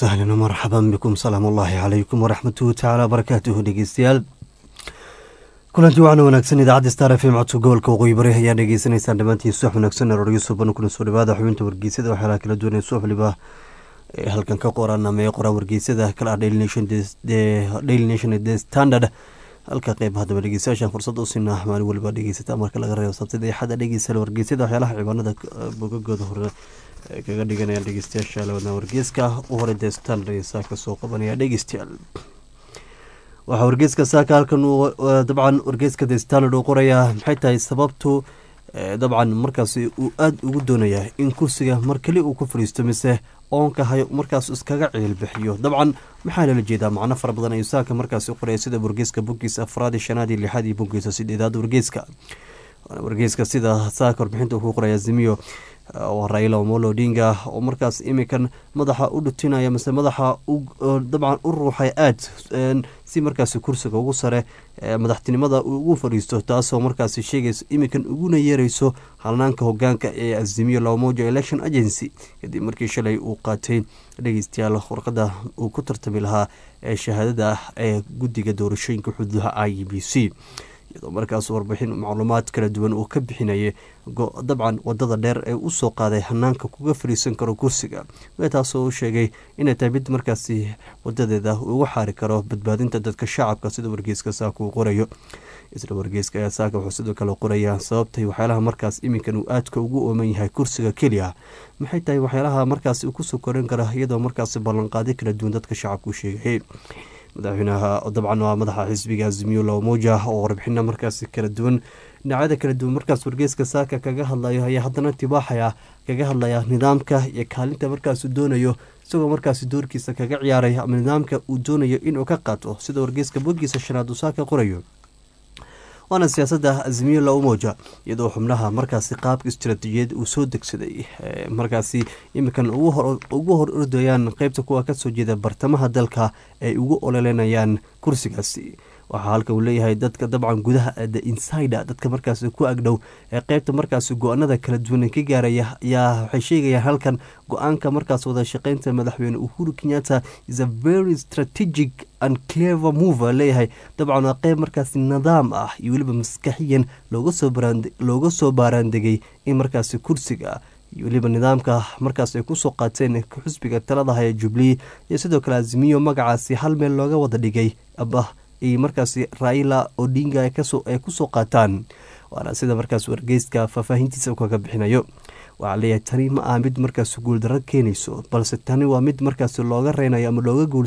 wasahlan marxaban bikum salaam ullaahi calaykum waraxmatuhu tacaala barakaatuhu dhegeystayaal kulanti waxaana wanaagsan idaacadda star f m codka gobolka waqooyi bari ayaa dhegeysanaysaan dhammaantiin subax wanaagsan arooryo suban kuna soo dhawaada xubinta wargeysada waxyaalaha kala duwan ee subax waliba ee halkan ka qoran ama ee qoraan wargeysada kale ah daily nation daily nation the standard halka qeyb haddaba dhegeystayaashan fursad u siinaa maalin waliba dhegeysata marka laga reebo sabtida iyo xadda dhegeysala wargeysada waxyaalaha cibaanada bogagooda hore kaga dhiganayaan dhegeystayaasha lawadna wargeeska u hore dee standard iyo saaka soo qabanaya dhegeystayaal waxaa wargeeska saaka halkan dabcan wargeeska the standard uu qorayaa maxay tahay sababtu dabcan markaasi uu aada ugu doonayaa in kursiga mar keli uu ku fadhiisto mise oonka hayo markaas iskaga ciilbixiyo dabcan maxaa lala jeedaa macno fara badan ayuu saaka markaasi qoraya sida wargeeska boggiisa afraad iyo shanaad iyo lixaad iyo boggiisa sideedaad wargeeska wargeeska sida saaka warbixinta uu ku qoraya zimiyo oo raila omolo odinga oo markaas imikan madaxa u dhutinaya mise madaxa dabcan u ruuxay aada si markaasi kursiga ugu sare madaxtinimada ugu fadhiisto taasoo markaasi sheegayso imikan uguna yeereyso halnaanka hogaanka ee azimiyo lamoja election agency kadib markii shalay uu qaatay dhegeystayaal warqada uu ku tartami lahaa ee shahaadada ah ee guddiga doorashooyinka xuduudaha i b c iyadoo markaas warbixin macluumaad kala duwan uu ka bixinayay dabcan wadada dheer ee usoo qaaday hanaanka kuga fariisan karo kursiga taasoo u sheegay inay tahay mid markaasi wadadeeda ugu xaari karo badbaadinta dadka shacabka sida wargeyska saaka uu qorayo isla wargeyska ayaa saaka wuxuu sidoo kale qorayaa sababtay waxyaalaha markaas iminkan uu aadka ugu ooman yahay kursiga keliya maxay tahay waxyaalaha markaas uu kusoo korin kara iyadoo markaasi ballanqaadi kala duwan dadka shacabka u sheegayay madaxweynaha dabcan waa madaxa xisbiga azimiyo lamoja oo warbixina markaasi kala duwan dhinacyada kala duwan markaas wargeyska saaka kaga hadlayo ayaa haddana tibaaxaya kaga hadlaya nidaamka iyo kaalinta markaasuu doonayo isagoo markaasi doorkiisa kaga ciyaaray ama nidaamka uu doonayo inuu ka qaato sida wargeyska bogiisa shanaad uu saaka qorayo waana siyaasadda azimiyo la umoja iyadoo xubnaha markaasi qaabka istaraatiijiyad uu soo degsaday markaasi imikan ugu hor ordayaan qeybta kuwa kasoo jeeda bartamaha dalka ay ugu ololenayaan kursigaasi waxaa halka uu leeyahay dadka dabcan gudaha the insider dadka markaasi ku agdhow ee qeybta markaasi go-aanada kala duwan ka gaaraya ayaa waxay sheegayaan halkan go-aanka markaas wada shaqeynta madaxweyne uhuru kenyatta is a very strategic and clever move leeyahay dabcan waa qeyb markaasi nidaam ah iyo weliba maskaxiyan looga soo baaraandegay in markaasi kursiga iyo weliba nidaamka markaas ay kusoo qaateen xusbiga taladaha ee jubilee iyo sidoo kale azimiyo magacaasi hal meel looga wada dhigay iyo markaasi raila odinga ay kusoo qaataan waana sida markaas wargeyska faahfaahintiisa kaga bixinayo waxaa leeyahay tani ma aha mid markaas guuldaro keenayso balse tani waa mid markaas looga reynayo ama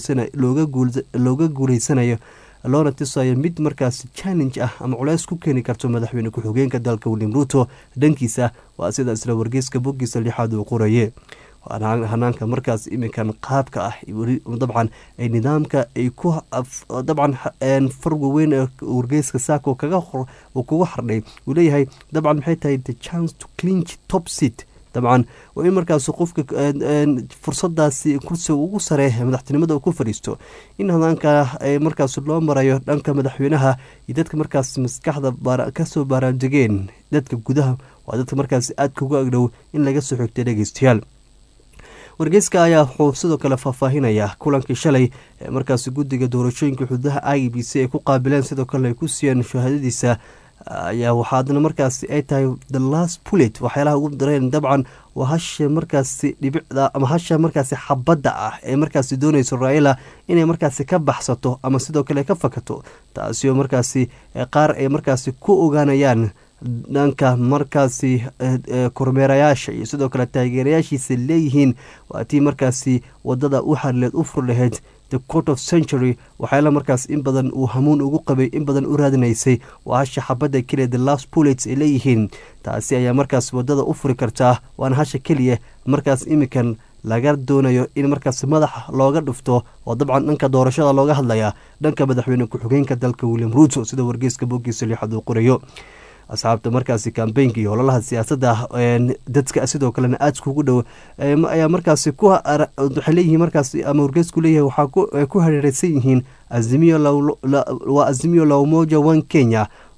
looga guuleysanayo loona tisayo mid markaas challenge ah ama culeys ku keeni karto madaxweyne ku-xigeenka dalka william ruto dhankiisa waa sida isla wargeyska boggiisa lixaad uu qoraye hanaanka markaas iminkan qaabka ah dabcan ay nidaamka ay ku dabcan farga weyn ee wargeyska saaka uu kuga hardhay uu leeyahay dabcan maxay tahay the chance to clinch top seat dabcan waa in markaas qofka fursadaasi kursiga ugu sare madaxtinimada ku fadhiisto in hadaanka markaas loo marayo dhanka madaxweynaha iyo dadka markaas maskaxda kasoo baaraandegeen dadka gudaha waa dadka markaas aadka uga agdhow in laga soo xigtay dhegeystayaal wargeyska ayaa wuxuu sidoo kale faahfaahinayaa kulankii shalay ee markaasi guddiga doorashooyinka xuduudaha i b c ay ku qaabileen sidoo kale ay ku siiyeen shahaadadiisa ayaa waxaadna markaasi ay tahay the last pulet waxyaalaha ugu dareen dabcan waa hasha markaasi dhibicda ama hasha markaasi xabadda ah ee markaasi doonayso raila inay markaasi ka baxsato ama sidoo kale ka fakato taasi oo markaasi qaar ay markaasi ku ogaanayaan dhanka markaasi kormeerayaasha iyo sidoo kale taageerayaashiisa leeyihiin waa tii markaasi wadada u xarileed u fur lahayd the court of century waxyaala markaas in badan uu hamuun ugu qabay in badan u raadinaysay waa hasha xabadda keliya the last pullets ay leeyihiin taasi ayaa markaas wadada u furi kartaa waana hasha keliya markaas imikan laga doonayo in markaas madaxa looga dhufto oo dabcan dhanka doorashada looga hadlaya dhanka madaxweyne ku-xigeenka dalka william ruto sida wargeyska bogiisa lixaad uu qorayo asxaabta markaasi kambeynka iyo ololaha siyaasadda dadka sidoo kalena aadka ugu dhow ayaa markaasi waxay leeyihiin markaas ama wargeysku leeyahay waxaa ku hareereysan yihiin azimiyo waa azimiyo lawmoja one kenya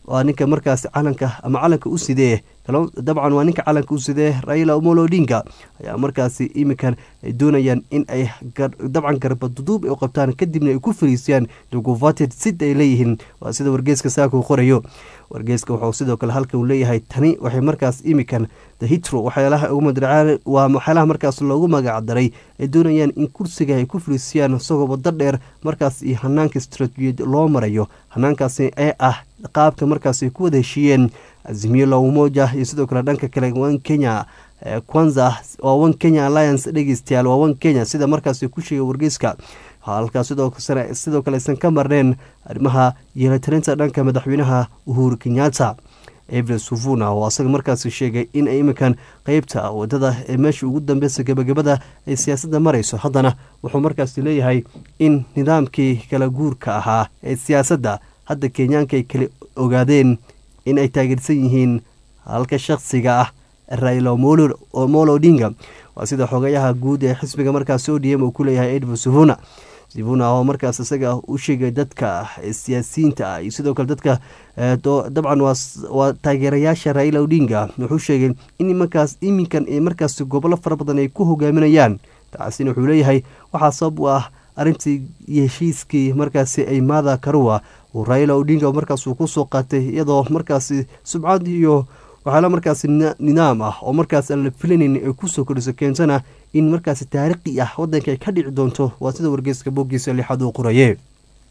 waa ninka markaasi calanka ama calanka u sidee dabcan waa ninka calanka u sidee raila omolo odinga ayaa markaasi iminkan ay doonayaan in ay dabcan garbaduduub ay u qabtaan kadibna ay ku fariisiyaan duguvated sid ay leeyihiin waa sida wargeeska saaka uu qorayo wargeeska wuxuu sidoo kale halkan uu leeyahay tani waxay markaas iminkan the hitro waxyaalaha ugu madracaan waa waxyaalaha markaas loogu magacdaray ay doonayaan in kursiga ay ku fariisiyaan isagoo waddo dheer markaas iyo hanaanka istraatiijiyad loo marayo hanaankaasi ee ah qaabka markaas ay ku wada heshiiyeen azimiyo lawmoja iyo sidoo kale dhanka kale wan kenya kwanza waa one kenya alliance dhegeystayaal waa one kenya sida markaas ku sheegay wargeyska halkaas sidoo kale aysan ka marneen arrimaha yeelatarinta dhanka madaxweynaha uhuru kenyatta evre suvuna oo asaga markaas sheegay in ay iminkan qeybta wadada ee meesha ugu dambeysa gebagabada ay siyaasadda marayso haddana wuxuu markaas leeyahay in nidaamkii kala guurka ahaa ee siyaasadda hadda kenyaanka ay kala ogaadeen in ay taageersan yihiin halka shakhsiga ah raila omolo odinga waa sida xogayaha guud ee xisbiga markaas odm uu ku leeyahay edward suvuna sivuna oo markaas isaga u sheegay dadka siyaasiyiinta ah iyo sidoo kale dadka dabcan waa taageerayaasha raila odinga wuxuu sheegay in markaas iminkan ee markaas gobollo fara badan ay ku hogaaminayaan taasina wuxuu leeyahay waxaa sabab u ah arrintii heshiiskii markaasi ay maada karuwa uu raila odinga markaas uu kusoo qaatay iyadoo markaasi subcad iyo waxaala markaasi nidaam ah oo markaas aan la filanayn ay kusoo kordhiso keentana in markaasi taariikhi ah wadanka ay ka dhici doonto waa sida wargeyska booggiisa lixaad uu qoraye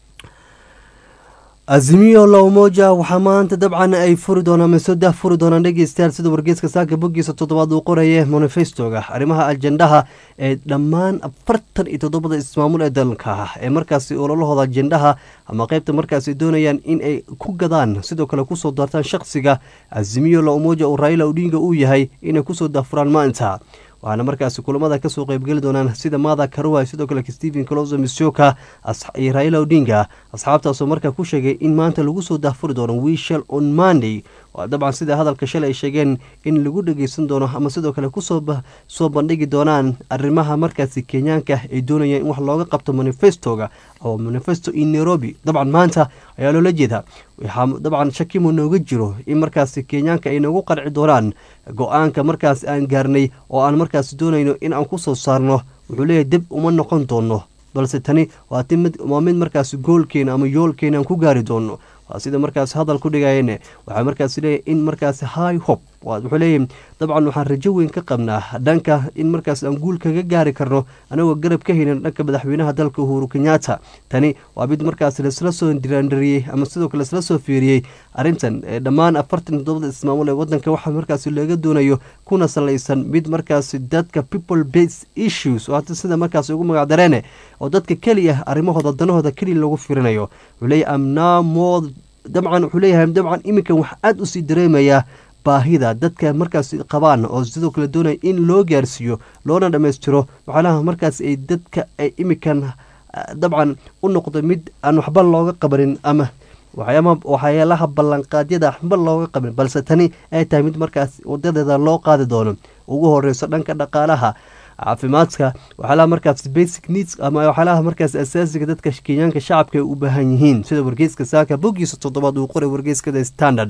azimiyo lowmoja waxaa maanta dabcan ay furi doonaan masodah furi doonaan dhegeystayaal sida wargeeska saaka boggiisa toddobaad uu qoraye manifestoga arrimaha ajendaha ee dhammaan afartan iyo toddobada ismaamul ee dalka ee markaasi ololahooda ajendaha ama qeybta markaasi doonayaan in ay ku gadaan sidoo kale kusoo daartaan shakhsiga azimiyo lowmoja oo raila odinga uu yahay inay kusoo daafuraan maanta waxaana markaasi kulamada kasoo qeybgeli doonaan sida maada karuwa sidoo kale stephen closo misioka iyo raila odinga asxaabtaasoo markaa ku sheegay in maanta lagu soo daafuri doono wishel on monday waa dabcan sida hadalka shalay ay sheegeen in lagu dhageysan doono ama sidoo kale kusoo soo bandhigi doonaan arrimaha markaasi kenyaanka ay doonayaan in wax looga qabto manifestoga oo manifesto in nairobi dabcan maanta ayaa loola jeedaa waxaa dabcan shakimo nooga jiro in markaasi kenyaanka ay noogu qarci doonaan go-aanka markaas aan gaarnay oo aan markaas doonayno in aan ku soo saarno wuxuu leeyahay dib uma noqon doono balse tani waa mid markaas goolkeena ama yoolkeena aan ku gaari doono waa sida markaas hadal ku dhigayeen waxaa markaas leeyahy in markaas high hop wuxuu leeyahy dabcan waxaan rajo weyn ka qabnaa dhanka in markaas aan guul kaga gaari karno anagoo garab ka haynan dhanka madaxweynaha dalka uhuru kenyatta tani waa mid markaas laisla soo diraandariyey ama sidoo kale laisla soo fiiriyey arrintan dhammaan afartan toddobada ismaamul ee wadanka waxaa markaas laga doonayo kuna salaysan mid markaas dadka people base issues oo sida markaas ugu magacdareene oo dadka keliya arrimahooda danahooda keliya lagu firinayo wuxuu leeyahy amnamo dabcan wuxuu leeyahay dabcan iminkan wax aada usii dareemayaa baahida dadka markaas qabaan oo sidoo kale doonaya in loo gaarsiiyo loona dhammaystiro waxaalaha markaas ay dadka ay iminkan dabcan u noqdo mid aan waxba looga qabanin ama waxyaalaha ballanqaadyada waxba looga qabin balse tani ay tahay mid markaas wadadeeda loo qaadi doono ugu horeyso dhanka dhaqaalaha caafimaadka waxyaalaha markaas basic needs ama waxyaalaha markaas asaasiga dadka kenyaanka shacabka ay u baahan yihiin sida wargeyska saaka boggiisa toddobaad uu qoray wargeyskada standard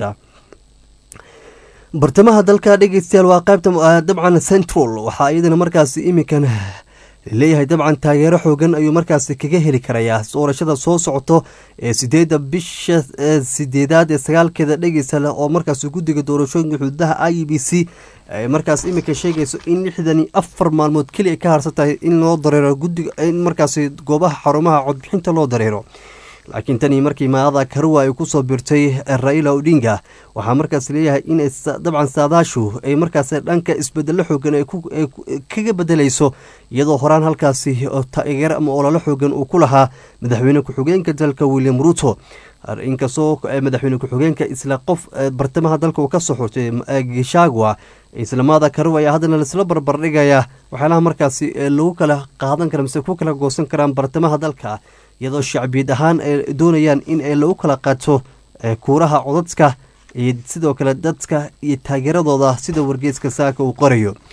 bartamaha dalka dhegeystayaal waa qaybta dabcan central waxaa iyadana markaas iminkan leeyahay dabcan taageero xoogan ayuu markaas kaga heli karayaa doorashada soo socoto ee sideeda bisha sideedaad ee sagaalkeeda dhegeysa leh oo markaas guddiga doorashooyinka xuduudaha i b c markaas iminka sheegayso in lixdan iyo afar maalmood keliya ka harsan tahay in loo dareero gudiga in markaas goobaha xarumaha codbixinta loo dareero laakiin tanii markii maada karuwa ay kusoo birtay raila odinga waxaa markaas leeyahay in dabcan saadaashu ay markaas dhanka isbedelo xoogan kaga bedelayso iyadoo horaan halkaasi taageer ama ololo xoogan uu ku lahaa madaxweyne ku-xigeenka dalka william ruto inkastoo madaxweyne ku-xigeenka isla qof bartamaha dalka uu kasoo xurtay gishagwa islamaada karuwa ayaa haddana laisla barbardhigaya waxyaalaha markaasi lagu kala qaadan kara mise ku kala goosan karaan bartamaha dalka iyadoo shacbiyad ahaan ay doonayaan in lagu kala qaato kuuraha codadka iyo sidoo kale dadka iyo taageeradooda sida wargeeska saaka uu qorayo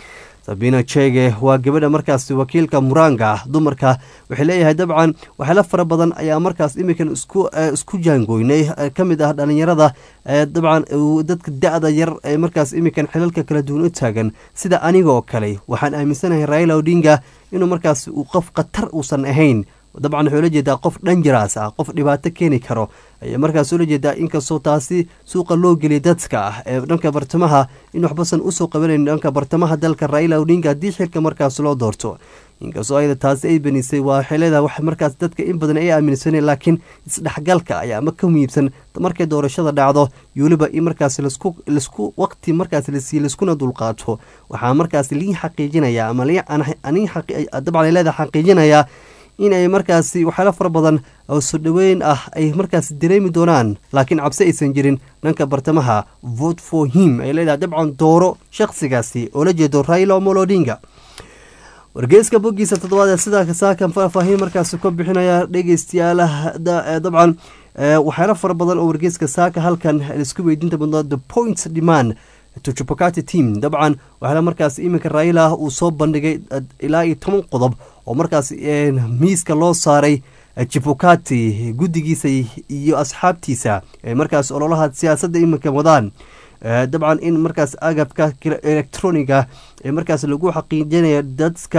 sabina chege waa gabadha markaasi wakiilka muranga ah dumarka waxay leeyahay dabcan waxyaala fara badan ayaa markaas iminkan isku jaangoynay ka mid ah dhalinyarada dabcan dadka da-da yar ee markaas iminkan xilalka kala duwan u taagan sida anigoo kale waxaan aaminsanahay raila odinga inuu markaas uu qof khatar uusan ahayn dabcan waxuu la jeedaa qof dhanjaraas ah qof dhibaato keeni karo ayaa markaas ula jeedaa inkastoo taasi suuqa loo geliyay dadka ah ee dhanka bartamaha in waxbasan usoo qabanayn dhanka bartamaha dalka raila odinga haddii xilka markaas loo doorto inkastoo ayada taasi ay benisay waa waxay leedahay wax markaas dadka in badan ay aaminsaneen laakiin isdhexgalka ayaa ama ka muhiibsan markay doorashada dhacdo iyo weliba in markaas lasku waqti markaas lasii laskuna dulqaato waxaa markaas liin xaqiijinaya ama dabcan leedahay xaqiijinayaa in ay markaasi waxyaala fara badan oo soo dhoweyn ah ay markaas dareemi doonaan laakiin cabsi aysan jirin dhanka bartamaha vote for him ay leedahay dabcan dooro shakhsigaasi oo la jeedo raila omolodinga wargeyska boggiisa toddobaad ee sidaa saakan faahfaahin markaasi ka bixinaya dhegeystayaalaha dabcan waxyaala fara badan oo wargeyska saaka halkan isku weydiinta badnaa the point demand tuchupakati team dabcan waxaala markaas iminka raila uu soo bandhigay ilaa iyo toban qodob oo markaas miiska loo saaray jibukati guddigiisa iyo asxaabtiisa markaas ololaha siyaasadda iminka wadaan dabcan in markaas agabka electroniga ee markaas lagu xaqiijinaya dadka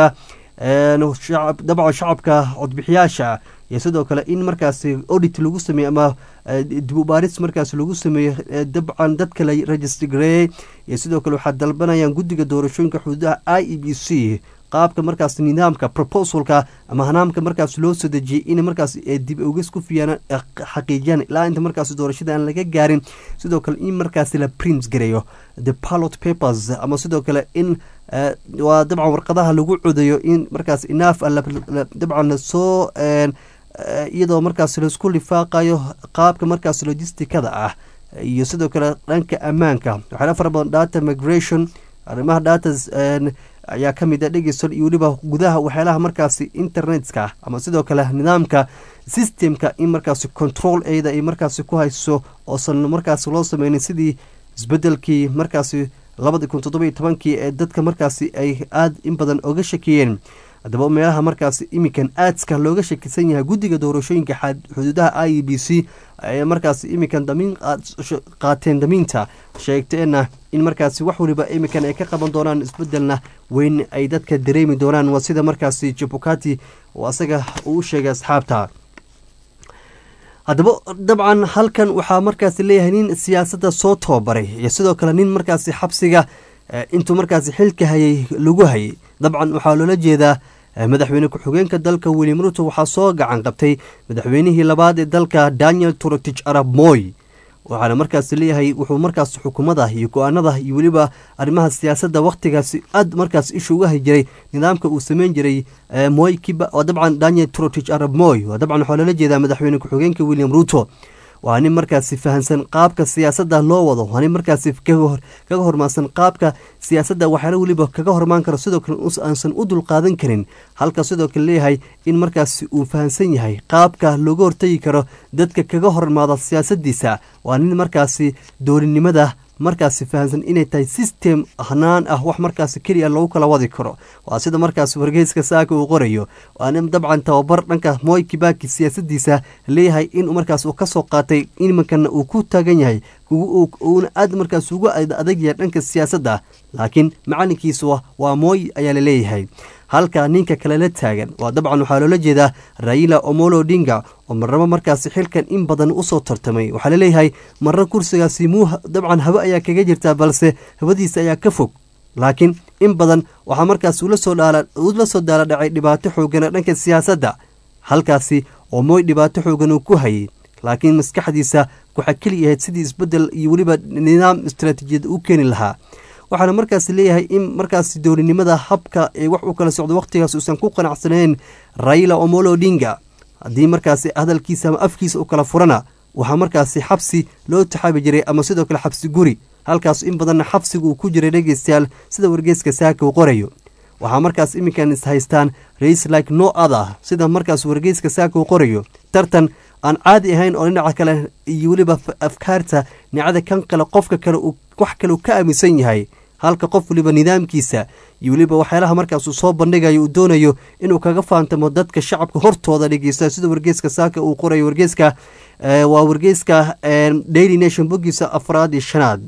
dabcan shacabka codbixiyaasha iyo sidoo kale in markaas audit lagu sameeyo ama dib ubaaris markaas lagu sameeyo dabcan dadka la register gareeyey iyo sidoo kale waxaa dalbanayaan guddiga doorashooyinka xuduudaha i e b c qaabka markaas nidaamka proposalka ama hanaamka markaas loo soo dejiyey in markaas dib oges ku fiyaan xaqiijiyaan ilaa inta markaas doorashada aan laga gaarin sidoo kale in markaas la print gareeyo the pilot papers ama sidoo kale in waa dabcan warqadaha lagu codayo in markaas inaaf dabcan lasoo iyadoo markaas laisku lifaaqayo qaabka markaas logisticada ah iyo sidoo kale dhanka ammaanka waxaala fara badan data migration arrimaha datas ayaa ka mid a dhegeyson iyo weliba gudaha waxyaalaha markaasi internetka ama sidoo kale nidaamka systemka in markaasi control eeda ay markaasi ku hayso oosan markaasi loo sameynin sidii isbedelkii markaasi labadii kun toddoba iyo tobankii ee dadka markaasi ay aada in badan oga shakiyeen haddaba meelaha markaasi iminkan aadska looga shakisan yahay guddiga doorashooyinka xuduudaha i e b c ay markaasi iminkan damiin qaateen damiinta sheegteena in markaasi wax waliba iminkan ay ka qaban doonaan isbedelna weyn ay dadka dareemi doonaan waa sida markaasi jabukati oo asaga uu u sheegay asxaabta haddaba dabcan halkan waxaa markaasi leeyahay nin siyaasadda soo tababaray iyo sidoo kale nin markaasi xabsiga intuu markaasi xilka hayay lagu hayay dabcan waxaa loola jeedaa madaxweyne ku-xigeenka dalka william ruto waxaa soo gacan qabtay madaxweynihii labaad ee dalka daniel turotich arab moy waxaana markaas leeyahay wuxuu markaas xukuumada iyo go-aanada iyo weliba arrimaha siyaasadda wakhtigaasi aad markaas isha uga hay jiray nidaamka uu sameyn jiray moy kiba waa dabcan daniel turotich arab moy waa dabcan waxaa loola jeedaa madaxweyne ku-xigeenka william ruto waa nin markaasi fahamsan qaabka siyaasadda loo wado waa nin markaasi kaga hormaansan qaabka siyaasadda waxyaala weliba kaga hormaan karo sidoo kale aansan u dulqaadan karin halka sidoo kale leeyahay in markaasi uu fahamsan yahay qaabka looga hortagi karo dadka kaga hormaada siyaasaddiisa waa nin markaasi doolinimada markaasi fahamsan inay tahay system hanaan ah wax markaasi keliya lagu kala wadi karo waa sida markaas wargeyska saaka uu qorayo waa nin dabcan tababar dhanka moy kibaki siyaasadiisa leeyahay in markaas uu kasoo qaatay iminkana uu ku taagan yahay uuna aad markaas ugu adag yahay dhanka siyaasadda laakiin macalinkiisu waa mooy ayaa la leeyahay halka ninka kale la taagan waa dabcan waxaa loola jeedaa raila omolo odinga oo marnabo markaasi xilkan in badan usoo tartamay waxaa laleeyahay marna kursigaasi muu dabcan habo ayaa kaga jirtaa balse habadiisa ayaa ka fog laakiin in badan waxaa markaas ula soo daala dhacay dhibaato xoogana dhanka siyaasadda halkaasi oo mooy dhibaato xoogan uu ku hayay laakiin maskaxdiisa waxaa keli ahayd sidii isbedel iyo weliba nidaam istaraatiijiyad u keeni lahaa waxaana markaas leeyahay in markaas dowlinimada habka ee wax u kala socdo wakhtigaas uusan ku qanacsanayn raila omolo odinga haddii markaasi hadalkiisa ama afkiisa u kala furana waxaa markaasi xabsi loo taxaabi jiray ama sidoo kale xabsi guri halkaas in badanna xabsiga uu ku jiray dhegeystayaal sida wargeeska saaka uu qorayo waxaa markaas iminkan is haystaan rais like no other sida markaas wargeyska saaka uu qorayo tartan aan caadi ahayn oo dhinaca kale iyo weliba afkaarta nicada kan kale qofka kale wax kale uu ka aaminsan yahay halka qof waliba nidaamkiisa iyo weliba waxyaalaha markaas uu soo bandhigayo uu doonayo inuu kaga faantamo dadka shacabka hortooda dhegeysta sida wargeeska saaka uu qorayo wargeeska waa wargeeska daily nation bogiisa afraad iyo shanaad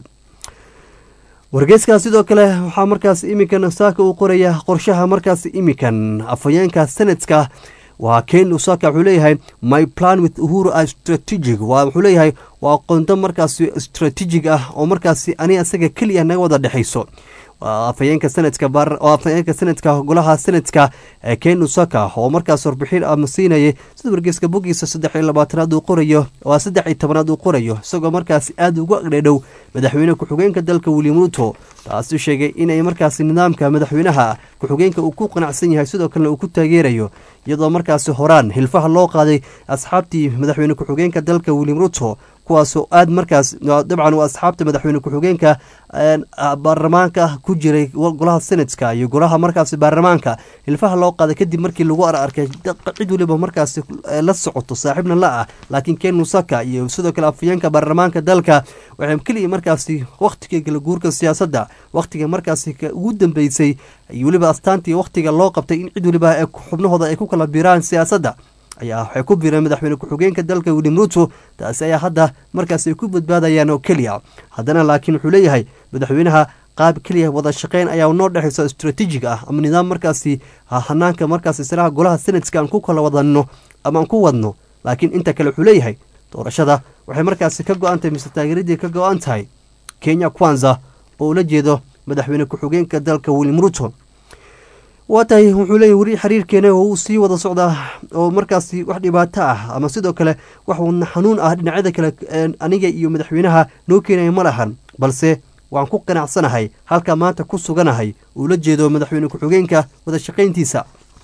wargeyskaa sidoo kale waxaa markaas iminkan saaka uu qoraya qorshaha markaas iminkan afhayeenka sanadka waa ken usaka wuxuu leeyahay my plan with uhuru a strategic waa wuxuu leeyahay waa qondo markaasi strategic ah oo markaasi ani isaga keliya naga wada dhexayso afhayeenka sanadka afhayeenka sanadka golaha sanadka ken usaka oo markaas warbixin ama siinayay sida wargeyska bogiisa saddex iyo labaatanaad uu qorayo waa saddex iyo tobanaad uu qorayo isagoo markaasi aada ugu agdhadhow madaxweyne ku-xigeenka dalka william ruto taasi sheegay inay markaasi nidaamka madaxweynaha ku-xigeenka uu ku qanacsan yahay sidoo kalena uu ku taageerayo iyadoo markaasi horaan hilfaha loo qaaday asxaabtii madaxweyne ku-xigeenka dalka william ruto kuwaasoo aada markaas dabcan waa asxaabta madaxweyne ku-xigeenka baarlamaanka ku jiray golaha senatka iyo golaha markaasi baarlamaanka hilfaha loo qaaday kadib markii lagu ararkay cid waliba markaasi la socoto saaxiibna la ah laakiin ken musaka iyo sidoo kale afhayeenka baarlamaanka dalka waxay keliya markaasi wakhtiga kala guurka siyaasadda wakhtiga markaasi ugu dambeysay iyo weliba astaantii wakhtiga loo qabtay in cid waliba xubnahooda ay ku kala biraan siyaasadda ayaa waxay ku bireen madaxweyne ku-xigeenka dalka william ruto taasi ayaa hadda markaas ay ku badbaadayaan oo keliya haddana laakiin wuxuu leeyahay madaxweynaha qaab keliya wada shaqeyn ayaa noo dhexaysa istraatiijig ah ama nidaam markaasi hanaanka markaas islaha golaha senatska aan ku kala wadano ama aan ku wadno laakiin inta kale wuxuu leeyahay doorashada waxay markaasi ka go-an tahay mise taageeradii ka go-an tahay kenya kwanza oo ula jeedo madaxweyne ku-xigeenka dalka william ruto waa tahay wuxuu leeyahy weli xiriirkeena oo uu sii wada socdaa oo markaasi wax dhibaato ah ama sidoo kale wax wadna xanuun ah dhinacyada kale aniga iyo madaxweynaha noo keenaya ma lahan balse waan ku qanacsanahay halka maanta ku suganahay uu la jeedo madaxweyne ku-xigeenka wada shaqayntiisa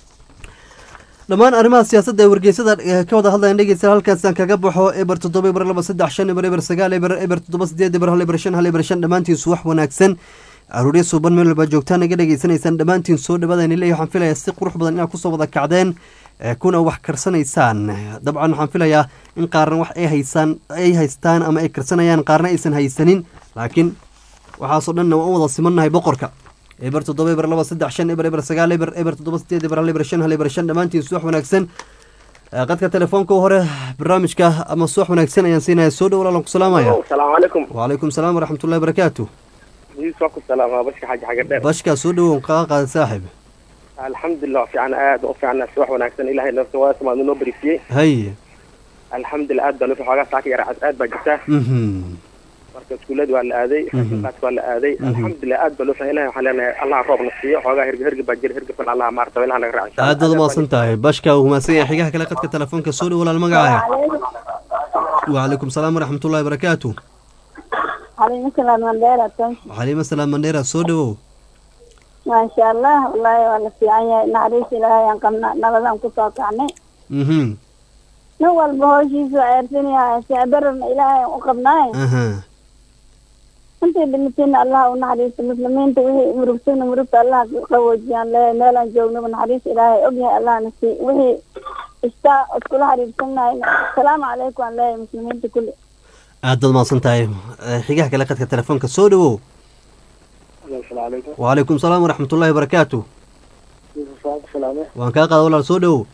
dhammaan arrimaha siyaasadda ee wargeysada ka wada hadlayan dhegeysta halkaasaan kaga baxo eber toddoba eber laba saddex shan eber eber sagaal eber eber toddoba sideed eber hal eber shan hal eber shan dhammaantiisu wax wanaagsan aruurya suuban meel walba joogtaan naga dhegeysanaysaan dhammaantiin soo dhawaadaan iley waxaan filayaa si qurux badan inaad kusoo wada kacdeen kuna wax karsanaysaan dabcan waxaan filayaa in qaarna wax ay haysaan ay haystaan ama ay karsanayaan qaarna aysan haysanin laakiin waxaasoo dhanna waan u wada simannahay boqorka eber toddoba eber laba saddex shan eber eber sagaal eber eber toddoba sideed eber hal eber shan hal eber shan dhammaantiin suwax wanaagsan qadka telefoonka hore barnaamijka ama suwax wanaagsan ayaan siinaya soo dhow walaalan ku salaamaya asalaamu calaykum wacalaykum salaam waraxmatullahi barakaatu waa ku salaama bashka xaji xaga dheer bashkaa soo dhowow kaa qaada saaxib alxamdulilah fiican aad u fiicna si wax wanaagsan ilahay nafta waa samaad noo bariisiyey haye alxamdulilah aad baan u xoogaa saaka yara aad baa jirtaa marka iskuullada waa la aaday rasinkaas waa la aaday alxamdulilah aad baan u fiican ilahay waxaan leenahay allah roob na siiyo xoogaa hergeb hergeb baa jira hergebkan allah maarta ilaha naga raac aad baad umaasan tahay bashka uu mahadsan yahay xigaha kale qadka telefoonka soo dhow walaal magacaaha wacalaykum salaam waraxmatullahi barakaatu xaliima salaam mandheera soo dhowow maasha allah wallaahi waa la fiican yahay naxariis ilaahay aan qabna nabadaan kusoo kacnay mhm nin walba hooshiisu ceersan yahay sicbararna ilaahay aan u qabnaay aha intii dhimatayna allah u naxariisto muslimiinta wixii murugtayna murugta allah qawoojiyaan leeyahay meelaan joognaba naxariis ilaahay ogyahay allahna sii wixii istaa iskula xiriirsannahay asalaamu calaykum aan leeyahay muslimiinta kulli aad baad mahadsan tahay xigaha kale qadka telefoonka soo dhowow wacalaykum salaam waraxmatullahi barakaatu waan kaa qaada walaal soo dhowow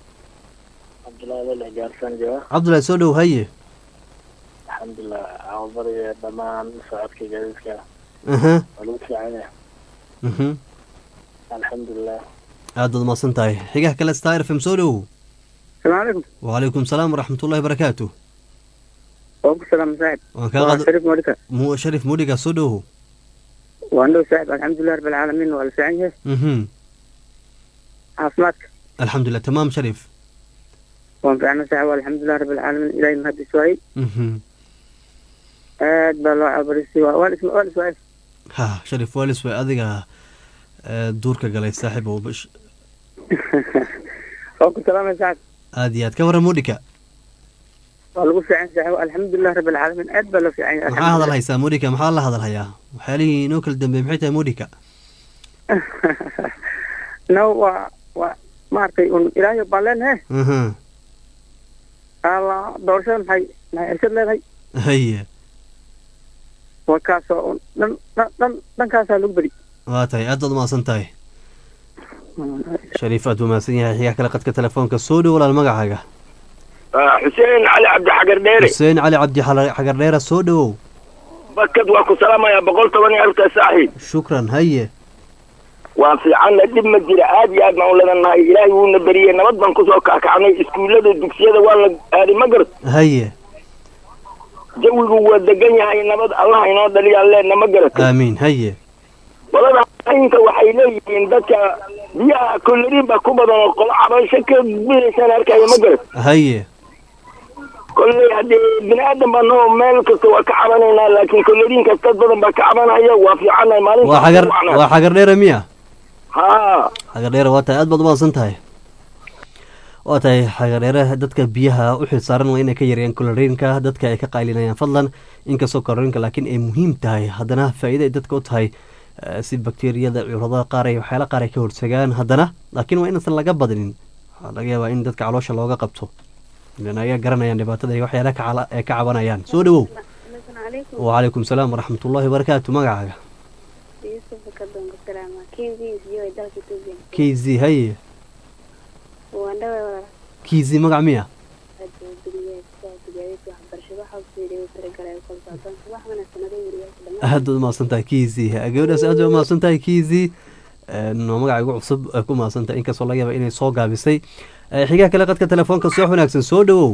cabdullahi soo dhow haye alxamdulilah cawabariga dhammaan socodka gaadiidka aha waa lagu fiican yahay mhm alxamdulilah aad baad mahadsan tahay xigaha kale star f m soo dhowow السلام عليكم wacalaykum salaam waraxmatullahi barakaatu وأبو السلام سعد waan kaa qaada شريف مولكا mu sharif mudhiga soo dhowow وأنه سعد الحمد لله رب العالمين والفعنية mhm عاصمتك alxamdulilah tamaam sharif وانفعنا سعد والحمد لله رب العالمين إلهي مهدي سوي mhm آد بلو عبرسي والاسم والاسم ha sharif walis way adiga ee, duurka galay saaxiib oo bash وأبو السلام يا سعد aad iyo aad ka warran mudhika والله في عين سعد الحمد لله رب العالمين آد بلو في عين maxaa hadal haysaa mudhika maxaa la hadal hayaa waxyaalihii inoo kala dambeeyey maxay tahay mudhika نو و و maartay un ilaahay baan leenahay aha alla doorashada maxay maxay irshad leedahay haye waa kaasoo un dhan dhan dhan dhankaasaa lagu beri waa tahay aad baad umahadsan tahay shariif aad umahadsan yahay xigaa kale qadka telefoonka soo dhow walaal magacaaga xuseen cali cabdi xagar dheere xuseen cali cabdi xala- xagar dheera soo dhowow bakad waa ku salaamayaa boqol toban iyo arta saaxiib shukran haye waa fiicanna dhib ma jira aad iyo aad baan u leedannahay ilaahay wuuna beriyey nabad baan kusoo kakacnay iskuullada dugsiyada waa la aaday ma garad haye jawigu waa degan yahay nabad allah inoo dhaliyaan leenna ma garata aamiin haye qolada inta waxay leeyihiin dadka biyaha koloriin baa ku badan oo qolo cabasho ka bilaysaan arkaya ma garat haye kolley haddee bini aadan baa noo meel kasta waa ka cabanaynaa laakiin koloriinkaas dad badan baa ka cabanaya waa fiicannahay maalinta waa xagar waa xagar dheera miya haa xagar dheera waa tahay aad baad umahadsan tahay waa tahay xagar dheere dadka biyaha u xil saaran waa inay ka yareeyaan koloriinka dadka ay ka qaylinayaan fadlan inkastoo koloriinka laakiin ay muhiim tahay haddana faa'iida ay dadka u tahay eh, si bakteeriyada cudurada qaar ay waxyaala qaar ay ka hortagaan haddana laakiin waa inaysan laga badinin waxaa laga yaabaa in dadka caloosha looga qabto ilan ayaa garanayaan dhibaatada iyo waxyaala ka cala- ay ka cabanayaan soo dhowow wacalaykum salaam waraxmatullahi wabarakaatu magacaaga yusuf kadongo salaama kenzis iyo dalka etoobiya k z haye waan dhaway walaal k z magac miya aad buu guriga gaadiidka waxbarashada waxa uu fiiriyo tiragalay kolsaadan wax wanaagsan adoo weriyaasha dhammaan aad baad umahadsan tahay k z gabadhaas aad baad umahadsan tahay k z waa magaca igu cusub ay ku mahadsan tahay inkastoo laga yaaba inay soo gaabisay Eh, xigaa kale qadka telefoonka soo wanaagsan soo dhowow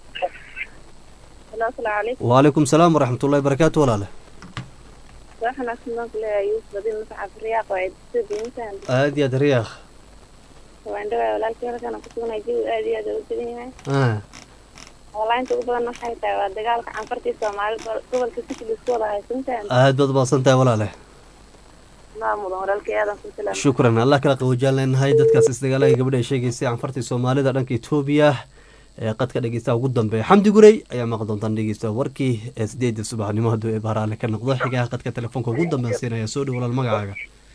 halo asalaamu calaykum wacalaykum salaam waraxmatullahi wabarakaatu walaale wax wanaagsan baan ku leeyahay yuusuf adin mascaf riyaaq oo etoobiya intaan aad iyo aad riyaaq waan dhaway walaalkii halkan ku sugnay jawi aad iyo aad ugu degan yahay Ah, walainta ugu badan waxay tahay waa dagaalka canfartii soomaali gobolka sikil isku wada haysantaan aad baad umahadsan tahay walaale maa mudan walaalkii aadan ku salaama shukran allah kala qaboojaan leenahay dadkaas isdagaalaya gabadha ay sheegaysay canfartii soomaalida dhanka etoobiya ee qadka dhegeystaha ugu dambeeya xamdi gurey ayaa maqli doontaan dhegeysta warkii ee sideedda subaxnimo hadduu ee bahraale ka noqdo xigaha qadka telefoonka ugu dambeyn siinaya soo dhow walaal magacaaga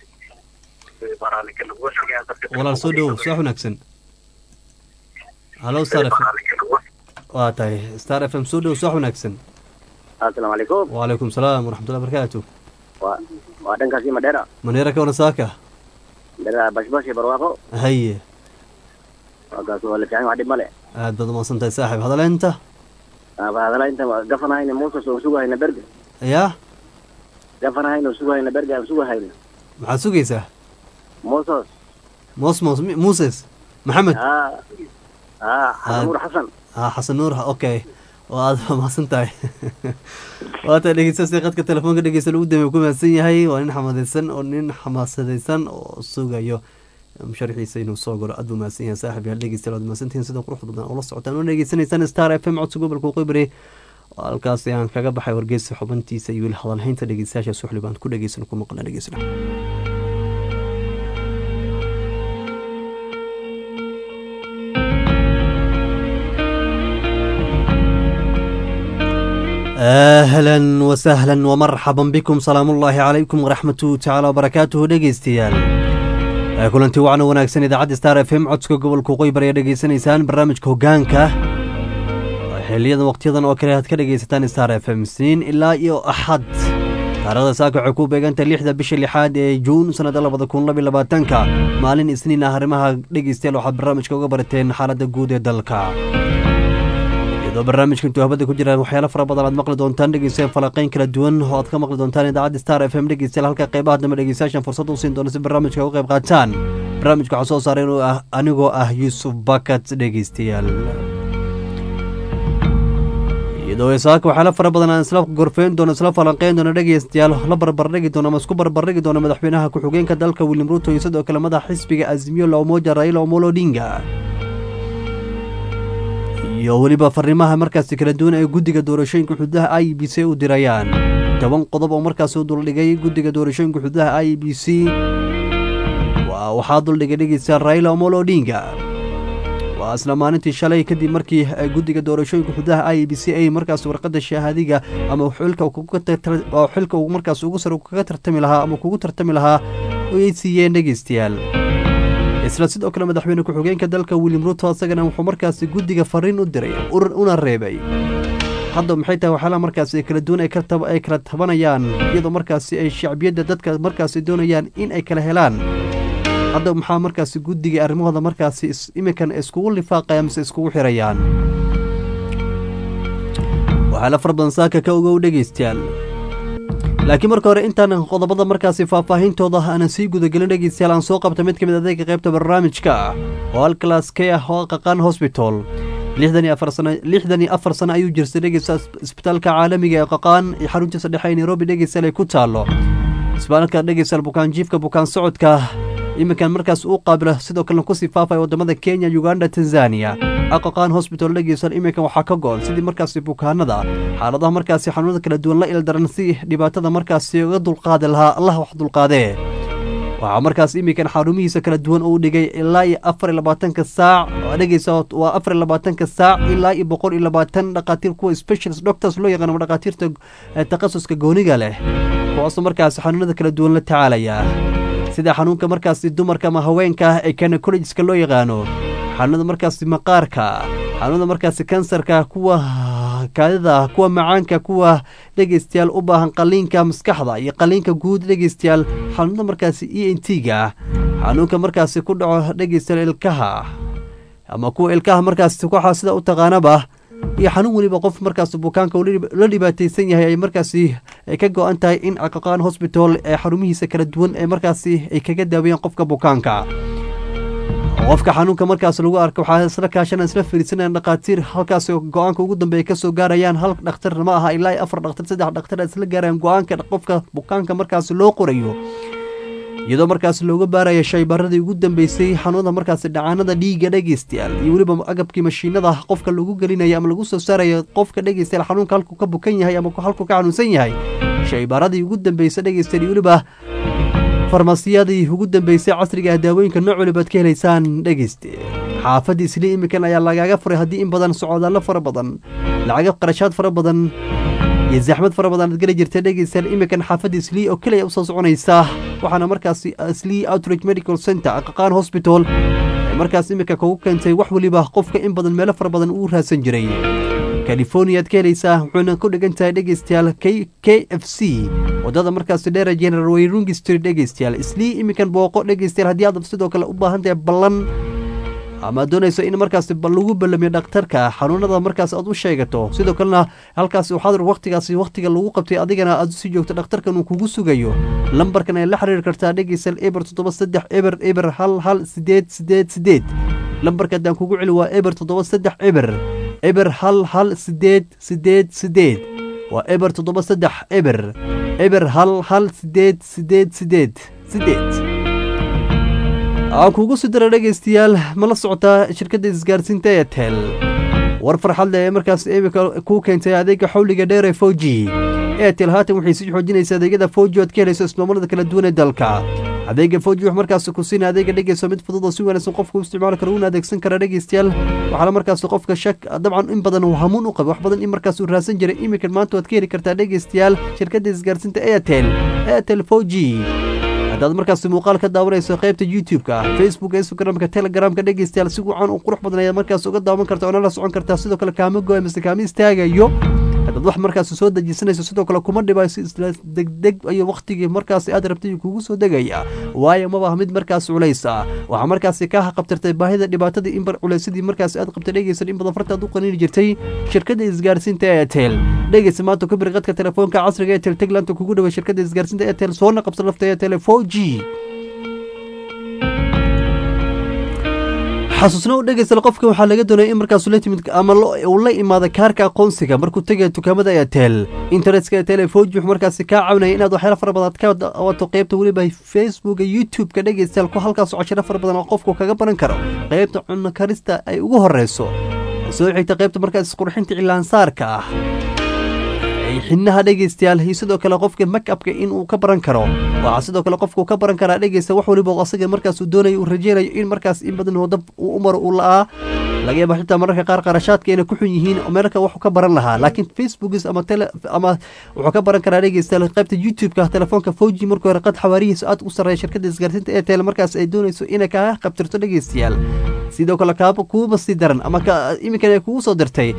walaal soo dhowow soo wanaagsan halo star f waa tahay star f m soo dhow soo wanaagsan asalaamu calaykum wacalaykum salaam waraxmatullahi wabarakaatu waa waa dhankaasi madheera maneera ka wanasaaka madheera bashbash iyo barwaaqo haye waakaas waa la fiican wax dhib male aad baad umahadsan tahay saaxiib hadaleynta hadala inta gafanahayna muusas oo sugahayna berge yaa gafanahayna oo sugahayna berge aan sugahayna maxaad sugaysaa muusas mosmos Mi- muses maxamed haa haa xasan nuur xasan ah xasan nuur okay oo aad mahadsan tahay waata dhegeystaasi qadka telefoonka dhegeysta lagu dambeey ku mahadsan yahay waa nin xamadaysan oo nin xamaasadaysan oo sugayo musharaxiisa inuu soo galo aad buu mahadsan yahay saaxib yaal dhegeystayaal waad mahadsantihiin sida quruxda badan oo la socotaan oo dhegeysanaysaan star f m codka gobolka waqooyi halkaasi aan kaga baxay wargeysa xubintiisa iyo weli hadalhaynta dhegeystayaasha suxli baan ku dhegeysan ku maqla dhegeysna اهلا وسهلا ومرحبا بكم سلام الله عليكم ورحمة تعالى وبركاته dhegeystayaal kulanti wacan wanaagsan idaacadda star f m codska gobolka waqooyi bari ayaa dhegeysanaysaan barnaamijka hogaanka xiliyadan waqtiyadan oo kale aad ka dhegeysataan star f m siin ilaa iyo axad taarikhda saaka waxay ku beegantahay lixda bisha lixaad ee juun sanada labada kun labiyo labaatanka maalin isniin ah arrimaha dhegeystayaal waxaad barnaamijka uga barateen xaaladda guud ee dalka iyadoo barnaamijka intuu habada ku jiraan waxyaalo fara badan aad maqli doontaan dhegeystayaal falaqeyn kala duwan oo aad ka maqli doontaan idaacadda star f m dhegeystayaal halka qeybaha dambe dhegeystayaashan fursad u siin doona si barnaamijka uga qayb qaataan barnaamijka waxaa soo saaray inuu ah anigoo ah yuusuf bakat dhegeystayaal iyadoo isaaka waxyaalo fara badan aan isla gorfeyn doono isla falanqeyn doono dhegeystayaal la barbardhigi doono ama isku barbardhigi doono madaxweynaha ku-xigeenka dalka william ruto iyo sidoo kale madaxa xisbiga azimio la umoja raila omolo odinga iyo weliba fariimaha markaasi kala duwan ee guddiga doorashooyinka xududaha i b c u dirayaan toban qodob oo markaasi u duldhigay guddiga doorashooyinka xududaha i b c waxaa duldhigay dhegeysta raila omolo odinga waa isla maalintii shalay kadib markii guddiga doorashooyinka xududaha i b c ay markaas warqadda shahaadiga ama xilka xilka uu markaas ugu sare kaga tartami lahaa ama kugu tartami lahaa ay siiyeen dhegeystayaal isla sidoo kale madaxweyne ku-xigeenka dalka william ruto isagana wuxuu markaasi guddiga fariin u diray una reebay hadda maxay tahay waxyaalaha markaasi ay kala duwan ay ka tab- ay kala tabanayaan iyadoo markaasi ay shacbiyadda dadka markaasi doonayaan in ay kala helaan hadda maxaa markaasi guddiga arrimahooda markaasi is- iminkan iskugu lifaaqaya mise iskugu xirayaan waxaala fara badan saaka ka ogow dhegaystayaal laakiin marka hore intaan qodobada markaasi faahfaahintooda aanan sii gudagelin dhegeystayaal aan soo qabta mid ka mid adeega qaybta barnaamijka ah oo halkalaas ka ah oo qaqaan hosbital lixdan iyo afar sano lixdan iyo afar sano ayuu jirtay dhegeysta isbitaalka caalamiga ee qaqaan iyo xaruntiisa dhexe ee nairobi dhegeystayaal ay ku taalo isbitaalka dhegeystayaal bukaan jiifka bukaan socodka iminkan markaas uu qaabila sidoo kalena kusii faafaya wadamada kenya uganda tanzania aqaqaan hosbital dhegeysan iminkan waxaa ka go-an sidii markaasi bukaanada xaaladaha markaasi xanuunada kala duwan la ildaran si dhibaatada markaasi uga dulqaadi lahaa allah wax dulqaadee waxaa markaas iminkan xarumihiisa kala duwan uu dhigay ilaa iyo afar iyo labaatanka saac oo dhegeysa waa afar iyo labaatanka saac ilaa iyo boqol iyo labaatan dhaqaatiir kuwa specialist doctors loo yaqaano dhaqaatiirta eh, takhasuska gooniga leh kuwaasoo markaasi xanuunada kala duwan la tacaalaya sida xanuunka markaasi dumarka ama haweenka ah ee gynecologska loo yaqaano xanuunada markaasi maqaarka xanuunada markaasi kansarka kuwa kaadida kuwa macaanka kuwa dhegeystayaal u baahan qaliinka maskaxda iyo qaliinka guud dhegeystayaal xanuunada markaasi e n t ga xanuunka markaasi ku dhaco dhegeystayaal ilkaha ama kuwa ilkaha markaasi waxaa sida u taqaanaba iyo xanuun weliba qof markaas bukaanka uu la dhibaateysan yahay ay markaasi ay ka go-an tahay in caqaqaan hosbital ee xarumihiisa kala duwan ee markaasi ay kaga daaweeyaan qofka bukaanka qofka xanuunka markaas lagu arka waxaa isla kaashana isla fiirsanayaan dhaqaatiir halkaas go-aanka ugu dambeeya kasoo gaarayaan hal dhakhtar ma aha ilaa iyo afar dhakhtar saddex dhakhtar isla gaarayaan go-aanka qofka bukaanka markaas loo qorayo iyadoo markaas looga baaraya shaybaradii ugu dambeysay xanuunada markaasi dhacaanada dhiigga dhegeystayaal iyo weliba agabkii mashiinada qofka lagu gelinaya ama lagu soo saaraya qofka dhegeystayaal xanuunka halkuu ka bukan yahay ama halkuu ka xanuunsan yahay shaybaradii ugu dambeysa dhegeystayaal iyo weliba farmasiyadii ugu dambeysay casriga ah daawooyinka nooc walibaad ka helaysaan dhegeyste xaafadii isli imikan ayaa lagaaga furay haddii in badan socodaallo fara badan lacaga qarashaad fara badan iyo zaxmad fara badan aad geli jirta dhegeystayaal imikan xaafadda islii oo keliya usoo soconaysa waxaana markaasi islii outreach medical center qaqaan hospital ee markaas imika kugu keentay wax weliba qofka in badan meelo fara badan uu raadsan jiray californiyaad ka helaysaa wuxuuna ku dhigan tahay dhegeystayaal k k f c wadada markaasi dheera general wayrungi street dhegeystayaal islii imikan booqo dhegeystayaal haddii aad sidoo kale u baahan tahay ballan ama doonayso in markaas lagu ballamiyo dhakhtarka xanuunada markaas aad u sheegato sidoo kalena halkaas waxaad waqtigaasi waqtiga lagu qabtay adigana aad usii joogto dhakhtarkan uu kugu sugayo lambarkan ay la xiriiri kartaa dhegeystayaal eber toddoba saddex eber eber hal hal sideed sideed sideed lambarka haddaan kugu celi waa eber toddoba saddex eber eber hal hal sideed sideed sideed waa eber toddoba saddex eber eber hal hal sideed sideed sideed sideed aan kuugu sii dara dhegeystayaal ma la socotaa shirkadda isgaarsiinta etel war farxad leh ee markaas imika kuu keentay adeega xawliga dheer ee foji etel haatan waxay sii xoojinaysa adeegyada foji oad ka helayso ismaamullada kala duwan ee dalka adeega foji wax markaas ku siina adeega dhegeyso mid fudud oo si wanaagsan qofka u isticmaali karo una adeegsan kara dhegeystayaal waxaana markaas qofka shak dabcan in badan uu hamuun u qaba wax badan in markaas uu raadsan jiray imikan maanta waad ka heli kartaa dhegeystayaal shirkadda isgaarsiinta etel etel foji haddaad markaas muuqaal ka daawanayso qaybta youtube-ka facebook instagramka telegramka dhegeystayaal si wacan uu qurux badan ayaad markaas uga daawan karta oona la socon kartaa sidoo kale kaama goya mise kaama istaagayo haddaad wax markaas soo dejisanayso sidoo kale kuma dhibayso isla degdeg iyo waqtigii markaas aad rabtay kugu soo degaya waayo maba mid markaas culays ah waxaa markaasi kaa haqabtirtay baahida dhibaatadii in bar culaysadii markaas aad qabtay dhegeysan in badan fartaad u qaniini jirtay shirkadda isgaarsiinta etel dhegeysa maanta ku bir qadka telefoonka casriga etel teglanta kugu dhaway shirkadda isgaarsiinta etel soona qabsa lafta etel four g xasuusna u dhegeystal qofka waxaa laga doonaya in markaas la timid ama uu la imaada kaarka aqoonsiga markuu tegaya dukaamada etel internetka etel foji wuxuu markaasi kaa caawinaya inaad waxyaala fara badan ka wato qeybta weliba facebooka youtube-ka dhegeystayaal ku halkaas cashiro fara badan oo qofku kaga baran karo qeybta cunno karista ay ugu horeyso soo xigta qeybta markaas qurxinta cilaansaarka ah xidnaha dhegeystayaal iyo sidoo kale qofka makabka inuu ka baran karo waxaa sidoo kale qofka uu ka baran karaa dhegeysta wax waliba asaga markaas uu doonayo uu rajeynayo in markaas in badan wadab uu u maro uu la-aa laga yaaba xitaa mararka qaar qarashaadka inay ku xun yihiin meelka waxu ka baran lahaa laakiin facebookis ama tele ama wuxuu ka baran karaa dhegeystayaal qaybta youtube-ka telefoonka foji markii hore qad xawaarihiisa aad u sarreeya shirkadda isgaarsiinta ee tele markaas ay doonayso inay kaa qabtirto dhegeystayaal sidoo kale kaaba kuuba sii daran ama iminkan ay kugu soo dirtay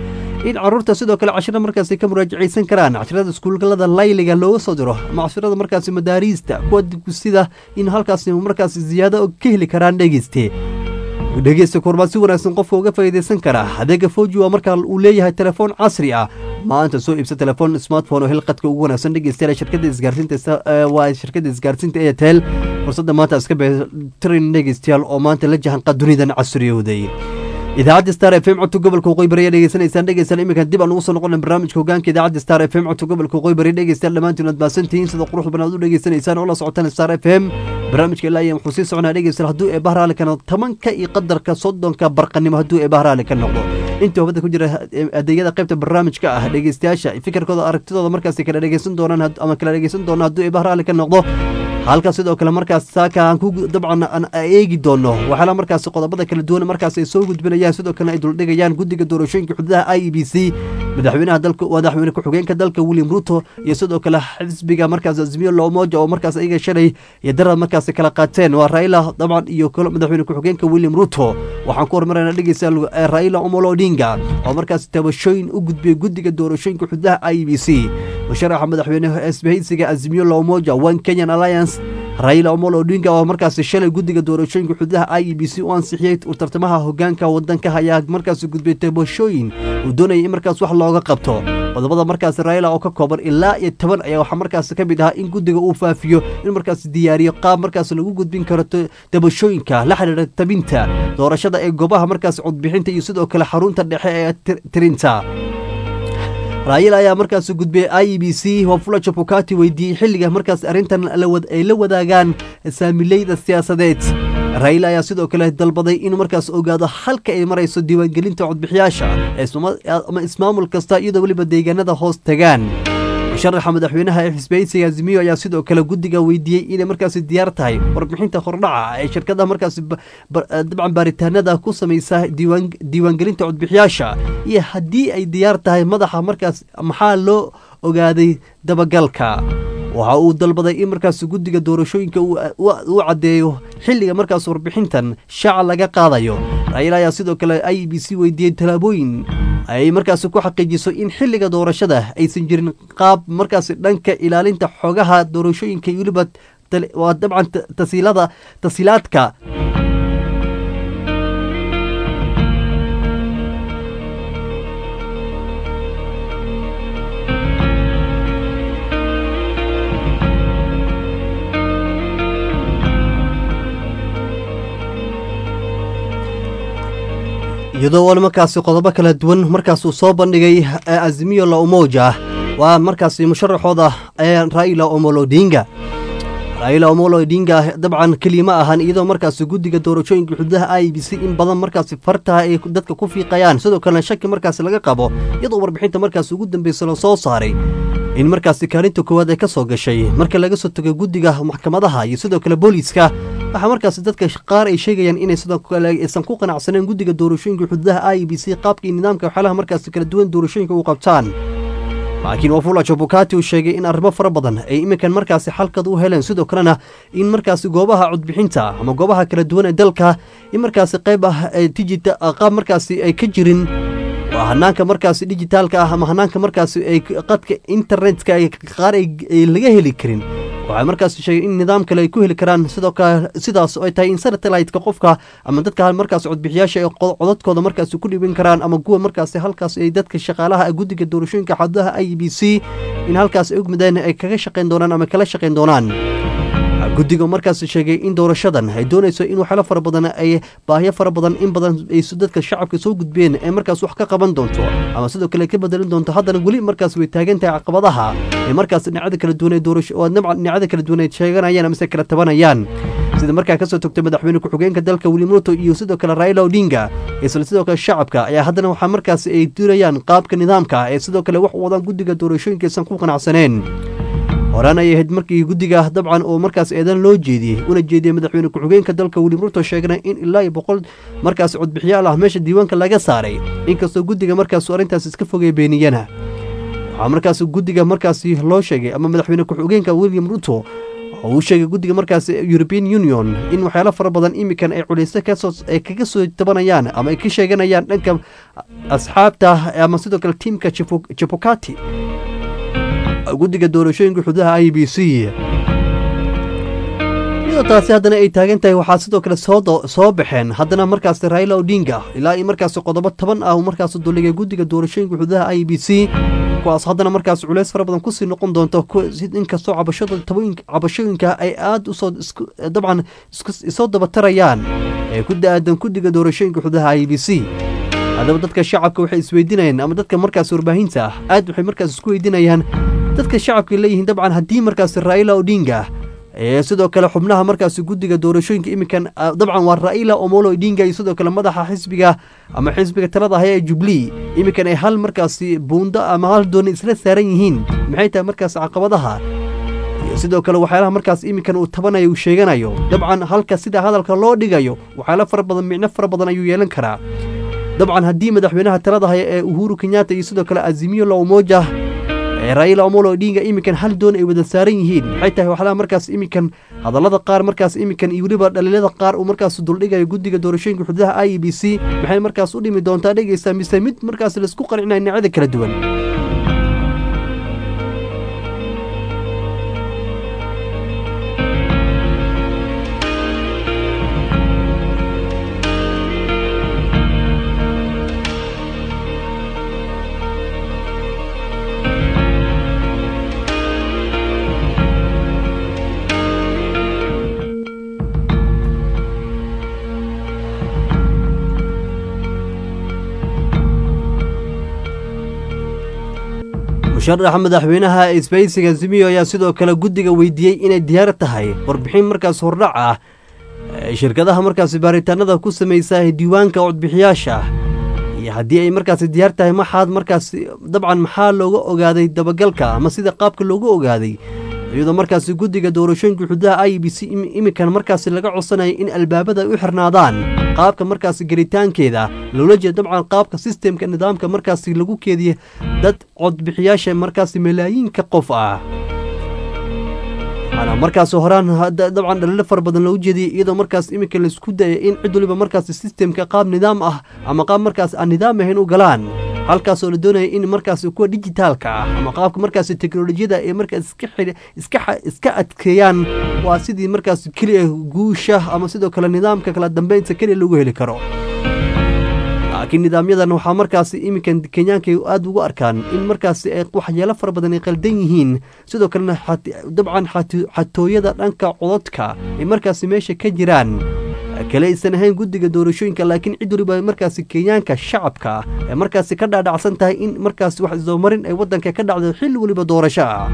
in caruurta sidoo kale cashiro markaasi ka muraajacaysan karaan cashirada iskuulada layliga looga soo diro ama cashirada markaasi madaariista kuwa sida in halkaasi markaasi ziyaado ka heli karaan dhegeyste dhegeysta kormaa si wanaagsan qofka uga faa'iidaysan kara adeega foji waa markaa uu leeyahay telefoon casri ah maanta soo iibsa telefoon smartphone oo hilqadka ugu wanaagsan dhegeystayaal shirkadda isgaarsiinta waa shirkadda isgaarsiinta airtel fursadda maanta iska beetirin dhegeystayaal oo maanta la jahanqa dunidan casriyowday idaacadda star f m codka gobolka waqooyi bari ayaa dhegeysanaysaan dhegeystayaal iminkan dib aan ugu soo noqona barnaamijka hogaanka idaacadda star f m codka gobolka waqooyi bari dhegeystayaal dhammaantiin aad maasantihiin sida quruxda badan aad u dhegeysanaysaan oo la socotaan star f m barnaamijka ilaa iyo wuxuu sii soconaa dhegeystayaal hadduu ee bahraali ka noqdo tobanka iyo qadarka soddonka barqanimo hadduu ee bahraali ka noqdo inta hubada ku jira adeegyada qaybta barnaamijka ah dhegeystayaasha fikirkooda aragtidooda markaasi kala dhegeysan doonaan ama kala dhegeysan doona hadduu ee bahraali ka noqdo halka sidoo kale markaas saaka aan ku dabcan aan eegi doono waxaala markaasi qodobada kala duwan markaas ay soo gudbinayaan sidoo kalena ay duldhigayaan guddiga doorashooyinka xuduudaha i e b c madaxweynaha dalka madaxweyne ku-xigeenka dalka william ruto iyo sidoo kale xisbiga markaas azmiyo loomoja oo markaas ayaga shalay iyo darad markaas kala qaateen waa raila dabcan iyo madaxweyne ku-xigeenka william ruto waxaan ku hormarayna dhegeysa raila omolo odinga oo markaas tabashooyin u gudbiyey guddiga doorashooyinka xuduudaha i e b c musharaxa madaxweyne isbahaysiga azmiyo loomoja one kenyan alliance raila omolo odinga oo markaasi shalay guddiga doorashooyinka xuduudaha i e b c u ansixiyey tartamaha hogaanka wadanka ayaa markaasi gudbiyey tabashooyin uu doonayay in markaas wax looga qabto qodobada markaasi raila oo ka kooban ilaa iyo toban ayaa waxaa markaasi ka mid ahaa in guddiga uu faafiyo in markaasi diyaariyo qaab markaas lagu gudbin karo tabashooyinka la xidhiira tabinta doorashada ee goobaha markaasi codbixinta iyo sidoo kale xarunta dhexe ee tirinta raayil ayaa markaas gudbiyey i e b c wafula jabukati weydiiyey xilliga markaas arrintan ay la wadaagaan saamileyda siyaasadeed raayil ayaa sidoo kale dalbaday inuu markaas ogaado halka ay marayso diiwaangelinta codbixiyaasha ama ismaamul kasta iyadoo weliba deegaanada hoos tagaan musharaxa madaxweynaha ee xisbeysiga azimiyo ayaa sidoo kale guddiga weydiiyey inay markaasi diyaar tahay warbixinta hordhaca ee shirkadaha markaasi dabcan baaritaanada ku samaysa diiwaangelinta codbixiyaasha iyo haddii ay diyaar tahay madaxa markaas maxaa loo ogaaday dabagalka waxa uu dalbaday in markaas guddiga doorashooyinka uu caddeeyo xilliga markaas warbixintan shaaca laga qaadayo raayil ayaa sidoo kale i b c weydiiyey tallaabooyin ay markaasi ku xaqiijiso in xilliga doorashada aysan jirin qaab markaasi dhanka ilaalinta xogaha doorashooyinka iyo weliba waa dabcan tasiilada tasiilaadka iyadoo wal markaasi qodobo kala duwan markaasuu soo bandhigay azimiyo la umoja waa markaasi musharaxooda raila omolo odinga raila omolo odinga dabcan keliya ma ahan iyadoo markaasi guddiga doorashooyinka xuduudaha i b c in badan markaasi fartaha ay dadka ku fiiqayaan sidoo kalena shaki markaasi laga qabo iyadoo warbixinta markaasi ugu dambeysa la soo saaray in markaasi kaalinta koowaad ay ka soo gashay marka laga soo tago guddiga maxkamadaha iyo sidoo kale booliiska waxaa markaasi dadka qaar ay sheegayaan inay sidoo kale aysan ku qanacsaneen guddiga doorashooyinka xuduudaha i b c qaabkii nidaamka waxyaalaha markaasi kala duwan doorashooyinka u qabtaan laakiin wafula jabukati uu sheegay in arrimo fara badan ay iminkan markaasi xalkad u heleen sidoo kalena in markaasi goobaha codbixinta ama goobaha kala duwan ee dalka in markaasi qayb ah digita qaab markaasi ay ka jirin waa hanaanka markaasi dijitaalka ah ama hanaanka markaasi ay qadka internetka qaar ay laga heli karin waxay markaas sheegay in nidaam kale ay ku heli karaan sidoo kale sidaas ay tahay in satellite-ka qofka ama dadka markaas codbixiyaasha ay codadkooda markaas ku dhibin karaan ama kuwa markaas halkaas ay dadka shaqaalaha guddiga doorashooyinka xadudaha i b c in halkaas ay ogmideen ay kaga shaqayn doonaan ama kala shaqayn doonaan guddiga markaas sheegay in doorashadan ay doonayso in waxyaalo fara badan ay baahyo fara badan in badan ay dadka shacabka soo gudbeen ee markaas wax ka qaban doonto ama sidoo kale ka bedelin doonto haddana weli markaas way taagan tahay caqabadaha ee markaas dhinacada kala duwan ee doorasho oo dhinacada kala duwan ay sheeganayaan amase kala tabanayaan sida markaa kasoo togtay madaxweyne ku-xigeenka dalka william ruto iyo sidoo kale raila odinga isla sidoo kale shacabka ayaa haddana waxaa markaas ay durayaan qaabka nidaamka ee sidoo kale wax wadaan guddiga doorashooyinka aysan ku qanacsaneen horaan ay ahayd markii guddiga dabcan oo markaas eedan loo jeediyey una jeediyey madaxweyne ku-xigeenka dalka william ruto sheegna in ilaa iyo boqol markaas codbixiyaal ah meesha diiwaanka laga saaray inkastoo guddiga markaasu arrintaas iska fogay beeniyana waxaa markaas guddiga markaasi loo sheegay ama madaxweyne ku-xigeenka william ruto oo uu sheegay guddiga markaas european union in waxyaalo fara badan imikan ay culeyso kasoo ay kaga soo tabanayaan ama ay ka sheeganayaan dhanka asxaabta ama sidoo kale tiimka jabukati guddiga doorashooyinka xududaha i b c iyadoo taasi haddana ay taagan tahay waxaa sidoo kale soo baxeen haddana markaas raila odinga ilaa iyo markaas qodobo toban ah uu markaas duligay guddiga doorashooyinka xududaha i b c kuwaas haddana markaas culeys fara badan kusii noqon doonto inkastoo cabashooyinka ay aada usoo dabcan isoo dabatarayaan ee ku da-aadan guddiga doorashooyinka xududaha i b c haddaba dadka shacabka waxay isweydiinayaan ama dadka markaas warbaahinta ah aad waxay markaas isku weydiinayaan dadka shacabka leeyihiin dabcan haddii markaas raila odinga ee sidoo kale xubnaha markaas guddiga doorashooyinka iminkan dabcan waa raila omolo odinga iyo sidoo kale madaxa xisbiga ama xisbiga talada haya ee jubilee iminkan ay hal markaasi buundo ama hal dooni isla saaran yihiin maxay tahay markaas caqabadaha iyo sidoo kale waxyaalaha markaas iminkan uu tabanayo uu sheeganayo dabcan halka sida hadalka loo dhigayo waxyaalo fara badan micno fara badan ayuu yeelan karaa dabcan haddii madaxweynaha talada haya ee uhuru kenyatta iyo sidoo kale azimiyo la umoja ee raila omolo odinga iminkan hal doon ay wada saaran yihiin maxay tahay waxlaha markaas iminkan hadallada qaar markaas iminkan iyo weliba dhaliilada qaar uu markaas duldhigayo guddiga doorashooyinka xududaha i e b c maxay markaas u dhimi doontaa dhegeysaa mise mid markaas laisku qancinayo dhinacyada kala duwan musharaxa madaxweynaha isbaysiga zimiyo ayaa sidoo kale guddiga weydiiyey inay diyaar tahay warbixin markaas hordhac ah shirkadaha markaas baaritaanada ku samaysa diiwaanka codbixiyaasha iyo haddii ay markaas diyaar tahay maxaad markaas dabcan maxaa looga ogaaday dabagalka ama sida qaabka looga ogaaday iyadoo markaas guddiga doorashooyinka xududaha i b c iminkan markaas laga codsanayo in albaabada ay u xirnaadaan qaabka markaas gelitaankeeda loola jeeda dabcan qaabka sistemka nidaamka markaas lagu keediya dad codbixiyaasha markaas malaayiinka qof ah waxaana markaas horaan dabcan dhaliilo fara badan loogu jeediyay iyadoo markaas iminka laisku daya in cid waliba markaas sistemka qaab nidaam ah ama qaab markaas aan nidaam ahayn u galaan halkaasoo la doonaya in markaas kuwa dijitaalka ah ama qaabka markaas teknolojiyada ay markaas iska adkeeyaan waa sidii markaas keliya guusha ama sidoo kale nidaamka kala dambeynta keliya lagu heli karo laakiin nidaamyadan waxaa markaas iminkan kenyaanka aada ugu arkaan in markaas waxyeelo fara badan ay qaldan yihiin sidoo kalena dabcan xatooyada dhanka cododka ay markaas meesha ka jiraan kale aysan ahayn guddiga doorashooyinka laakiin cid waliba markaas kenyaanka shacabka ee markaas ka dhaadhacsan tahay in markaas wax isdabamarin ay waddanka ka dhacdo xilli weliba doorasho ah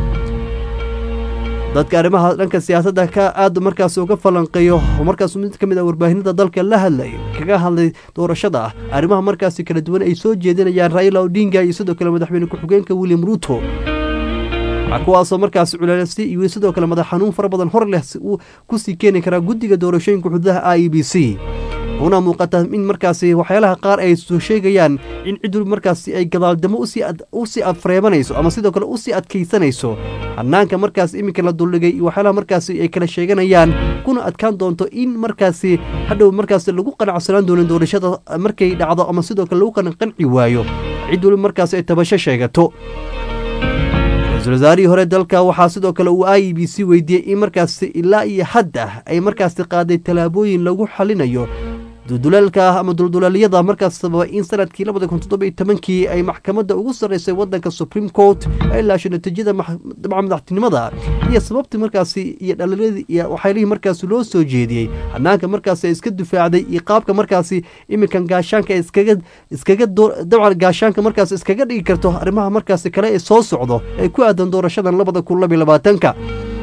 dadka arrimaha dhanka siyaasadda ka aad markaas uga falanqeeyo oo markaas mid ka mid ah warbaahinada dalka la hadlay kaga hadlay doorashada arrimaha markaas kala duwan ay soo jeedinayaan raila odinga iyo sidoo kale madaxweyne ku-xigeenka william ruuto kuwaasoo markaas culeelsi iyo sidoo kale madax xanuun fara badan hor leh uu kusii keeni karaa guddiga doorashooyinka xududaha i e b c una muuqata in markaasi waxyaalaha qaar ay soo sheegayaan in cid waliba markaasi ay gadaaldamo usii afreebanayso ama sidoo kale usii adkaysanayso hanaanka markaas iminka la duldhigay iyo waxyaalaha markaasi ay kala sheeganayaan kuna adkaan doonto in markaasi hadhow markaasi lagu qanacsanaan doonin doorashada markay dhacdo ama sidoo kale lagu qanqanci waayo cid waliba markaasi ay tabasho sheegato ra-iisul wasaarihii hore dalka waxaa sidoo kale uu i e b c weydiiyey in markaasi ilaa iyo hadda ay markaasi qaaday tallaabooyin lagu xalinayo duldulaalka ama duldulaaliyada markaas sababa in sanadkii labada kun toddoba iyo tobankii ay maxkamadda ugu sarreysay waddanka supreme court ay laasho natiijada dabca madaxtinimada iyo sababtii markaasi iyo dhaliiladii iyo waxyaelihii markaasi loo soo jeediyey hanaanka markaasi iska difaacday iyo qaabka markaasi iminkan gaashaanka iskaga iskaga dabcan gaashaanka markaas iskaga dhigi karto arrimaha markaasi kale ee soo socdo ee ku aadan doorashadan labada kun labiyo labaatanka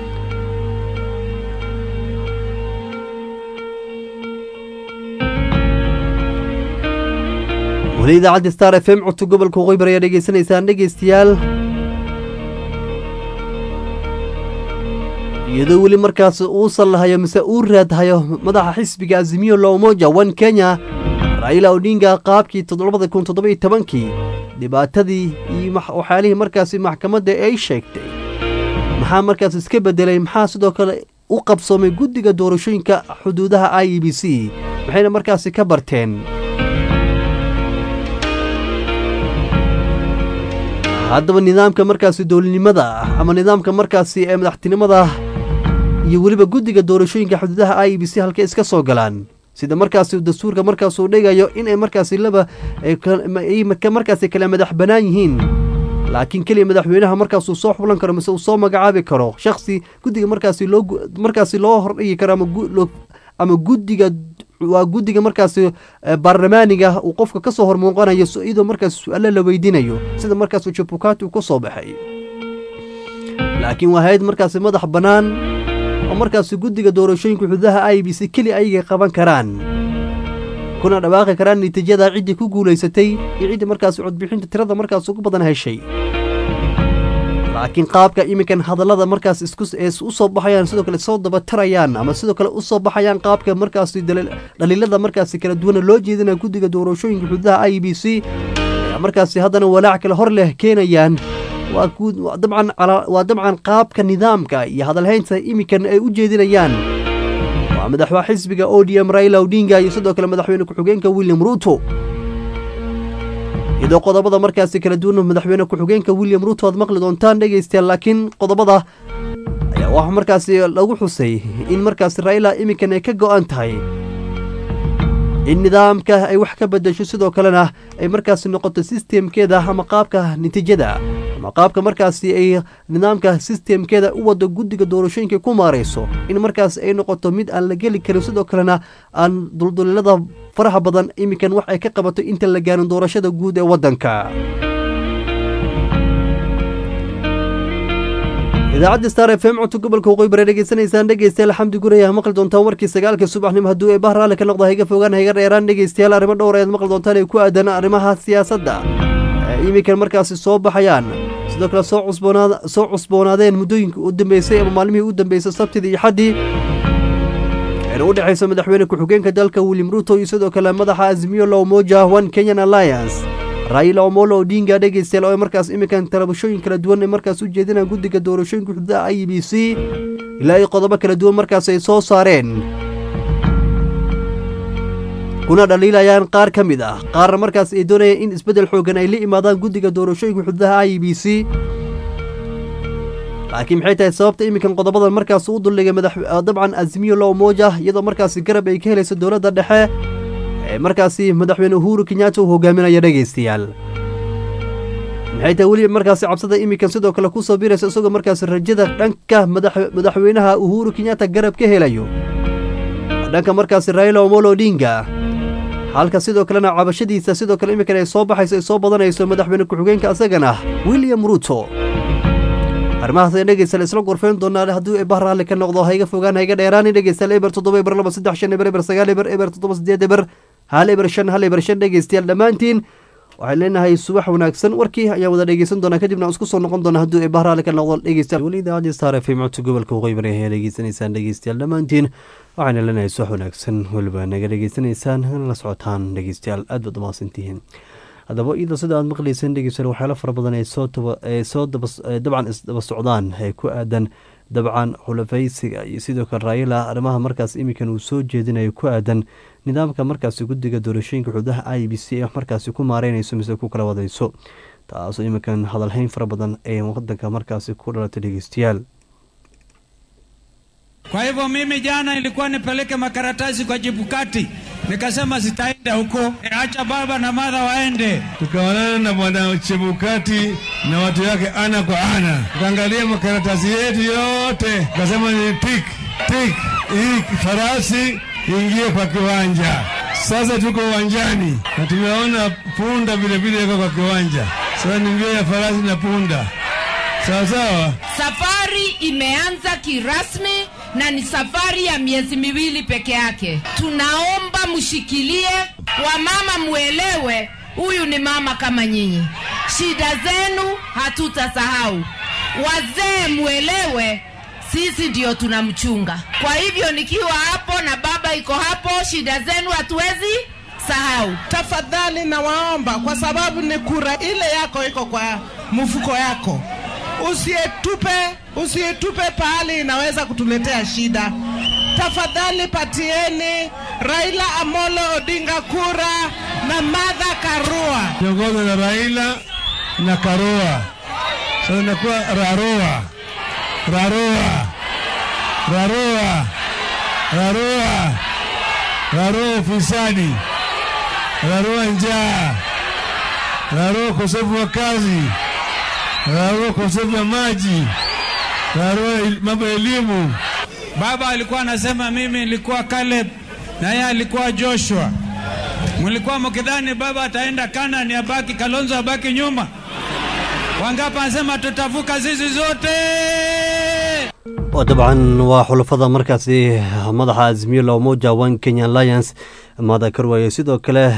weli idaacadda star f m codka gobolka waqooyi bari ayaa dhegeysanaysaan dhegeystayaal iyadoo weli markaas uusan lahayo mise uu raadhayo madaxa xisbiga azimiyo loomoja one kenya raila odinga qaabkii toddobada kun toddoba iyo tobankii dhibaatadii iyo waxyaalihii markaasi maxkamadda ay sheegtay maxaa markaas iska bedelay maxaa sidoo kale u qabsoomay guddiga doorashooyinka xuduudaha i e b c maxayna markaasi ka barteen haddaba nidaamka markaasi dowladnimada ama nidaamka markaasi ee madaxtinimada iyo weliba guddiga doorashooyinka xuduudaha i e b c halkay iska soo galaan sida markaasi dastuurka markaasuu dhigayo inay markaasi laba markaasi kala madax bannaan yihiin laakiin keliya madaxweynaha markaasuu soo xublan karo mise uu soo magacaabi karo shaksi guddiga markaasi loo markaasi loo hordhigi karo ama guddiga waa guddiga markaasi baarlamaaniga uu qofka ka soo hormuuqanayo iyadoo markaasi su-aalo la weydiinayo sida markaasi jabukati uu ka soo baxay laakiin waa hay-ad markaasi madax bannaan oo markaasi guddiga doorashooyinka xuduudaha i b c keli ayagay qaban karaan kuna dhawaaqi karaan natiijada ciddii ku guulaysatay iyo ciddii markaasi codbixinta tirada markaas ugu badan heshay laakiin qaabka iminkan hadallada markaas u soo baxayaan sidoo kale soo dabatarayaan ama sidoo kale u soo baxayaan qaabka markaasi dhaliilada markaasi kala duwana loo jeedinaya guddiga doorashooyinka xuduudaha i b c ayaa markaasi haddana walaac kale hor leh keenayaan waa dabcan qaabka nidaamka iyo hadalhaynta iminkan ay u jeedinayaan waa madaxwaa xisbiga o d m raila odinga iyo sidoo kale madaxweyne ku-xigeenka william ruuto iyadoo qodobada markaasi kala duwan madaxweyne ku-xigeenka william ruuto aad maqli doontaan dhegaystayaal laakiin qodobada ayaa waxaa markaasi lagu xusay in markaasi raila iminkan ay ka go-an tahay in nidaamka ay wax ka bedesho sidoo kalena ay markaasi noqoto sistemkeeda ama qaabka natiijada ama qaabka markaasi ay nidaamka sistemkeeda u wado guddiga doorashooyinka ku maarayso in markaas ay noqoto mid aan la geli karin sidoo kalena aan dulduleelada faraha badan iminkan wax ay ka qabato inta la gaarin doorashada guud ee waddanka idaacadda star f m codka gobolka waqooyi bare dhegeysanaysaan dhegeystayaal xamdi guraya maqli doontaan warkii sagaalka subaxnimo hadduu ee bah raalli ka noqda hayga fogaan hayga dheeraan dhegeystayaal arrimo dhowr ayaad maqli doontaan ee ku aadan arrimaha siyaasadda ee iminkan markaasi soo baxayaan sidoo kale soo cusboonaad soo cusboonaadeen muddooyinka u dambeysay ama maalmihii u dambeysay sabtidii iyo xaddii ayna u dhexayso madaxweyne ku-xigeenka dalka william ruto iyo sidoo kale madaxa azmiyo lowmoja one kenyan alliance raila omolo odinga dhegeystayaal oo markaas iminkan talabashooyin kala duwan ee markaas u jeedinaan guddiga doorashooyinka xuduudaha i b c ilaa iyo qodobo kala duwan markaas ay soo saareen kuna dhaliilayaan qaar ka mid ah qaarna markaas ay doonayaan in isbeddel xoogan ay la imaadaan guddiga doorashooyinka xuduudaha i b c laakiin maxay tahay sababta iminkan qodobadan markaas u duldhigay madax dabcan azmiyo lowmoja iyadoo markaasi garab ay ka helayso dowladda dhexe ee markaasi madaxweyne uhuru kenyatta uu hogaaminaya dhegaystayaal maxay tahay weliba markaasi cabsada iminkan sidoo kale ku soo biraysa isagoo markaasi rajada dhanka madaxweynaha uhuru kenyatta garab ka helayo dhanka markaasi raila omolo odinga halka sidoo kalena cabashadiisa sidoo kale iminkan ay soo baxayso ay soo badanayso madaxweyne ku-xigeenka asagana william ruto arrimahaas ayaan dhegeystayaal isla gorfeyn doonaa hadduu eebah raalli ka noqdo hayga fogaan hayga dheeraani dhegeystayaal eber toddoba eber laba saddex shan eber eber sagaal eber eber toddoba sideed eber hal eber shan hal eber shan dhegeystayaal dhammaantiin waxaan leenahay subax wanaagsan warkii ayaan wada dhegeysan doonaa kadibna aan isku soo noqon doona hadduu eebah raalli ka noqdo dhegeystayaal weli idaacadii star f m codka gobolka waqooyi bari ayaa dhegeysanaysaan dhegeystayaal dhammaantiin waxaana leenahay subax wanaagsan weliba naga dhegeysanaysaan la socotaan dhegeystayaal aad baad umahadsantihiin haddaba iyadoo sida aad maqlayseen dhegeystayaal waxyaalo fara badan ay soo ay soo dabcan isdaba socdaan ee ku aadan dabcan xulafaysiga iyo sidoo kale raayila arrimaha markaas iminkan uu soo jeedinayo ku aadan nidaamka markaasi guddiga doorashooyinka xududaha i b c ee markaasi ku maareynayso mise ku kala wadayso taasoo iminkan hadalhayn fara badan ee wadanka markaasi ku dhalatay dhegeystayaal Kwa hivyo mimi jana ilikuwa nipeleke makaratasi kwa Jibukati, nikasema sitaenda huko, e, acha baba na madha waende. Tukaonana na bwana Chebukati na watu yake ana kwa ana, tukaangalia makaratasi yetu yote, tukasema ni tik tik, hii farasi ingie kwa kiwanja. Sasa tuko uwanjani na tumeona punda vile vile iko kwa kiwanja. Sasa ni mbio ya farasi na punda, sawa sawa. Safari imeanza kirasmi na ni safari ya miezi miwili peke yake. Tunaomba mshikilie, wamama muelewe, huyu ni mama kama nyinyi, shida zenu hatutasahau. Wazee muelewe, sisi ndio tunamchunga. Kwa hivyo nikiwa hapo na baba iko hapo, shida zenu hatuwezi sahau. Tafadhali nawaomba, kwa sababu ni kura ile yako iko kwa mfuko yako usietupe usietupe pahali inaweza kutuletea shida. Tafadhali patieni Raila Amolo Odinga kura na Martha Karua. Kiongozi na Raila na Karua. Sasa inakuwa Rarua, Rarua, Rarua, Rarua, Rarua ufisadi, Rarua njaa, Rarua ukosefu wa kazi, Rarua ukosefu wa maji, Rarua el- mambo ya elimu. Baba alikuwa anasema mimi nilikuwa Caleb na yeye alikuwa Joshua. Mlikuwa mkidhani baba ataenda Kanani abaki Kalonzo abaki nyuma. Wangapi anasema tutavuka zizi zote? oo dabcan waa xulafada markaasi madaxa azmiyo la umoja one kenya alliance maada karwaye sidoo kale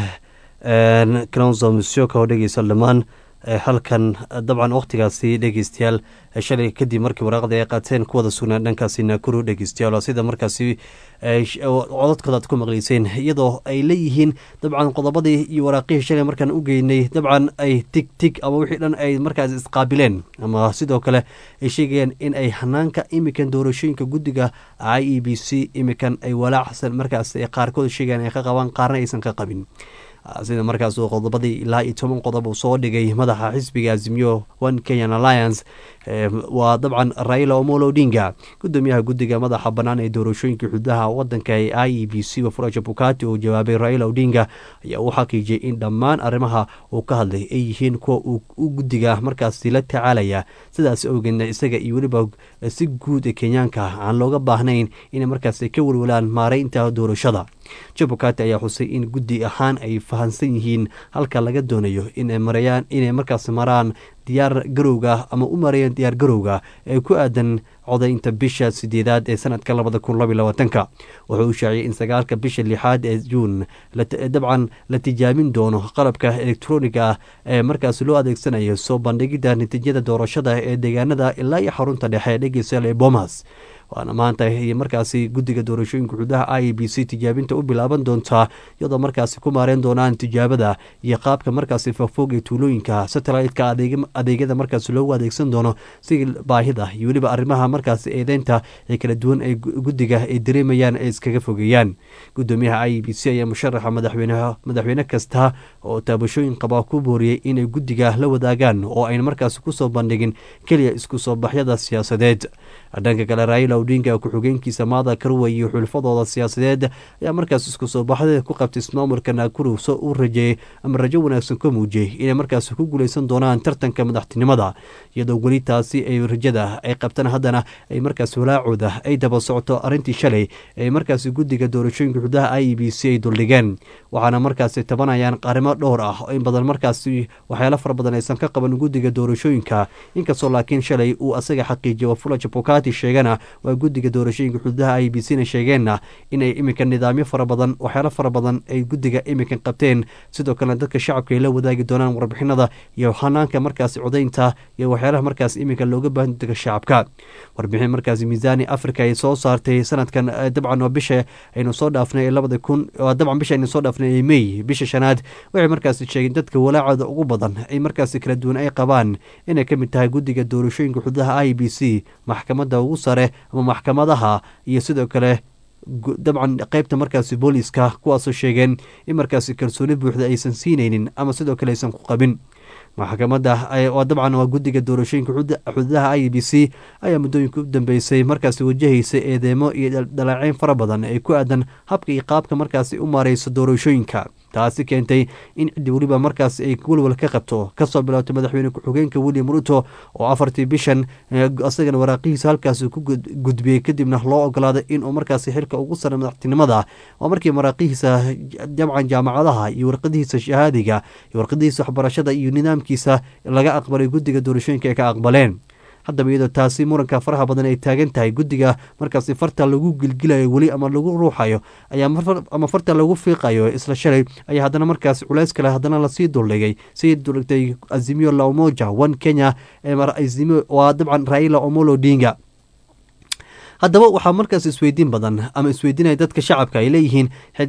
kalonzo musyoka oo dhegeysa dhammaan ee halkan dabcan wakhtigaasi dhegeystayaal ee shalay kadib markii waraaqda ay qaateen kuwada sugnaan dhankaasi naakuru dhegeystayaal oo sida markaasi ee sh- oo codadkooda aad ku maqleyseen iyadoo ay leeyihiin dabcan qodobadii iyo waraaqihii shalay markaan u geynay dabcan ay tig tig ama wixii dhan ay markaas isqaabileen ama sidoo kale ay sheegayaan in ay hanaanka imikan doorashooyinka guddiga i e b c imikan ay walaacsan markaas ay qaarkood sheegayaan ay ka qabaan qaarna aysan ka qabin Ah, sida markaas uu qodobadii ilaa iyo toban qodob uu soo dhigay madaxa xisbiga azimio one kenyan alliance eh, waa dabcan raila omolo odinga gudoomiyaha guddiga madaxa bannaan ee doorashooyinka xududaha wadanka ee i e b c wafuraja bukati oo jawaabay raila odinga ayaa uu xaqiijiyey in dhammaan arrimaha uu ka hadlay ay yihiin kuwa uu u guddiga markaasi la tacaalaya sidaas awgeedna isaga iyo weliba si guud ee kenyaanka aan looga baahnayn inay markaasi ka welwalaan maareynta doorashada jabukati ayaa xusay in guddi ahaan ay fahansan yihiin halka laga doonayo inay marayaan inay markaas maraan diyaar garowga ama u marayaan diyaar garowga ee ku aadan codaynta bisha sideedaad ee sanadka labada kun labaiy labaatanka wuxuu u shaaciyay in sagaalka bisha lixaad ee juun la- dabcan la tijaabin doono qalabka elektroniga ah ee markaas loo adeegsanayo soo bandhigidda natiijada doorashada ee deegaanada ilaa iyo xarunta dhexe dhegeystayaal ee bomas waana maanta iyo markaasi guddiga doorashooyinka xududaha i e b c tijaabinta u bilaaban doontaa iyadoo markaasi ku maareen doonaan tijaabada iyo qaabka markaasi fogfog ee tuulooyinka satellite-ka adeeg- adeegyada markaasi loogu adeegsan doono si baahida iyo weliba arrimaha markaasi eedeynta ee kala duwan ee gu- guddiga ay dareemayaan ay iskaga fogeeyaan gudoomiyaha i e b c ayaa musharaxa madaxweyne madaxweyne kasta oo taabashooyin qaba ku booriyey inay guddiga la wadaagaan oo ayna markaasi kusoo bandhigin keliya isku soo baxyada siyaasadeed dhanka kale raila odinga ku-xigeenkiisa maada karwa iyo xulfadooda siyaasadeed ayaa markaas isku soo baxdeeda ku qabtay ismaamulka naakuru soo u rajeeyey ama rajo wanaagsan ka muujiyey inay markaas ku guuleysan doonaan tartanka madaxtinimada iyadoo weli taasi ay rajada ay qabtaan haddana ay markaas walaacooda ay daba socoto arrintii shalay ee markaas guddiga doorashooyinka xudaha i e b c ay duldhigeen waxaana markaasi tabanayaan qarimo dhowr ah oo in badan markaasi waxyaalo fara badan aysan ka qaban guddiga doorashooyinka inkastoo laakiin shalay uu asaga xaqiijiyay wafula jabukati sheegana waa guddiga doorashooyinka xududaha i b c na sheegeenna inay iminka nidaamyo fara badan waxyaalo fara badan ay guddiga iminkan qabteen sidoo kalena dadka shacabka ay la wadaagi doonaan warbixinada iyo hanaanka markaasi codaynta iyo waxyaalaha markaas iminka looga baahan dadka shacabka warbixin markaasi miisaani africa ay soo saartay sanadkan eh, dabcan waa bisha aynu soo dhaafnay ee labada kun waa dabcan bisha aynu soo dhaafnay ee may bisha shanaad waxay markaasi sheegeen dadka walaacooda ugu badan ay markaasi kala duwan ay qabaan inay ka mid tahay guddiga doorashooyinka xududaha i b c maxkamadda ugu sare ama maxkamadaha iyo sidoo kale gu- dabcan qeybta markaasi booliiska kuwaasoo sheegeen in markaasi kalsooni buuxda aysan siinaynin ama sidoo kale aysan ku qabin maxkamadda ay- waa dabcan waa guddiga doorashooyinka xuda- xududaha i b c ayaa muddooyinka u dambeysay markaasi wajahaysa eedeemo iyo dhal- dhaleeceyn fara badan ee ku aadan habka iyo qaabka markaasi u maareyso doorashooyinka taasi keentay in ciddi weliba markaas ay walwal ka qabto kasoo bilowtay madaxweyne ku-xigeenka william ruto oo afartii bishan eh, asagana waraaqihiisa halkaasi ku gud- gudbiyey kadibna loo ogolaaday inuu markaasi xilka ugu sara madaxtinimada waa markii maraaqihiisa jamcan jaamacadaha iyo warqadihiisa shahaadiga iyo warqadihiisa waxbarashada iyo nidaamkiisa laga aqbalay guddiga doorashooyinka ay ka aqbaleen haddaba iyadoo taasi muranka faraha badan ay taagan tahay guddiga markaasi farta lagu gilgilayo weli ama lagu ruuxayo ayaa mar- ama farta lagu fiiqayo isla shalay ayaa haddana markaasi culays kale haddana lasii duldhigay sii duldhigtay azimio la umoja one kenya ee mar- azimio waa dabcan raila omolo odinga haddaba waxaa markaas isweydiin badan ama isweydiinaya dadka shacabka ay leeyihiin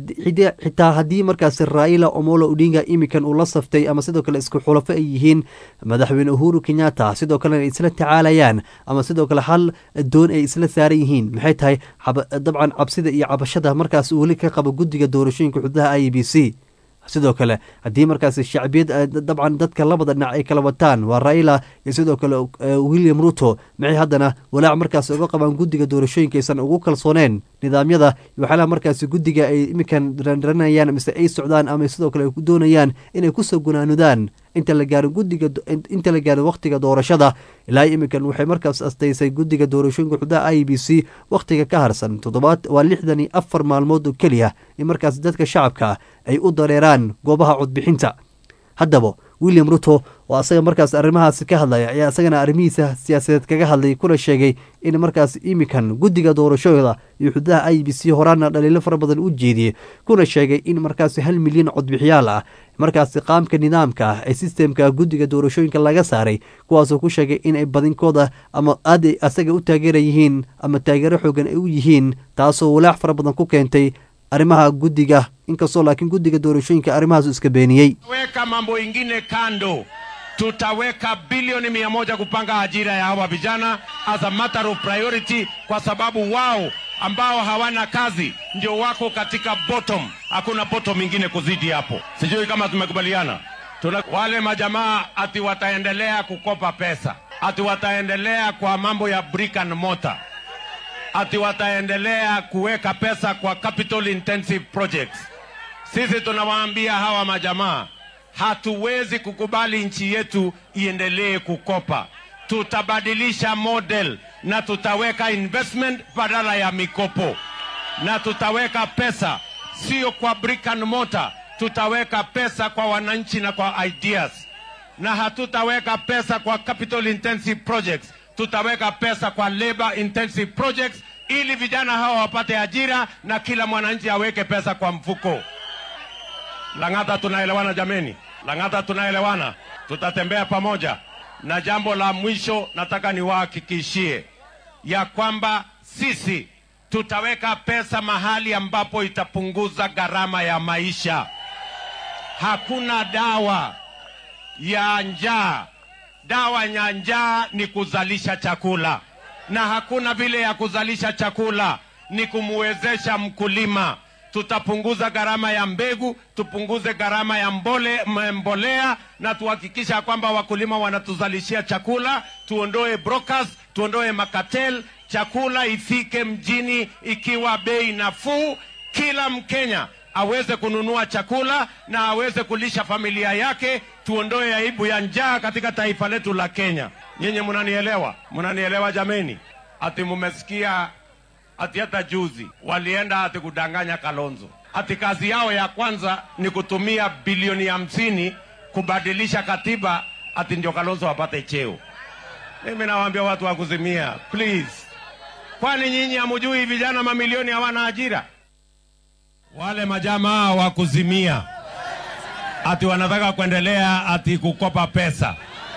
xitaa haddii markaas raila omolo odinga imikan uu la saftay ama sidoo kale isku xulafo ay yihiin madaxweyne uhuru kenyatta sidoo kalena ay isla tacaalayaan ama sidoo kale hal doon ay isla saaran yihiin maxay tahay dabcan cabsida iyo cabashada markaas weli ka qaba guddiga doorashooyinka xududaha i b c sidoo kale haddii markaas shacbiyad dabcan dadka labada dhinac ay kala wataan waa raila iyo sidoo kale william ruto maxay haddana walaac markaas uga qabaan guddiga doorashooyinka aysan ugu kalsooneen nidaamyada iyo waxyaalaha markaas guddiga ay iminkan ranranayaan mise ay socdaan ama sidoo kale ay ku doonayaan inay kusoo gunaanudaan inta la gaaro guddiga inta la gaaro wakhtiga doorashada ilaa iminkan waxay markaas astaysay guddiga doorashooyinka xudaha i b c wakhtiga ka harsan toddobaad waa lixdan iyo afar maalmood oo keliya in markaas dadka shacabka ay u dareeraan goobaha codbixinta haddaba william ruto oo asaga markaas arrimahaasi ka hadlaya ayaa isagana arrimihiisa siyaasadeed kaga hadlay kuna sheegay in markaas imikan guddiga doorashooda iyo xududaha i b c horaana dhaliilo fara badan u jeediyey kuna sheegay in markaasi hal milyan codbixiyaal ah markaasi qaamka nidaamka ah ee sistemka guddiga doorashooyinka laga saaray kuwaasoo ku sheegay inay badinkooda ama aad ay asaga u taageera yihiin ama taageero xoogan ay u yihiin taasoo walaac fara badan ku keentay arrimaha guddiga inkastoo laakiin guddiga doorashooyinka arrimahaas iska beeniyey weka mambo ingine kando tutaweka bilioni mia moja kupanga ajira ya hawa vijana as a matter of priority kwa sababu wao ambao hawana kazi ndio wako katika bottom hakuna bottom ingine kuzidi hapo sijui kama tumekubaliana Tuna, wale majamaa ati wataendelea kukopa pesa ati wataendelea kwa mambo ya brick and mortar ati wataendelea kuweka pesa kwa capital intensive projects. Sisi tunawaambia hawa majamaa, hatuwezi kukubali nchi yetu iendelee kukopa. Tutabadilisha model na tutaweka investment badala ya mikopo, na tutaweka pesa sio kwa brick and mortar, tutaweka pesa kwa wananchi na kwa ideas, na hatutaweka pesa kwa capital intensive projects tutaweka pesa kwa labor intensive projects ili vijana hawa wapate ajira na kila mwananchi aweke pesa kwa mfuko. Lang'ata, tunaelewana jameni? Lang'ata, tunaelewana? Tutatembea pamoja. Na jambo la mwisho nataka niwahakikishie ya kwamba sisi tutaweka pesa mahali ambapo itapunguza gharama ya maisha. Hakuna dawa ya njaa dawa ya njaa ni kuzalisha chakula, na hakuna vile ya kuzalisha chakula ni kumwezesha mkulima. Tutapunguza gharama ya mbegu, tupunguze gharama ya mbole, mbolea na tuhakikisha kwamba wakulima wanatuzalishia chakula, tuondoe brokers, tuondoe makatel, chakula ifike mjini ikiwa bei nafuu, kila Mkenya aweze kununua chakula na aweze kulisha familia yake, tuondoe aibu ya njaa katika taifa letu la Kenya. Nyinyi mnanielewa? Mnanielewa jameni? Ati mumesikia ati hata juzi walienda ati kudanganya Kalonzo, ati kazi yao ya kwanza ni kutumia bilioni hamsini kubadilisha katiba, ati ndio Kalonzo apate cheo. Mimi nawaambia watu wa kuzimia, please, kwani nyinyi hamujui vijana mamilioni hawana ajira? wale majamaa wa kuzimia ati wanataka kuendelea ati kukopa pesa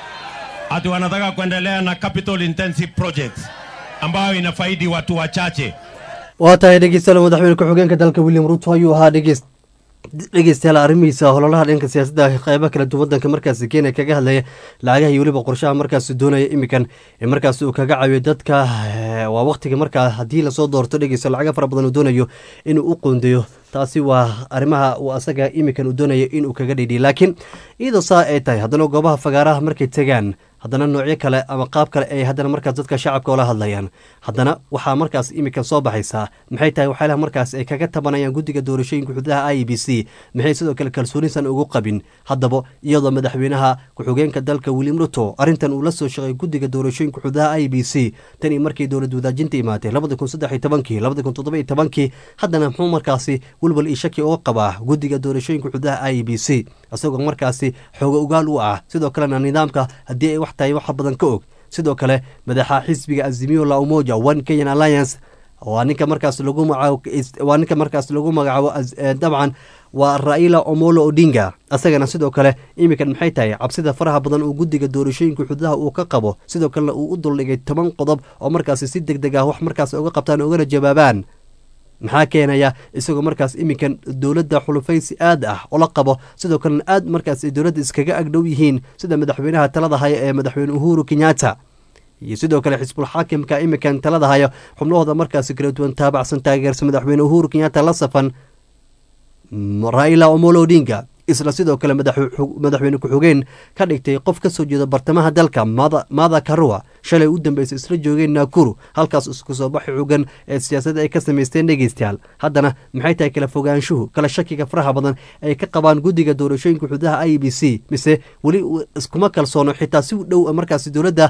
ati wanataka kuendelea na capital intensive projects ambayo inafaidi watu wachache. waa tahay dhegeystayaal madaxweyne ku-xigeenka dalka william ruto ayuu ahaa dhegeys dhegeystayaal arrimihiisa hololaha dhanka siyaasadda qeybo kala duwan wadanka markaasi kenya kaga hadlaya lacagaha iyo weliba qorshaha markaasi doonaya imikan ee markaasi uu kaga caawiyo dadka waa waqtiga markaa haddii lasoo doorto dhegeysta lacaga fara badan uu doonayo inuu u qoondeeyo taasi waa arrimaha uu asaga imikan uu doonayo inuu kaga dhidhiyo laakiin iyadoo saa ay tahay haddana goobaha fagaaraha markay tegaan haddana noocyo kale ama qaab kale ay haddana markaas dadka shacabka oola hadlayaan haddana waxaa markaas iminka soo baxaysaa maxay tahay waxyaalaha markaas ay kaga tabanayaan guddiga doorashooyinka xududaha i b c maxay sidoo kale kalsoonisan ugu qabin haddaba iyadoo madaxweynaha ku-xigeenka dalka william ruto arrintan uu la soo shaqay guddiga doorashooyinka xududaha i b c tan iyo markii dowlad wadaajinta imaatay labada kun saddex iyo tobankii labada kun toddoba iyo tobankii haddana muxuu markaasi welwal iyo shaki oo qabaa guddiga doorashooyinka xududaha i b c isagoo markaasi xooga ugaal u ah sidoo kalena nidaamka haddii ay wax tahay wax badan ka og sidoo kale madaxa xisbiga azimio la umoja one kenyan alliance waa ninka markaas lagu magacaabo waa ninka markaas lagu magacaabo dabcan waa raila omolo odinga asagana sidoo kale iminkan maxay tahay cabsida faraha badan uu guddiga doorashooyinka xududaha uu ka qabo sidoo kalena uu u duldhigay toban qodob oo markaasi si deg deg ah wax markaas uga qabtaan ugana jawaabaan maxaa keenaya isagoo markaas iminkan dowladda xulufaysi aad ah ola qabo sidoo kalena aad markaas ay dowladda iskaga agdhow yihiin sida madaxweynaha talada haya ee madaxweyne uhuru kenyatta iyo sidoo kale xisbul xaakimka iminkan talada hayo xubnahooda markaasi kala duwan taabacsan taageersa madaxweyne uhuru kenyatta la safan raila omolo odinga isla sidoo kale madaxweyne ku-xigeen ka dhigtay qof ka soo jeeda bartamaha dalka mada karua shalay u dambeysay isla joogeen naakuru halkaas isku soo baxi xugan ee siyaasadda ay ka samaysteen dhegeystayaal haddana maxay tahay kala fogaanshuhu kala shakiga faraha badan ay ka qabaan guddiga doorashooyinka xududaha i b c mise weli iskuma kalsoono xitaa si dhow markaasi dowladda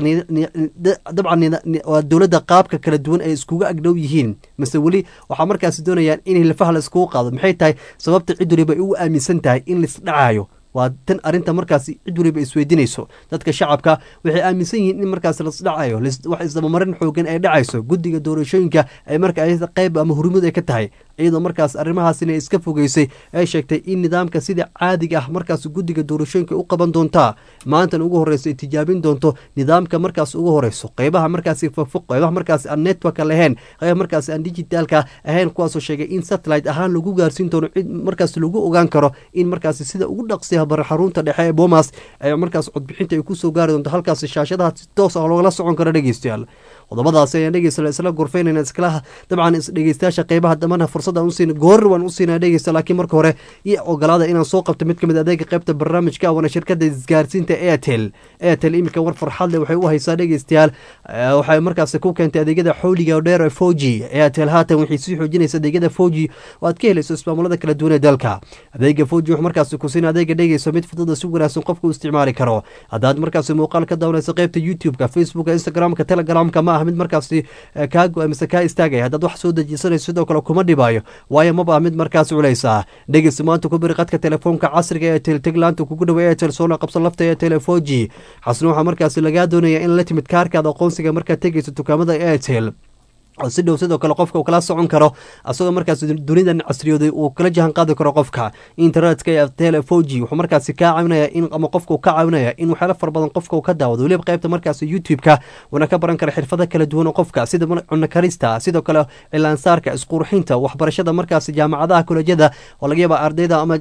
dabcan dowladda qaabka kala duwan ay iskuga agdhow yihiin mise weli waxaa markaasi doonayaan in hilfaha la iskugu qaado maxay tahay sababta cid waliba ay ugu aaminsan tahay in laisdhacayo waa tan arinta markaasi cid waliba isweydiinayso dadka shacabka waxay aaminsan yihiin in markaas lasdhacayo wax isdabamarin xoogan ay dhacayso guddiga doorashooyinka ay marka qayb ama hurmud ay ka tahay iyadoo markaas arrimahaasina iska fogeysay ay sheegtay in nidaamka sida caadiga ah markaas guddiga doorashooyinka u qaban doontaa maantan ugu horeyso ay tijaabin doonto nidaamka markaas ugu horeyso qeybaha markaasi fofog qeybaha markaas aan networka lahayn qeybaha markaas aan digitaalka ahayn kuwaasoo sheegay in satellite ahaan lagu gaarsiin doono cid markaas lagu ogaan karo in markaasi sida ugu dhaqsiya bar xarunta dhexe ee bomas ee markaas codbixinta ay kusoo gaari doonto halkaas shaashadaha si toos ah loogala socon karo dhegeystayaal qodobadaasi ayaan dhegeysta isla gorfeynayna iskala dabcan dhegeystayaasha qeybaha dambana fursada usiina goorri waan usiinaa dhegeysta laakiin marka hore iyo ogolaada inaan soo qabto mid kamid adeega qeybta barnaamijka wana shirkada isgaarsiinta airtel airtel iminka war farxad leh waxay u haysaa dhegeystayaal waxay markaas ku keentay adeegyada xowliga dheer ee four g airtel haatan waxay sii xoojinaysa adeegyada four g oo aad ka helayso ismaamulada kala duwan ee dalka adeega four g wuxuu markaas kusiina adeega dhegeyso mid fudada si wanaagsan qofka u isticmaali karo haddaad markaas muuqaal ka daawanayso qeybta youtube-ka facebooka instagramka telegramka ma ah mid markaasi kaa go- mise kaa istaagaya haddaad wax soo dejisanayso sidoo kale kuma dhibaayo waayo maba ah mid markaas culaysa dhegeysta maanta ku biri qadka telefoonka casriga ee telteglaanta kugu dhowa airtel soona qabsan lafta ee telefon g xasna waxaa markaasi lagaa doonaya in la timid kaarkaada aqoonsiga markaad tegeyso dukaamada airtel oo si dhow sidoo kale qofka uu kala socon karo asagoo markaas dunidan casriyooday uu kala jahan qaadi karo qofka internetka ee telefoji wuxuu markaasi kaa caawinaya in ama qofka uu ka caawinaya in waxyaalo fara badan qofka uu ka daawado weliba qaybta markaas youtube-ka uuna ka baran kara xirfado kala duwan oo qofka sida cunno karista sidoo kale cilaansaarka isqurxinta waxbarashada markaas jaamacadaha kolejyada oo laga yaaba ardayda ama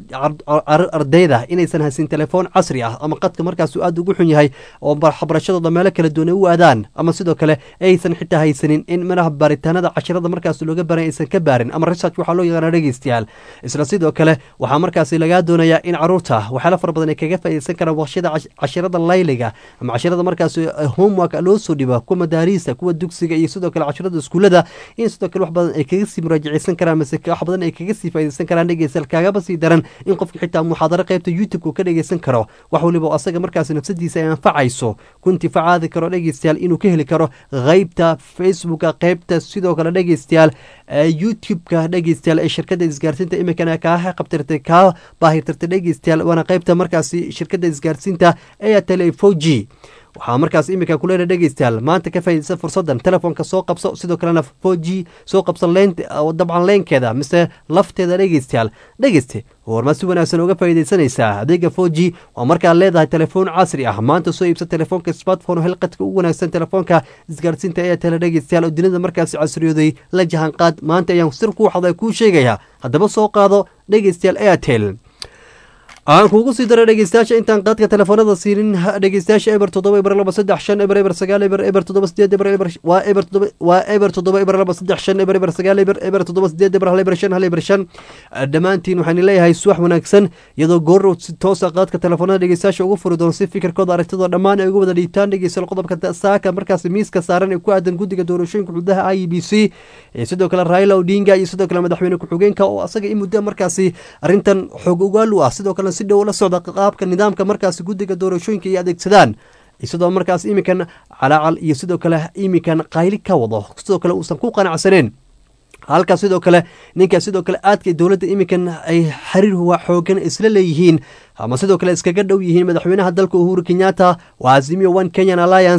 ardayda inaysan haysin telefoon casri ah ama qadka markaas aada ugu xun yahay oo waxbarashadooda meelo kala duwan ay u aadaan ama sidoo kale aysan xitaa haysanin in manaha baaritaanada cashirada markaas looga baran aysan ka baarin ama research waxaa loo yaqaana dhegeystayaal isla sidoo kale waxaa markaasi lagaa doonayaa in caruurta waxyaala fara badan ay kaga faa'iideysan karaan waqshada cashirada layliga ama cashirada markaas homework loo soo dhiba kuwa madaariista kuwa dugsiga iyo sidoo kale cashirada iskuulada in sidoo kale wax badan ay kaga sii muraajaceysan karaan mase wax badan ay kaga sii faa'iideysan karaan dhegeystayaal kaagaba sii daran in qofka xitaa muxaadaro qaybta youtube-ka ka dhegeysan karo wax waliba oo asaga markaas nafsadiisa ay anfacayso ku intifacaadi karo dhegeystayaal inuu ka heli karo qeybta facebooka qeybta sidoo kale dhegeystayaal youtube-ka dhegeystayaal ee shirkada isgaarsiinta iminkana kaa qabtirtay kaa baahirtirtay dhegeystayaal waana qeybta markaasi shirkada isgaarsiinta airtel four g waxaa markaas iminka kuleena dhegeystayaal maanta ka faaideysa fursadan telefoonka soo qabso sidoo kalena four g soo qabso leen dabcan leenkeeda mise lafteeda dhegeystayaal dhegeyste warmaa si wanaagsan uga faaideysanaysaa adeega four g waa markaad leedahay telefoon casri ah maanta soo iibsa telefoonka smartphone oo helqadka ugu wanaagsan telefoonka isgaarsiinta airtel dhegeystayaal oo dunida markaasi casriyooday la jahanqaad maanta ayaan sir kuu xada kuu sheegaya haddaba soo qaado dhegeystayaal airtel aan kuugu sii dara dhegeystayaasha intaan qaadka telefoonada siinin dhegeystayaasha eber toddoba eber laba saddex shan eber eber sagaal eber eber toddoba sideed eber eber waa eber toddoba waa eber toddoba eber laba saddex shan eber eber sagaal eber eber toddoba sideed eber hal eber shan hal eber shan dhammaantiin waxaan leeyahay suwax wanaagsan iyadoo goor si toosa qaadka telefoonada dhegeystayaasha ugu furi doono si fikirkooda aragtidoo dhammaan ay ugu wada dhiibtaan dhegeystayaal qodobka saaka markaasi miiska saaran ee ku aadan guddiga doorashooyinka xududaha i b c sidoo kale raila odinga iyo sidoo kale madaxweyne ku-xigeenka oo asaga in muddo markaasi arrintan xoog ogaal u ah sidoo kale si dhow la socda qaabka nidaamka markaasi guddiga doorashooyinka ay adeegsadaan sidoo markaas iminkan calaacal iyo sidoo kale iminkan qayli ka wado sidoo kale uusan ku qanacsaneen halka sidoo kale ninka sidoo kale aadka dowladda iminkan ay xiriir xoogan isla leeyihiin ama sidoo kale iskaga dhow yihiin madaxweynaha dalka uhuru kenyatta waa azimio one kenyan alliance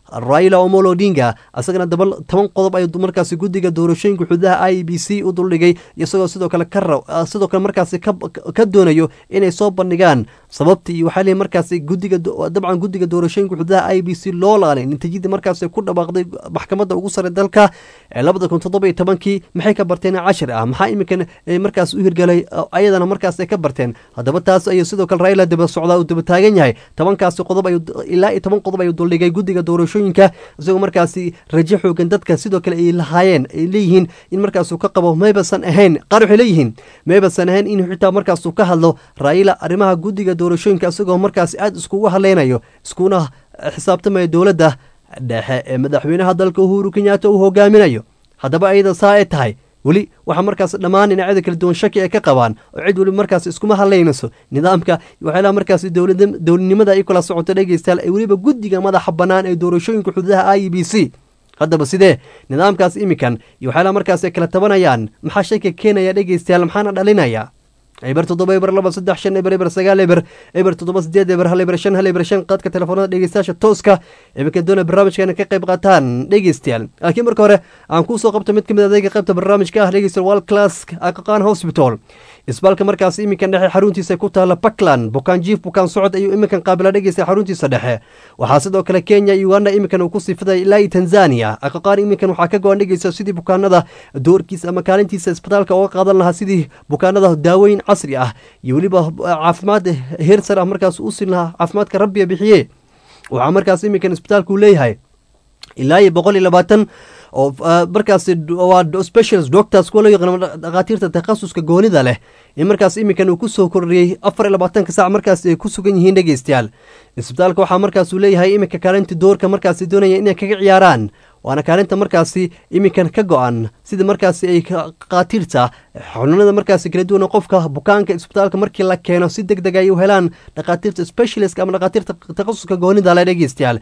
raila omolo odinga isagana daba toban qodob ayuu markaasi guddiga doorashooyinka xududaha i b c u duldhigay isagoo sidoo kale ka sidoo kale markaasi ka doonayo inay soo bandhigaan sababta iyo waxaa leeyahay markaasi guddiga dabcan guddiga doorashooyinka xududaha i b c loo laalay natiijadii markaasi ku dhawaaqday maxkamadda ugu sare dalka ee labada kun toddoba iyo tobankii maxay ka barteen cashir ah maxaa iminkan markaas u hirgalay ayadana markaas ay ka barteen haddaba taas ayuu sidoo kale raila daba socdaa uu daba taagan yahay tobankaasi qodob ayuu ilaa iyo toban qodob ayuu duldhigay guddiga doorashooyinka isagoo markaasi rajo xoogan dadka sidoo kale ay lahaayeen ay leeyihiin in markaasuu ka qabo maybasan ahayn qaar waxay leeyihiin maybasan ahayn in xitaa markaasuu ka hadlo raila arrimaha guddiga doorashooyinka isagoo markaasi aada iskugu hadleynayo iskuna xisaabtamaya dowladda dhexe ee madaxweynaha dalka uhuru kenyaata uu hogaaminayo haddaba ayada saa ay tahay weli waxaa markaas dhammaan dhinacyada kala duwan shaki ay ka qabaan oo cid weliba markaas iskuma hadlaynayso nidaamka waxyaalaha markaas dowladnimada ay kala socoto dhegeystayaal ee weliba guddiga madaxa bannaan ee doorashooyinka xududaha i b c haddaba sidee nidaamkaas imikan iyo waxyaalaha markaas ay kala tabanayaan maxaa shaki keenaya dhegeystayaal maxaana dhalinaya eber toddoba eber laba saddex shan eber eber sagaal eber eber toddoba sideed eber hal eber shan hal eber shan qaadka telefoonada dhegeystayaasha tooska iminka doona barnaamijkeena ka qayb qaataan dhegeystayaal laakiin marka hore aan kuusoo qabto mid ka mid adeega qaybta barnaamijka ah dhegeystayaal wal class aqaqaan hospital isbaalka markaas iminkan dhexe xaruntiisa ku taala puntland bukaan jiif bukaan socod ayuu iminkan qaabila dhegeysta xaruntiisa dhexe waxaa sidoo kale kenya iyo uganda iminkan uu ku sifaday ilaa iyo tanzania aqaqaan iminkan waxaa ka go-an dhegeysta sidii bukaanada doorkiisa ama kaalintiisa isbitaalka uga qaadan lahaa sidii bukaanada daaweyn casri ah iyo weliba caafimaad heer sar ah markaas u siin lahaa caafimaadka rabbiga bixiye waxaa markaas iminkan isbitaalku leeyahay ilaa iyo boqol iyo labaatan oo markaas waa specials doctors kuwa loo yaqaano dhakhaatiirta takhasuska goonida leh in markaas iminkan uu ku soo kordhiyey afar iyo labaatanka saac markaas ay ku sugan yihiin dhegeystayaal isbitaalka waxaa markaasuu leeyahay iminka kaalinta doorka markaasi doonaya inay kaga ciyaaraan waana kaalinta markaasi iminkan ka go-an sida markaasi ay qaatiirta xanuunada markaasi kala duwan qofka bukaanka isbitaalka markii la keeno si deg deg ay u helaan dhakhaatiirta specialist ama dhakhaatiirta takhasuska goonida le dhegeystayaal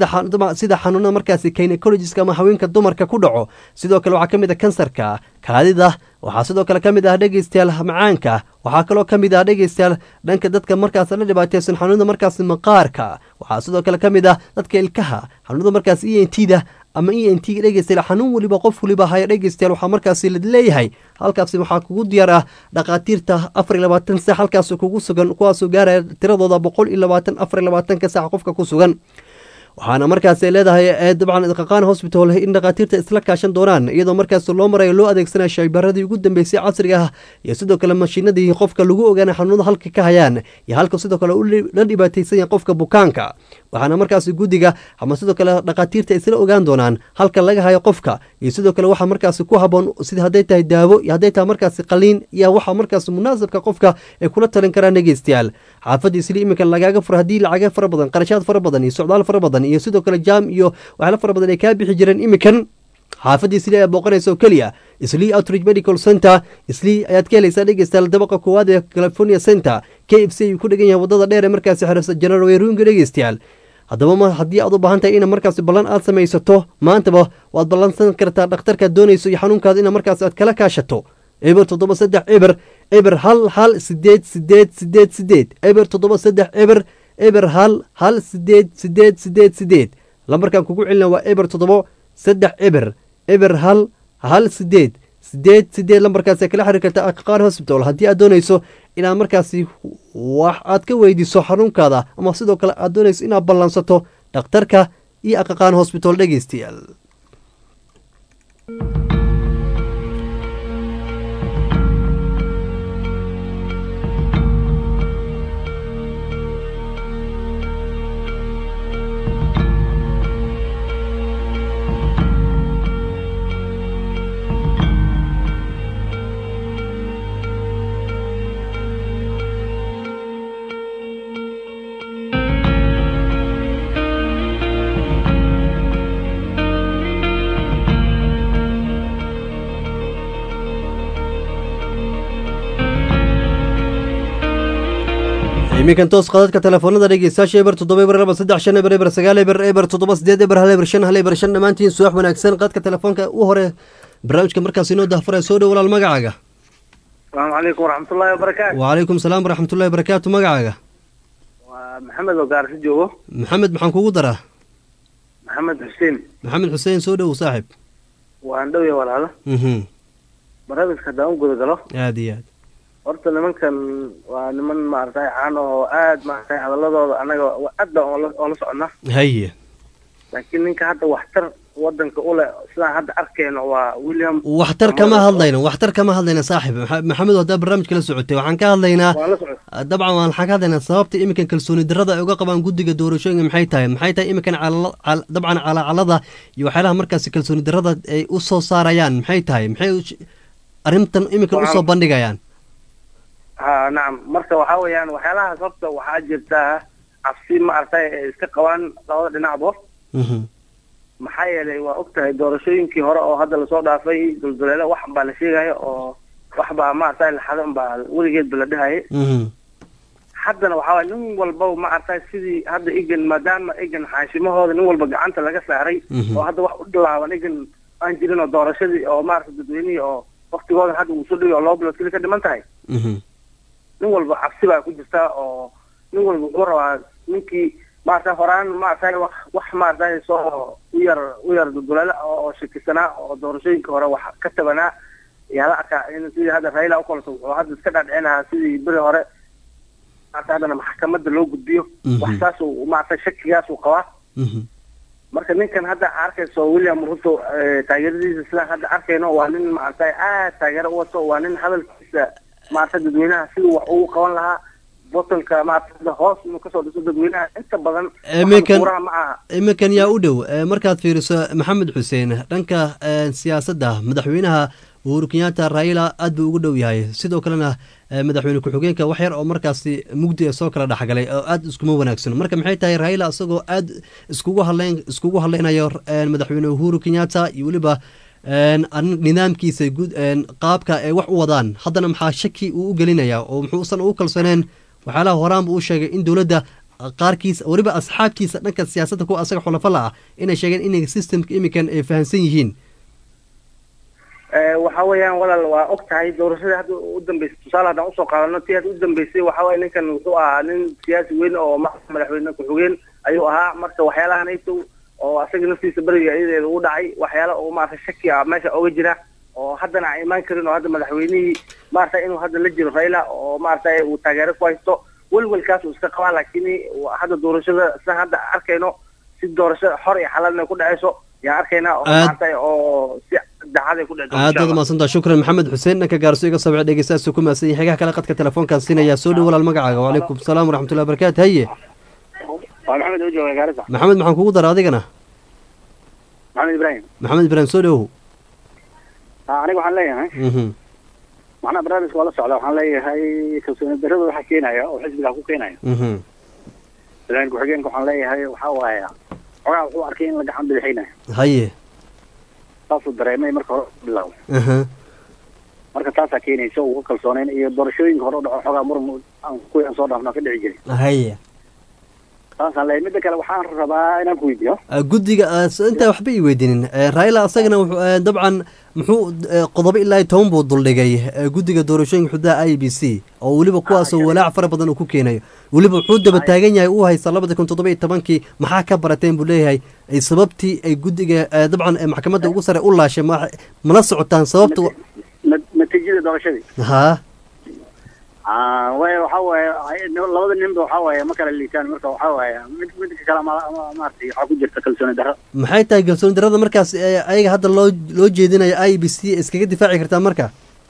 sida xanuunada markaasi gynecologisk ama haweenka dumarka ku dhaco sidoo kale waxaa ka mid a kansarka kaadida waxaa sidoo kale ka mid ah dhegeystayaal macaanka waxaa kaloo ka mid ah dhegeystayaal dhanka dadka markaas la dhibaateysan xanuunada markaasi maqaarka waxaa sidoo kale ka mid ah dadka ilkaha xanuunada markaas e n t da ama e n t dhegeystayaal xanuun weliba qof weliba haya dhegeystayaal waxaa markaasi la leeyahay halkaasi waxaa kugu diyaar ah dhakhaatiirta afar iyo labaatan sac halkaas kugu sugan kuwaasoo gaaraya tiradooda boqol iyo labaatan afar iyo labaatanka sac qofka ku sugan waxaana markaas leedahay dabcan qaqaan hosbital in dhakhaatiirta isla kaashan doonaan iyadoo markaas loo marayo loo adeegsanaya shaybaradii ugu dambeysay casriga ah iyo sidoo kale mashiinadii qofka lagu ogaana xanuunada halka ka hayaan iyo halka sidoo kale la dhibaateysan yahay qofka bukaanka waxaana markaas guddiga ama sidoo kale dhakhaatiirta isla ogaan doonaan halka laga hayo qofka iyo sidoo kale waxaa markaas ku haboon sida hadday tahay daawo iyo hadday tahay markaas qaliin iyo waxaa markaas munaasabka qofka ay kula talin karaan dhegeystayaal xaafadda isli iminka lagaaga furo haddii lacaga fara badan qarashaad fara badan iyo socdaal fara badan iyo sidoo kale jaam iyo waxyaala fara badan ay kaa bixi jireen iminkan xaafadda islii ayaa booqanaysa oo keliya islii outreach medical center islii ayaad ka helaysaa dhegeystayaal dabaqa koowaad ee california center k f c ayuu ku dhegan yahay waddada dheer ee markaasi xirasa general weerooyinka dhegeystayaal haddaba ma haddii aad u baahan tahay ina markaasi ballan aad samaysato maantaba waad ballansan kartaa dhakhtarkaad doonayso iyo xanuunkaada ina markaas aad kala kaashato eber toddoba saddex eber eber hal hal sideed sideed sideed sideed eber toddoba saddex eber eber hal hal sideed sideed sideed sideed lambarkan kugu celina waa eber toddoba saddex eber eber hal hal sideed sideed sideed lambarkaas kala xiriir karta aqaqaan hosbital haddii aad doonayso inaad markaasi wax aad ka weydiiso xanuunkaada ama sidoo kale aad doonayso inaad ballansato dhakhtarka iyo aqaqaan hosbital dhegeystayaal iminkan toos qadadka telefoonada dhegeystayaasha eber toddoba eber laba saddex shan eber eber sagaal eber eber toddoba sideed eber hal eber shan hal eber shan dhammaantiin suwax wanaagsan qadka telefoonka u hore barnaamijka markaas inoo dahfuraya soo dhow walaal magacaaga asalaamu calaykum waraxmatullaahi wabarakaatu wacalaykum salaam waraxmatullahi wabarakaatu magacaaga waa maxamed oo gaarsi joogo maxamed maxaan kugu daraa maxamed xuseen maxamed xuseen soo dhowow saaxib waan dhowya walaalo mhm barnaamijka haddaan u guda galo aada iyo aad horta nimankan waa niman maaragtay caan oo aad maaragtay hadaladooda anaga aad baan oola oola soconnaa haye laakiin ninka hadda waxtar wadanka u leh sidaan hadda arkayno waa william waxtar kama hadlayno waxtar kama hadlayna saaxib Maxa- maxamed haddaa barnaamijka la socotay waxaan ka hadlaynaa waan la socod dabcan waxaan ka hadlaynaa sababta iminkan kalsooni darrada ay uga qabaan guddiga doorashooyinka maxay tahay maxay tahay iminkan calala- cal- dabcan calaacalada iyo waxyaalaha markaasi kalsooni darrada ay u soo saarayaan maxay tahay maxay u- arrintan iminkan Waa- usoo bandhigayaan ha nacam marka waxaa weeyaan waxyaalahaas horta waxaa jirta cabsi maaragtay ay iska qabaan labada dhinacba Mhm. maxaa yeelay waa og tahay doorashooyinkii hore oo hadda lasoo dhaafay dulduleele wax baa la sheegaya oo wax baa maaragtay laxadan baa weligeedba la dhahayay Mhm. haddana waxaa waay nin walbaba maaragtay sidii hadda egan maadaama egan xaashimahooda nin walba gacanta laga saaray Mhm. oo hadda wax u dhilaaban egan aan jirin oo doorashadii oo maaragtay dadweynihii oo waktigooda hadda uu soo dhigay oo laba bilood keli ka dhiman tahay Mhm. nin walba cabsi baa ku jirta oo nin walba wuxuu rabaa ninkii maaragtay horaan maaragtay wax wax maaragtay soo u yar u yar dulduleele oo oo shakisanaa oo doorashooyinka hore wax ka tabanaa yaa la arkaa in sidii hadda raila u kaleto wuxuu hadda iska dhaadhicinahaa sidii beri hore maaragtay haddana maxkamadda loo gudbiyo Mhm. wax saas uu maaragtay shakigaas uu qabaa Mhm. marka ninkan hadda arkayso william ruto eh, taageeradiisa sidaan hadda arkayno waa nin maaragtay aad taageero u wato waa nin hadalkiisa maaragtay dadweynaha siduu wax ugu qaban lahaa botonka maaragtay hadda hoos inuu kasoo dhiso dadweynaha inta badan Iminkan- kuuraha ma aha iminkan yaa u dhow Eh, markaad fiiriso maxamed xuseen dhanka eh, siyaasadda madaxweynaha uhuru kenyatta raila aad buu ugu dhow yahay sidoo kalena eh, madaxweyne ku-xigeenka wax yar oo markaasi mugdi ee soo kala dhexgalay oo aad iskuma wanaagsan marka maxay tahay raila isagoo aad iskugu hadleyn iskugu hadleynayo eh, madaxweyne uhuru kenyatta iyo weliba een, arrin- nidaamkiisa guud een, qaabka ay wax u wadaan haddana maxaa shaki uu u gelinayaa oo muxuusan ugu kalsooneen waxyaalaha horaan buu u sheegay in dowladda qaarkiisa weliba asxaabtiisa dhanka siyaasadda kuwa asaga xulafo la ah inay sheegeen inay systemka iminkan ay fahamsan yihiin Eh, waxa weeyaan walaal waa og tahay doorashadii hadda u dambeysay tusaale haddaan usoo qaadano tii hadda u dambeysay waxa waye ninkan wuxuu ahaa nin siyaasi weyn oo ma- madaxweyne ku-xigeen ayuu ahaa marka waxyaalahan ayto oo asaga naftiisa beriga iyadeeda u dhacay waxyaala oo maaragtay shaki ah meesha oga jira oo haddana aan imaan karin oo hadda madaxweynihii maaragtay inuu hadda la jiro raila oo maaragtay uu taageero ku haysto welwelkaas uu iska qabaa laakiin hadda doorashada sida hadda arkayno si doorasho xor iyo xalaalna ku dhacayso yaan arkaynaa oo Aad- maaragtay oo si dacaday ku dhici doonto aad insha baad Allah. umaadsanta shukran maxamed xuseen dhanka gaarso iga soo wici dhegeystayaasuu ku mahadsan yahay xegaha kale qadka telefoonkaan siinaya soo dhow walaal magacaaga wacalaykum salaam waraxmatullahi wabarakaatu haye waa maxamed oo jooga gaarisa maxamed maxaan kugu dara adigana maxamed ibraahim maxamed ibraahim soo dhowow Ah, aniga waxaan leeyahay Mhm. macnaha barnaamijka waa la socda waxaan leeyahay kalsooni darrada waxa keenaya oo xisbiga ku keenaya Mhm. madaxweyne ku-xigeenka waxaan leeyahay waxaa waaye xogaa wuxuu arkay in la gacan bidixinayo haye saasuu dareemay marka hore u bilaabo aha marka taasaa keenaysa uu ku kalsoonayn iyo doorashooyinka hore u dhaco xogaa muran aan kuwii aan soo dhaafnaa ka dhici jiray haye saasaan leeyahay midda kale waxaan rabaa inaan ku weydiiyo Ah, guddiga ah, s- intaa waxba ii weydiinin Eh, raila asagana wuxuu eh, dabcan muxuu eh, qodobo ilaa iyo toban buu duldhigay eh, guddiga doorashooyinka xuduudaha i b c oo weliba kuwaasoo walaac fara badan uu ku keenayo weliba wuxuu daba taagan yahay uu haysta labada kun toddoba iyo tobankii maxaa ka barateen buu leeyahay ay sababtii ay guddiga eh, dabcan eh, maxkamadda ugu sare u laashay ma mala socotaan sababta wa- Na- natiijada doorashadii haa Ah, way waxa waaye ay- labada ninba waxa waaye ma kala liitaan marka waxa waaye mid midka kale ma ma- maaragtay waxaa ku jirta kalsooni darro maxay tahay kalsooni darrada markaas eh, ayaga hadda loo loo jeedinayo i b c iskaga difaaci kartaa marka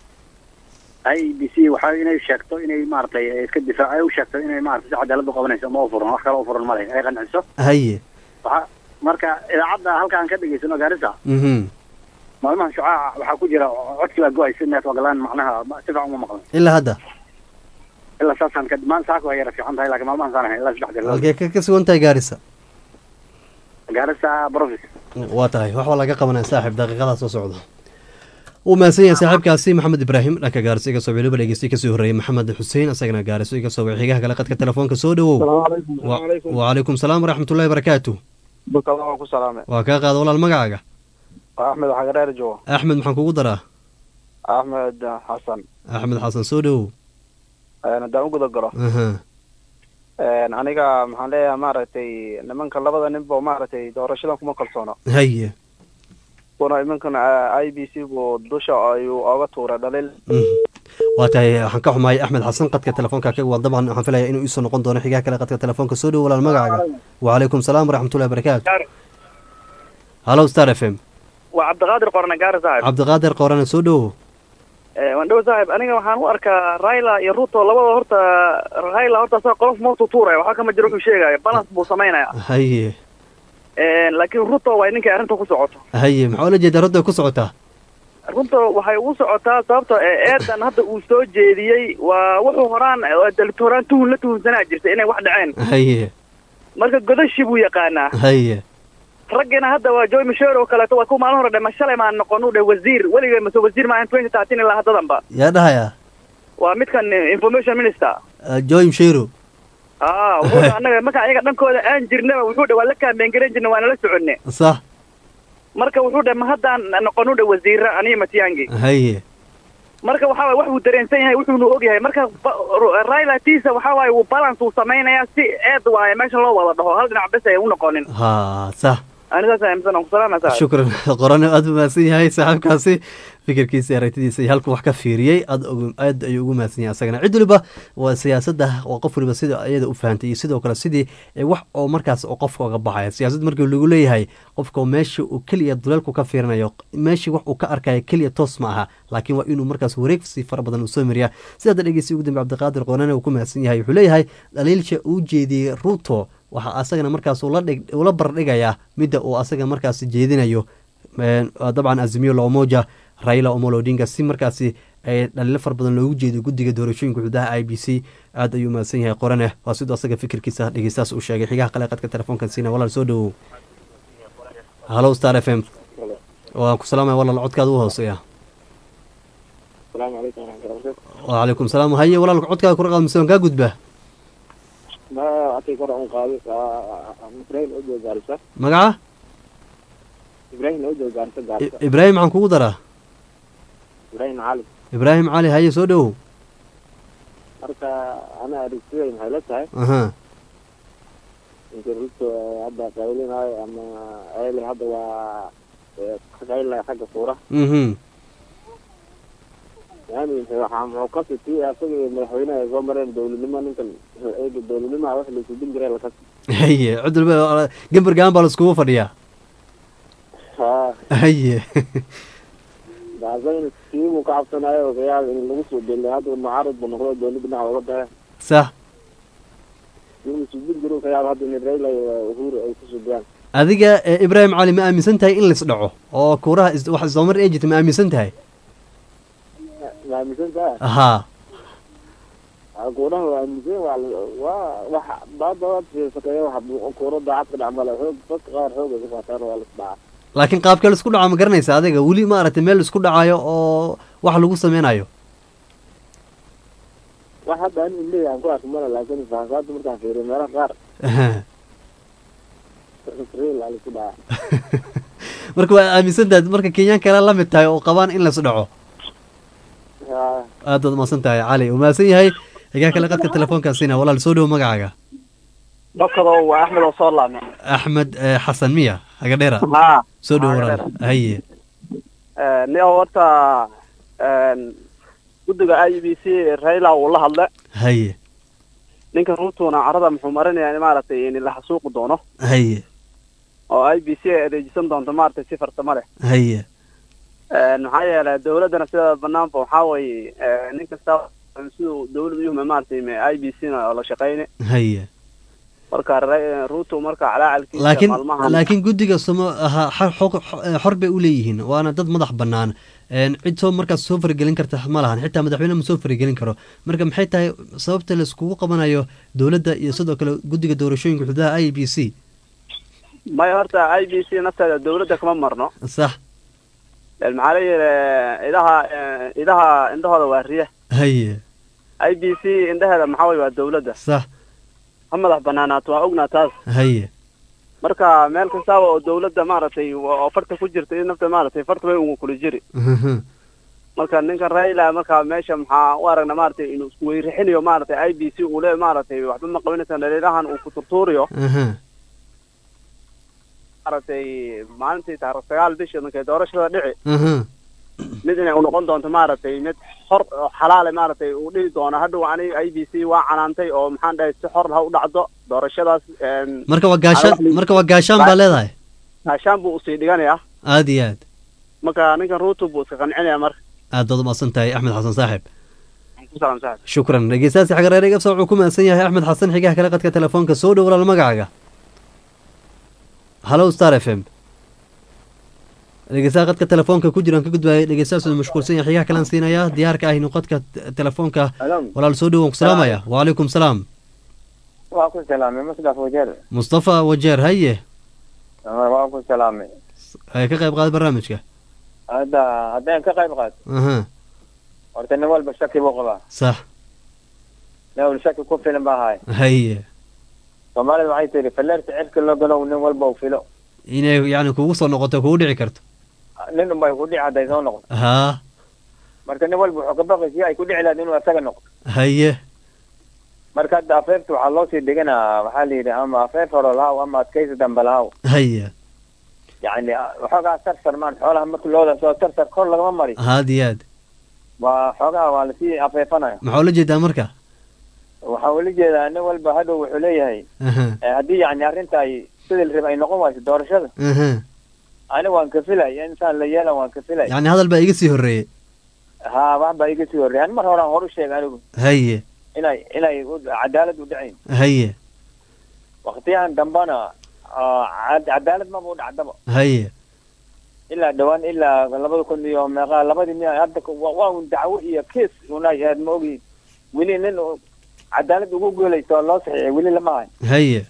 i b c waxa inay sheegto inay maaragtay iska difaac ay u sheegto inay maaragtay si cadaalad u qabanayso ma u furan wax kale u furan ma leh ay qanciso haye waxa marka idaacadda halka aan ka dhegaysano gaarisa mhm maalmahan shucaaca waxaa ku jira codkii baa go-ay si neef ogolaan macnaha ma- si fiican uma maqlan ilaa hadda ilaa saasaan ka maan saaka waa yara fiican tahay laakiin maalmahan saan ahay ilaa saddex jeer halkee ka ka sugan tahay gaarisa gaarisa profis waa tahay wax waa laga qabanaya saaxiib daqiiqadaa soo socda wuu mahadsan yahay saaxiibkaasi maxamed ibraahim dhanka gaariso iga soo weliba dhegeystay kasii horreeyay maxamed xuseen asagana gaariso iga soo wixi xigaha kale qadka telefoonka soo dhowow Wa- wacalaykum salaam waraxmatullahi wabarakaatu bukada waan ku salaamay waa kaa qaada walaal magacaaga waa axmed waxaa gadheer jooga axmed maxaan kugu daraa axmed xasan axmed xasan soo dhowow haddaan u guda galo aha Een, aniga maxaan leeyahay maaragtay nimanka labada ninba maaragtay doorashadan kuma kalsoono haye kuna iminkan i b c buu dusha ayuu oga tuuray dhaliil waa tahay waxaan ka xumaayay axmed xasan qadka telefoonka kaga waa dabcan waxaan filaya inuu iisoo noqon doono xigaha kale qadka telefoonka soo dhowo walaal magacaaga wacalaykum salaam waraxmatullahi barakaatu hallow star f m waa cabdiqaadir qorne gaari saaxib cabdiqaadir qorane soo dhowo waan dhow saaxib aniga waxaan u arkaa raila iyo ruto labada horta raila horta asaga qolof mautu tuuraya waxba kama jiro wuxuu sheegaya balance buu samaynaya haye laakiin ruto waa ninkay arrinta ku socoto haye maxaa ula jeedaa rodda ku socotaa runta waxay ugu socotaa sababto eedan hadda uu soo jeediyey waa wuxuu horaan dalibta horaan tuhun la tuhunsanaa jirtay inay wax dhaceen haye marka godashi buu yaqaanaa haye raggina hadda waa joy michel oo kaleeto waa ku maalin hore dhe ma shalay maan noqon u dhe wasiir weligay mase wasiir maahan twenty thirteen ilaa haddadanba yaa dhahaya waa midkan information minister joy mshiro aa wuxuu dhe annaga marka ayaga dhankooda aan jirnaba wuxuu dhe waa la kaambeen garan jirna waana la soconne sax marka wuxuu dhe ma haddaan noqon u dhe wasiira aniga matiyangi haye marka waxa waye wax uu dareensan yahay wuxuuna og yahay marka raila tiisa waxa waaye uu balance uu samaynayaa si eed waaye meesha loo wada dhaho hal dhinac bes ay u noqonin ha sax ani saas aaminsan aan ku salaama saa shukran qorane aad u mahadsan yahay saaxiibkaasi fikirkiisa aragtidiisa iyo halku wax ka fiiriyey aad aad ayuu ugu mahadsan yahay asagana cid waliba waa siyaasadda waa qof waliba sida iyada u fahantay iyo sidoo kale sidii wax oo markaas oo qofka oga baxaya siyaasad markii lagu leeyahay qofka meesha uu keliya duleelku ka fiirinayo meeshii wax uu ka arkayo keliya toos ma aha laakiin waa inuu markaas wareegsi fara badan uu soo mariyaa sidaada dhegeysi ugu dambe cabdiqaadir qoonane uu ku mahadsan yahay wuxuu leeyahay dhaliilsha uu jeediyey ruto waxaa asagana markaas ula bardhigayaa midda uu asaga markaas jeedinayo dabcan azimiyo loomoja raila omolo odinga si markaasi dhaliilo fara badan loogu jeedo guddiga doorashooyinka xududaha i b c aad ayuu mahadsan yahay qorane waa siduu asaga fikirkiisa dhegeystaas uu sheegay xigaha qale qadka telefoonkan siina walaal soo dhowow hallow star f m waan ku salaamaya walaal codkaada u hooseeya wacalaykum salaam haye walaalka codkaada kura qaad mise waan kaa gudbaa magaca ibraahim maxaan kugu daraa ibraahim cali haye soo dhowow marka ana arigtiday maxay la tahay aha ninka ruto hadda qaylinaayo ama eeli hadda waa ka qaylinaya xagga suura mhm yani waxaa muxuu ka siti asaga iyo madaxweynaha soo mareen dowladnimo ninkan eega dowladnimaha wax la isudin jiray lakasi haye cid walba gambar gaan baa laiskugu fadhiyaa haye asagana kiibuu ka cabsanayo ogayaal in lagu soo deliyo hadda mucaarad buu noqdo dowladda dhinac uga baxe sax in isudin jiro kayaab hadda in raila iyo uhuru ay kusoo diyaan adiga ibraahim cali ma aaminsan tahay in lais dhaco oo kuuraha wax isdabamar ee jirta ma aaminsan tahay ma aaminsan tahay haa kuuraha waa aaminsan waa waa wax baadaad shaqeeya wax kuuro daacad ka dhacmale xoog dadka qaar xoog ay ka faataan waa lis dhaca laakiin qaabkee laisku dhaco ma garanaysa adiga weli maaragtay meel laisku dhacayo oo wax lagu sameynayo wax hadda ani leeyahay aan ku arki male laakiin faahfaahda markaan fiiriyo meelaha qaar real aa laisku dhaca marka waa aaminsan tahay marka kenyaan kale la mid tahay oo qabaan in lais dhaco aad baad umahadsan tahay cali uu mahadsan yahay xigaa kale qadka telefoonkaasina walaal soo dhowo magacaaga dokado waa axmed oo soo laame axmed xasan miya hagadheera ha soo dhowo walaal haye ni horta guddiga i b c raila uu la hadle haye ninka ruutuna carada muxuu marinayaa in maaragtay in la xasuuqi doono haye oo i b c ay adeejisan doonto maaragtay si farsamo leh haye maxaa yeelay dawladdana sida banaanba waxaa weeye nin kasta siduu dawladda yuhma maaragtay i b c na oo la shaqeyne haye marka ruto marka calaacalkiisa laakiin maalmahan laakiin guddiga somo aha xor bay u leeyihiin waana dad madax bannaan cid soo markaas soo faragelin karta ma lahan xitaa madaxweyne ma soo faragelin karo marka maxay tahay sababta laiskugu qabanayo dowladda iyo sidoo kale guddiga doorashooyinka xududaha i b c maya horta i b c nafteeda dawladda kama marno sax maxaa la yidhi idaha idaha indhahooda waa riya haye i b c indhaheeda maxaa way waa dawladda sax ha madax banaanaato waa ognaa taas haye marka meel kastaaba oo dawladda maaragtay oo farta ku jirta in nafta maaragtay farta way ugu kula jiri marka ninka raila marka meesha maxaa u aragna maaragtay inuu isku weyrixinayo maaragtay i b c uu le maaragtay waxba ma qabanaysa dhaliirahan uu ku turtuuriyo aha maaragtay maalintii taariikh sagaal bisha markay doorashada dhici aha mid inay u noqon doonto maaragtay mid xor oo xalaale maaragtay uu dhihi doono hadhow aniga i b c waa canaantay oo maxaan dhahay si xor ha u dhacdo doorashadaas een, marka waa gaashaan marka waa gaashaan baa leedahay gaashaan buu usii dhiganayaa aad iyo aad marka ninkan ruto buu iska qancinaya marka aad baad umahadsan tahay axmed xasan saaxib ku salaam saaxib shukran dhegeystayaasi xagareer gabsa wuxuu ku mahadsan yahay axmed xasan xigaha kale qadka telefoonka soo dhow walaal magacaaga hallo star f m dhegeystaha qadka telefoonka ku jiraan ka gudbaaya dhegeystayaas uu mashquulsan yahay xigaha kalean siinayaa diyaarka ah inuu qadka t- telefoonka walaal soo dhow waan ku salaamaya wacalaykum salaam waa ku salaamay musdaf wajeer mustafa wajeer haye waa ku salaamay ay ka qayb qaada barnaamijka hadda haddaan ka qayb qaato aha horta nin walba shaki buu qabaa sax nin walba shaki ku filan baa haay haye soomaalida waxay tihi falleerta cirka loo galow nin walba uu filo inay yacni kugu soo noqoto kugu dhici karto nin unbay ku dhici hadday soo noqdo haa marka nin walba wuxuu ka baqay si ay ku dhici lahayd inuu asaga noqdo haye marka hadda afeefta waxaa loo sii deganaa waxaa la yidhi ama afeef horo lahaw ama adkaysi dambe lahaw haye yacni waxoogaa sarsar maan xoolaha marka looda soo sarsar kor lagama mari haad iyo aad waa xoogaa waa lasii afeefanaya maxaa ula jeedaa marka waxaa ula jeedaa nin walba hadhow wuxuu leeyahay aha eh, haddii yacni arrinta ay sidii la rabay ay noqon wayso doorashada aha aniga waan ka filay insaan la yeelan waan ka filay yacni hadal baa iga sii horreeyey ha wax baa iga sii horreeyay ani mar horaan hor u sheegay anigu haye inay inay u- cadaalad u dhacayn haye waktiyahan dambana ah, cad- cadaalad maba u dhacdaba haye ilaa dhawaan ilaa labada kun iyo meeqa labadii miya hadda ku- waa waa un dacwo iyo kiis unay aad ma ogi weli nin u- cadaalad ugu guulaysto oo loo saxiixay weli lama hayo haye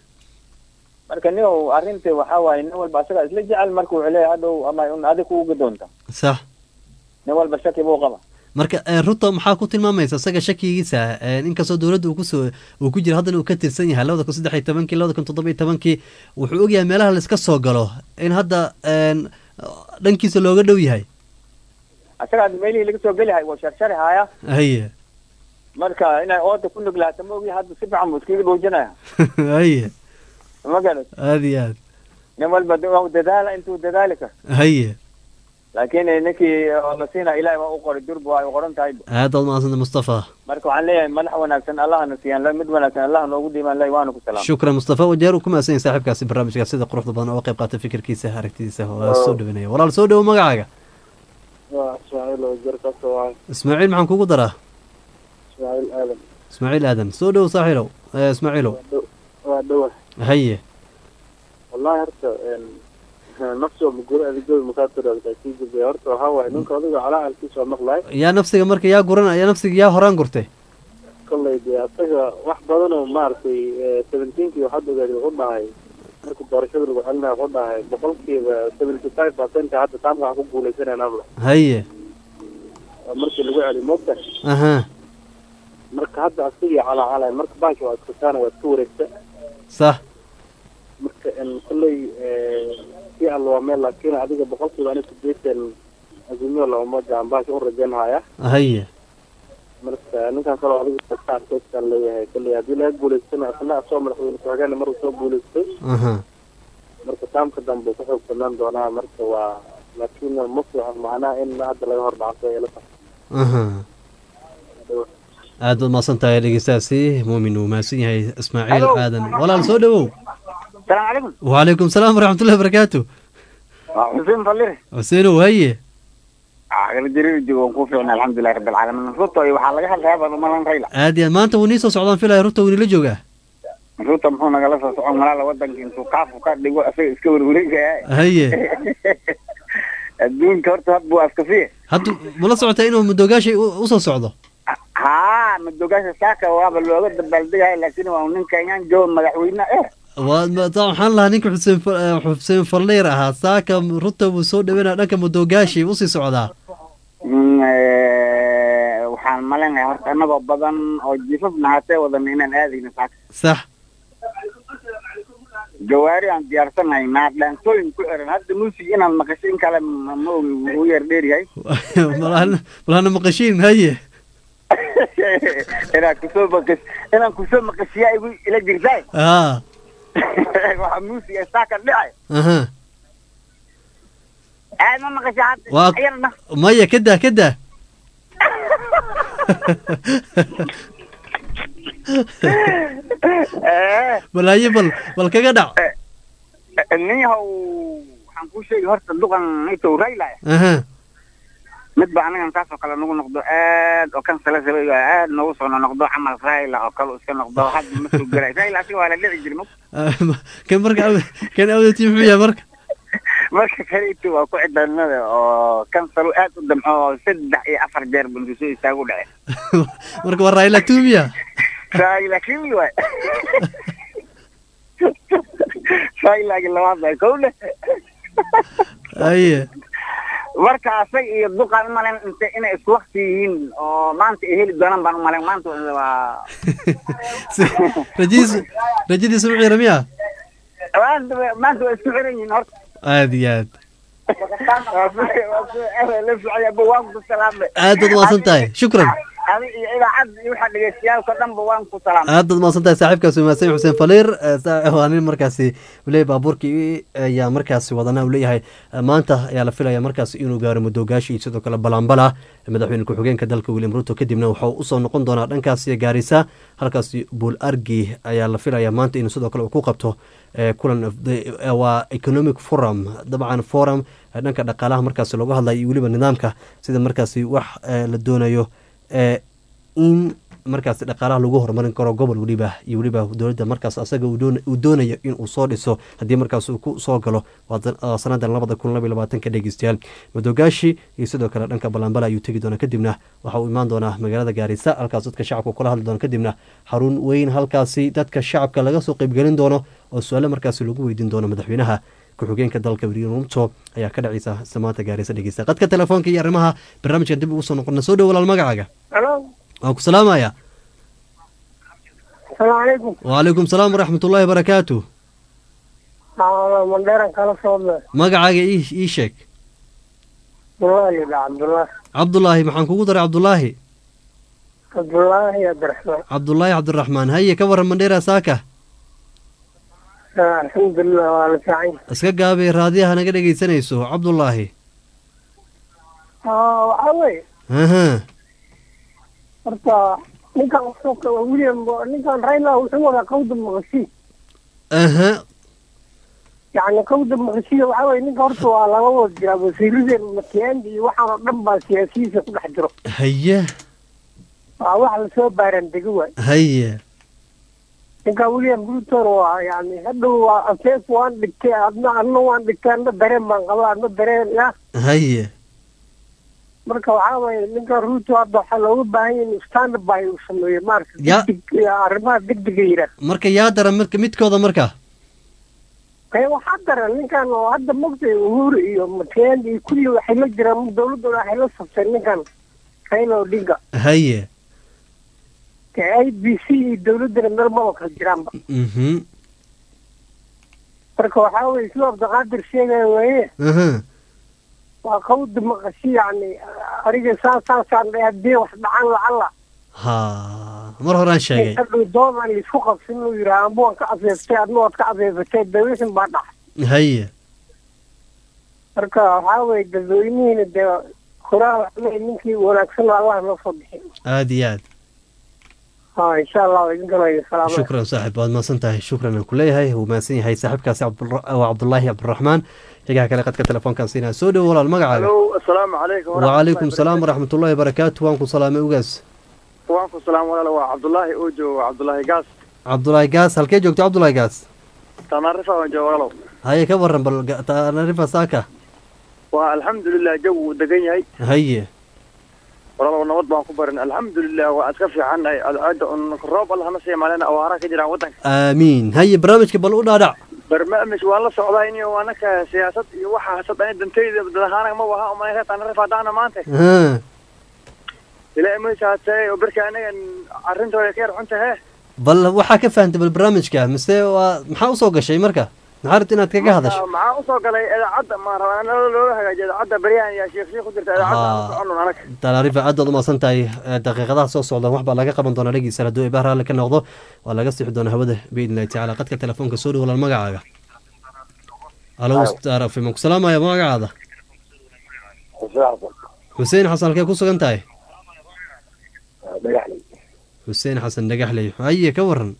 marka nin uu arrinta waxaa waaye nin walba asaga isla jecel marka wuxuu leeyahay hadhow ama un adig kuuga doonta sax nin walba shaki buu qaba marka eh, ruto maxaa ku tilmaamaysa isaga shakigiisa eh, inkastoo dowladda uu kusoo uu ku jiro haddana uu ka tirsan yahay labada kun saddex iyo tobankii labada kun toddoba iyo tobankii wuxuu ogyahay meelaha laiska soo galo in hadda een, dhankiisa looga dhow yahay asaga hadda meelihii laga soo geli hay waa sharshari haya haye marka inay ooda ku nuglaata ma ogi hadda si fiican buu iskaga dhoojinaya haye ma garat aada iyo aad nin walba da- waa dadaala intuu dadaali karo haye laakiin ninkii oo la siina ilahay waa u qoray durba waa ay qoran tahay aad baad umahadsanta mustafa marka waxaan leeyahay madax wanaagsan allahana siiyaan la- mid wanaagsan allah noogu dhiibaan lay waana ku salaam shukran mustafa wajeer uu ku mahadsan yahay saaxiibkaasi barnaamijka sida quruxda badan oo qayb qaata fikirkiisa aragtidiisa waa soo dhawanaya walaal soo dhowo magacaaga waa ismaaciil oo jar ka soo waay ismaaciil maxaan kugu daraa ismaaciil aadan ismaaciil aadan soo dhowo saaxiilow eh, ismaaciilow waa dhowa haye wallahi horta nafsi oo muguro adigooda mukaatiraadka kii gudbay horta waxaa waaye ninka adiga calaalkiisa waa maqlay yaa nafsiga marka yaa guran yaa nafsiga yaa horaan gurtay kolley dee asaga wax badan oo maaragtay seventeenkii waxaad ogaadi wuxuu dhahay marka doorashada lagu celinayo wuxuu dhahay boqolkiiba seventy five percent hadda taamka waxaa ku guuleysanaynaaba haye markii lagu celi moogta aha marka hadda asigii calacalay marka baanki waa iska saana waa iska wareegta sax marka en kolley si alla waa meel laakiin adiga boqolkiiba ani sideetan azimio labamoja aan baanki u rajaynhaya haye marka ninkan kaloo adiga saarkeysaan leeyahay kolley haddii laga guuleystana asna asoo madaxweyne ku-xigeenna maruu soo guuleystay aha marka taamka dambe ku xoog banaan doonaa marka waa laakiin ma fiican macnaha in hadda laga hor dhacso ay la tahay aha aad baad mahadsan tahay dhegeystaasi muumin uu mahadsan yahay ismaaciil Hello. aadan walaal soo dhowow السلام عليكم وعليكم السلام ورحمة الله وبركاته حسين فلير حسينو هيه عقل جرير جوان كوفي الحمد لله رب العالمين رطو اي waxaa laga hadlayaa baa malan rayla aad iyo aad maanta wuu nii soo socdaan filaya ruta wuu nila joogaa ruto muxuu nagala soo socon malaala wadanka intuu kaafu ka dhigo asaga iska warwareegaya haye adduunka horta had buu askafiye hadda mala socotaa inuu mudoogaashay u u soo socdo haa madogaasha saaka waaba looga dabaaldegaya laakiin waa nin kenyaan joo madaxweyne eh waa ma- taa waxaan lahaa ninka xuseen Fa- eh, xuseen falleer ahaa saaka ruta wuu soo dhaweynaya dhanka mudoogaashay usii socdaa Mm, eh, waxaan maleynayaa horta annagoo badan oo jifaf nahatee wadan inaan aadayna saaka sax gawaari aan diyaarsanahay naadhaansooyin ku xiran hadda muusig inaad maqasho in kale ma ma ogi wuu yar dheeryahay malahana malahana maqashiin haye inaan kusoo maqas inaan kusoo maqashiyaa igu ila jirtaay aa waxaa muusig saaka dhicay aha aad ma maqasha hadda waa yarna maya kadaa kadaa balaaye bal bal kaga dhac nin yahow waxaan kuu sheegi horta duqan intuu raylaya aha mid ba anagan saas oo kale nagu noqdo aad oo kan sala sala aad nagu soo noqdo camal rayla oo kale iska noqdo hadda ma soo gelay rayla asiga waa la dhici jiri kan marka awd kan awdati muxuu yahay marka marka kale intuu waa ku cidanada oo kan salo aad u damco oo saddex iyo afar jeer buntu soo istaagu dhace marka waa raila tumiya rayla kimi waay raylagi labaad bay kowle haye marka asag iyo duqaan umalayn inte inay isku wakti yihiin oo maanta ay heli doonaan baan umalayn maanta waa rajadiis rajadiisa ma ciira miya maanta wa- maanta waa isku xiran yihiin horta aad iyo aad la socayaba waan ku salaamay aad baad umahadsan tahay shukran adi iyo idaacadda iyo waxaa dhegeystayaalka dhanba waan ku salaamay aad baad umahadsan tahay saaxiibkaas umaadsan xuseen faliir Eh, saa- waa nin markaasi uleeyahy baabuurkii ayaa markaasi wadana uu leeyahay eh, maanta ayaa la filaya markaasi inuu gaaro madoogaashii iyo sidoo kale balaambala madaxweyne ku-xigeenka dalka william ruto kadibna wuxuu usoo noqon doonaa dhankaasi gaarisa halkaasi buul argi ayaa la filaya maanta inuu sidoo kale uu ku qabto eh, kulan of the- eh, waa economic forum dabcan forum eh, dhanka dhaqaalaha markaasi looga hadlayo iyo weliba nidaamka sida markaasi wax eh, la doonayo eh, in markaasi dhaqaalaha lagu horumarin karo gobol weliba iyo weliba dowladda markaas asaga uu doon- uu doonayo in uu soo dhiso haddii markaas uu ku soo galo waa dan- waa sanadan labada kun laba iyo labaatanka dhegeystayaal madogaashi iyo sidoo kale dhanka balambala ayuu tegi doonaa kadibna waxa uu imaan doonaa magaalada gaarisa halkaas dadka shacabka kula hadli doona kadibna xarun weyn halkaasi dadka shacabka laga soo qeybgelin doono oo su-aale markaasi lagu weydiin doono madaxweynaha ku-xigeenka dalka william ruto ayaa ka dhacaysa samaanta gaarisa dhegeysta qadka telefoonka iyo arrimaha barnaamijkan dib ugu soo noqona soo dhow walaal magacaaga halo waan ku salaamaya asalaamu calaykum wacalaykum salaam waraxmat ullaahi barakaatu aa mandheeran kala socda magacaaga ii ii sheeg abdullaahi dha cabdullaahi cabdulaahi maxaan kugu daray cabdulaahi cabdullaahi abdiraxmaan cabdulaahi cabdiraxmaan haye ka waran mandheera saaka Ah, alxamdulilah waa la fiican yahay. iska gaabay raadiyaha naga dhegaysanayso cabdulaahi Ah, waxaa weeye aha horta ninkan wuxuu ka- william ninkan raila wuxuu wadaa qawda maqashiin aha yacni qawda maqashiin waxaa weeye ninka horta waa laga wada jiraa wasiiradeen matiyaandi iyo waxaan oo dhan baa siyaasiyiisa ku dhex jiro haye waa wax lasoo baaran dego waay haye ninka william bruton waa yani hadhow waa afeef waan dhigtay adna adna waan dhigtay adna dareen baan qabaa adna dareen ya haye marka waxaa waye ninka ruto hadda waxaa looga baahan yahay in stand by uu sameeyo maarata Ya- degdeg arrimaha degdega yidhaah marka yaa dara marka midkooda marka ee waxaa daran ninkan oo hadda mogtay uhuru iyo matiyaandi iyo kulli waxay la jiraan dowladooda waxay la sabteen ninkan raila odinga haye ee i b c iyo dowladana meel maba kala jiraanba mhm marka waxaa weye sidoo abdiqaadir sheegaya weeye aha waa qawda maqashi yacni ariga saas saasaan dhahay haddii wax dhacaan lacala ha mar horaan sheegay hadhow doon aan laisku qabsin inuu yidhaha amba waan ka afeeftay adna waad ka afeefatay dawishin baa dhax haye marka waxaa weye dadweynihiina dee koraa waxle ninkii wanaagsan allah noo soo bixi aad iyo aad ha insha allah waa idin galaya salaamada shukran saaxib waad mahadsan tahay shukran aan ku leeyahay wuu mahadsan yahay saaxiibkaasi cabdura- waa cabdulaahi cabdiraxmaan xigaha kale qadka telefoonkan siinaa soo dhow walaal magacaaga alo asalaamu calaykum wacalaykum salaam waraxmat ullaahi barakaatu waan ku salaamay ugaas waan ku salaam walaal waa cabdullaahi oo joogo cabdullaahi gaas cabdulaahi gaas halkee joogto cabdulaahi gaas tanaarifa waan joogo walaalow haye ka waran bal ga- taanarifa saaka waa alxamdulilah jawi wuu degan yahay haye walaalow nabad baan ku barin alxamdulilah waa iska fiicannahay alcaada un roob alla hana sii maalina awaara ka jiraan waddanka aamiin haye barnaamijka bal u dhaadhac barnaamij waan la socdaa in anaka siyaasad iyo waxa hasad ani dantayda dadahaanaga ma waha umanaysa tanaarifa haddaana maanta Ha, ilaa imaysa hatee oo berka anagan arrintooda ka yar xunta hee bal waxaa ka fahantay bal barnaamijka mise waa maxaa usoo gashay marka maxaa rabta inaad kaga hadasho maxaa usoo galay idaacadda ma rabaa in loola hagaajiyo idaacadda baryahan yaa sheekh sheekh ku jirta idaacadda aan soconun anaga talaarifa aad baad umaasan tahay daqiiqadaha soo socdaan wax baa laga qaban doonaa dhegeysa hadduu ibaa raalli ka noqdo waa laga sixi doonaa hawada biidni illahi tacaala qadka telefoonka soo dhow walaal magacaaga alo star fm ku salaamaya magacaada xuseen xasan halkee ku sugan tahay dhagaxley xuseen xasan dhagaxley haye ka waran